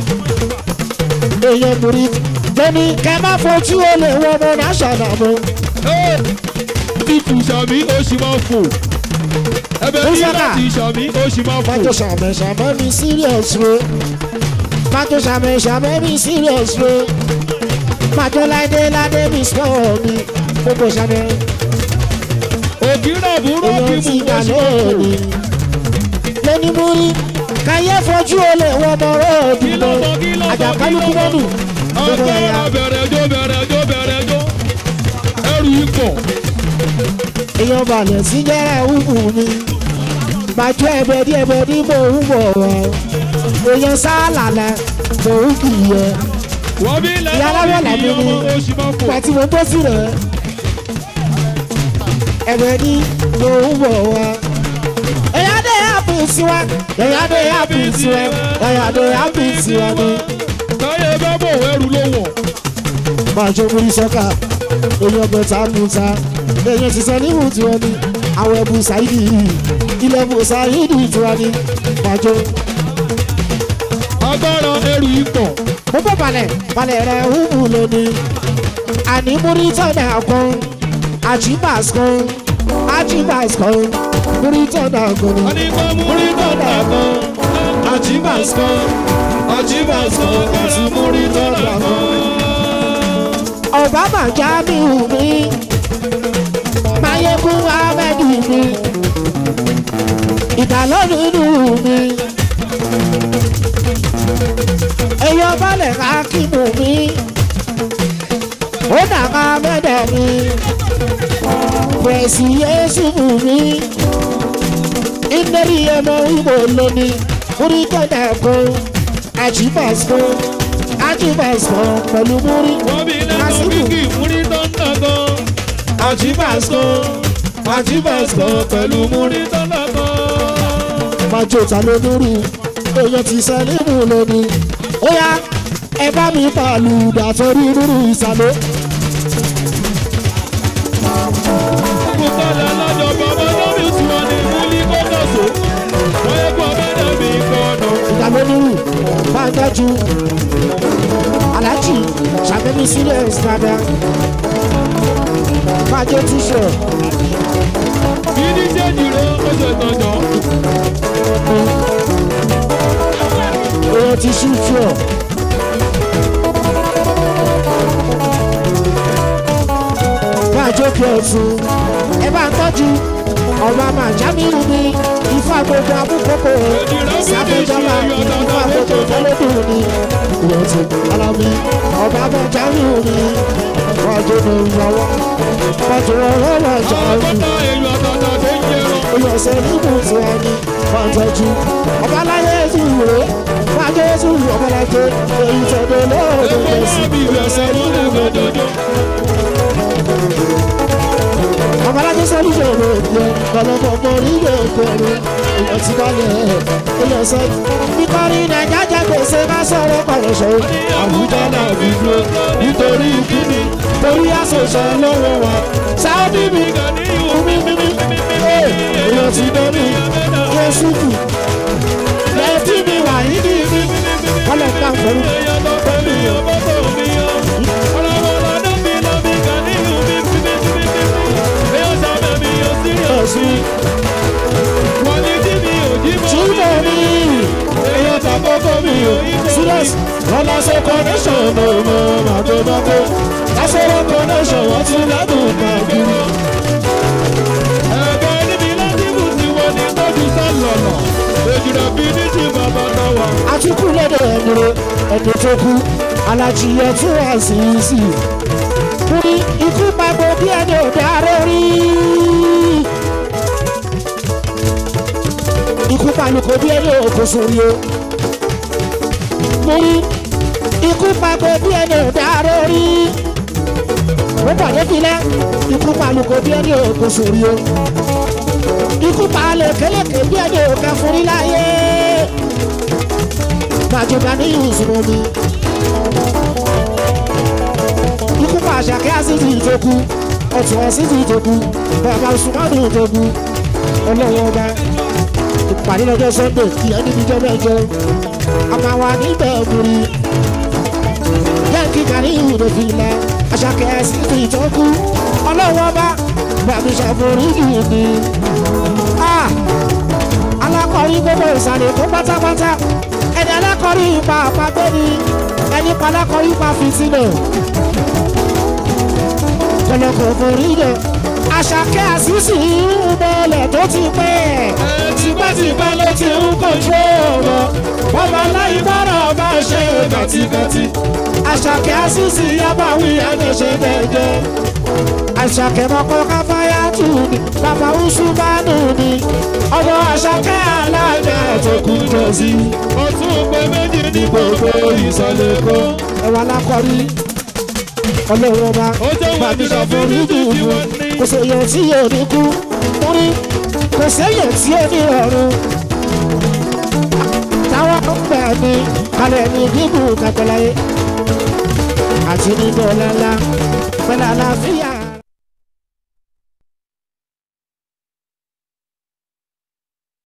èèyàn borí lẹ́ni kẹ́ má fojú olè wọ́n mọ́ náṣọ̀nà mọ́ Títù sàmí ó sì máa fò. Ẹbẹ̀ ní Ìṣẹ́ká. láti sàmí ó sì máa fò. pàjọ ṣàmẹ̀ ṣàmẹ̀ mi serious ro pàjọ ṣàmẹ̀ ṣàmẹ̀ mi serious ro pàjọ láìdé láìdé mi sport mi gbogbo ṣàmẹ̀. Ògìrà búrọ́ kí èèyàn ti mú gbà ó sì máa fò. lónìí. lẹ́ni mú rí káyé fojú olè wọ́n mọ róòdù Kí ló lọ sọ kí ló sọ kí àjàkálùkù ló mọ́nù sọ? gbogbo ẹ̀yà Agbára bẹ̀rẹ̀ jó bẹ̀rẹ̀ jó bẹ̀rẹ̀ jó. Ẹrù ikọ̀. èèyàn balẹ̀ sí jẹ́rẹ̀ wúwú mi bàjọ́ ẹ̀bẹ̀ dí ẹ̀bẹ̀ dí mò ń bọ̀ wá èèyàn sáàlà la mò ń kì í yẹ Wọ́n bí Ìyá aláwọ̀ lẹ́nu làbí ní mi. ọmọ ó sì máa fò. ìgbà tí mo bọ́ sí rẹ̀ ẹ̀bẹ̀ dí mò ń bọ̀ wá èèyàn dé àpì sí wa èèyàn dé àpì sí wa èèyàn dé àpì sí wa ni. Táyé bá bò ẹrù ló wọ̀. máa jó múrí sọ́kà èèyàn bẹ̀tà kùtà èèyàn ti sọ níhùn tí wọ́n ní àwọn ẹ̀bù ṣáìdì yìí ilẹ̀ ẹ̀bù ṣáìdì tí wọ́n ní máa jó. Agbára ẹrù ikọ̀. mo bọ́ balẹ̀ balẹ̀ rẹ̀ hùwù lónìí àní múrí tọ́nà kan àjíbàs kan àjíbàs kan múrí tọ́nà kan Wọ́n ní kó múrí tọ́ta kan. Àjíbàs kan. Àjíbàs kan. Kọ́ra múrí tọ́ta kan. ọ̀bá mà já mi hù mí máyégún ahmed mi ìdálọ́nù inú mi èèyàn balẹ̀ ká kí mú mi ó dàgbà mẹ́dẹ̀ mi pẹ̀sì yéésù mú mi ìlérí ẹmọ ìbò lónìí orí tọ́jà kan àjíbàs kan fájì bàṣọ pẹ̀lú múrí wọ́n bí lẹ́nu Kásímù. bíkì múrí tó ń tàgọ́. àjíbàṣọ àjíbàṣọ pẹ̀lú múrí tó ń tàgọ́. májò ta ló múrí èèyàn ti sẹ́lẹ̀mù lónìí ó yá ẹ bá mi pàlù dàtọ́rí múrí ìsàlẹ̀ kúkọ́lá lọ́jọ́ bàbá lórí tiwọn ní múlí kókòsó. wọ́n yẹ kó bá dàbí kọ́nà. ìdàlẹ́ múrí máa ń dájú aláàjì ṣàbẹ̀mí sílẹ̀ ìsìnkàdá májò tíṣọ̀ Gidi jẹ́jì rẹ̀ ó ṣe tọ̀jọ́. èèyàn ti ṣúṣú ọ̀. máa jókè ọ̀tún ẹ bá ń tọ́jú ọba màjámírù ní ifá gbogbo abúkọ́kọ́ sábẹ́jọba ifá gbogbo tẹ́lẹ̀dùn ní ìrọ̀tún alámi ọba màjámírù ní ọjọ́ ní ìyàwó ọjọ́ ọwọ́ màjámírù Àkọ́kọ́ èlò ọ̀tọ̀ọ̀tọ̀ tó ń jẹrọ. ìyọ̀sẹ̀ níbù tí wọ́n ní máa tọ́jú ọba láyé ètò ìwé májọ́ ètò ọmọlájẹ èyí tẹ̀lé lóòrùn Epo ìgbésí máa bí ìyọ̀sẹ̀ ìrẹsẹ̀ níbù nílẹ̀ gbẹdọdọ. ọmọlájẹ sọ́lú ṣòro ìpẹ́ ọlọ́mọ ọmọ orílẹ̀ èkóòrò èèyàn ti balẹ̀ ìyọ̀sẹ̀ nítorí nàìjà jẹ́ gbèsè má sọ̀rọ̀ pàrọ̀ṣọ́ Àbújá náà fi dúró nítorí kíni. torí àṣọṣọ lọ́wọ́ wa sáódì mi Gani ìhù mímí mímí èèyàn ti dẹ́mi yẹ́sùkù lẹ́tí mi wà yídì mi kọ́lẹ̀ ká fẹ́rù. èèyàn tó pẹ̀lú ọmọ tó mi yọ. Ọlọ́wọ́ lọ́dún mi lọ bí gani ìhù mi fi mi fi mi fi mi. Bí ó sábẹ̀ mi yóò sí Ẹ̀sùn Wọ́n ní tí mi ò jí mọ́. túbọ̀ mi èèyàn tàkókò mi ò serious wọ́n lọ sí connection mo mọ màdómọ́kó lásìrò connection wọ́n tún lẹ́dùn káàkiri. Ẹ̀gbẹ́ níbi láti bù sí wọn ní tọ́jú sálọ̀nà. Èjìrà bí ní ti bàbá náà wà. àtúkù lọ́dọ̀ ẹ̀mìrè ẹ̀dùn tó kú alájìyẹ tún wà sí í sí i. Kúrí ikú pàgbọ́ bí ẹni ò dáró rí. Ikú palùkò bí ẹni ò kò sórí o. Kúrí ikú pàgbọ́ bí ẹni ò dáró rí. Ó pàdé filẹ̀ ikú palùkò bí ẹni ò kò sórí o. Ikú palẹ̀ kélékè bí ẹni ò kẹ́ fúrí láyé gbàjọba ní ìwòsàn mi. ikú pa àṣàkẹ́ àṣìṣe ìjọkú ọ̀tún àṣìṣe ìjọkú bàbá sùmọ́nù ìjọkú ọlọ́wọ́ ọba ìpàdé lọ́jọ́ sunday kí ẹni níjọ́ mẹ́jọ a máa wà níbẹ̀ múri. yẹ́nkì kàní ìwúdò fi ilẹ̀ àṣàkẹ́ àṣìṣe ìjọkú ọlọ́wọ́ ọba bàbá ṣàforíjì mi. alákọ̀ọ́rí gbogbo ìsàlẹ̀ tó pátápátá ẹni alákọ̀ọ́rí ipa àpagbé ni ẹni pa alákọ̀ọ́rí ipa fi sílẹ̀ kọlọ́kọ̀ forí lẹ̀ àṣàkẹ́ àṣìṣì ń bọ̀lẹ̀ tó ti pẹ́ tipẹ́tipẹ́ ló ti ń kojú ọ̀rọ̀ bàbá láyé bọ́rọ̀ bá ṣe gàtìgàtì àṣàkẹ́ àṣìṣì yábàwí ẹ̀dẹ̀ṣẹ̀ bẹ̀jẹ̀ àṣàkẹ́ mọ́kọ́ káfáyà tù ní bàbá usumanu ni ọmọ àṣàkẹ́ alága tó kú jọ sí Ó tún pé méjì ní gbogbo ìsọ̀lẹ̀ kan. ẹwà lákọrí ọlọ́run ọba Ó jẹ́ wọn bàbí ti lọ fún ṣàforíjì níbi tí ìlú wọ́n ní. kò sèyàn tí yóò ní kú múrí kò sèyàn tí ó ní ọ̀run táwọn ọgbà ní kalẹ̀ ní gígùn kàkọ́láyé àti nínú ọ̀la ńlá pẹ̀lú àlàáfíà.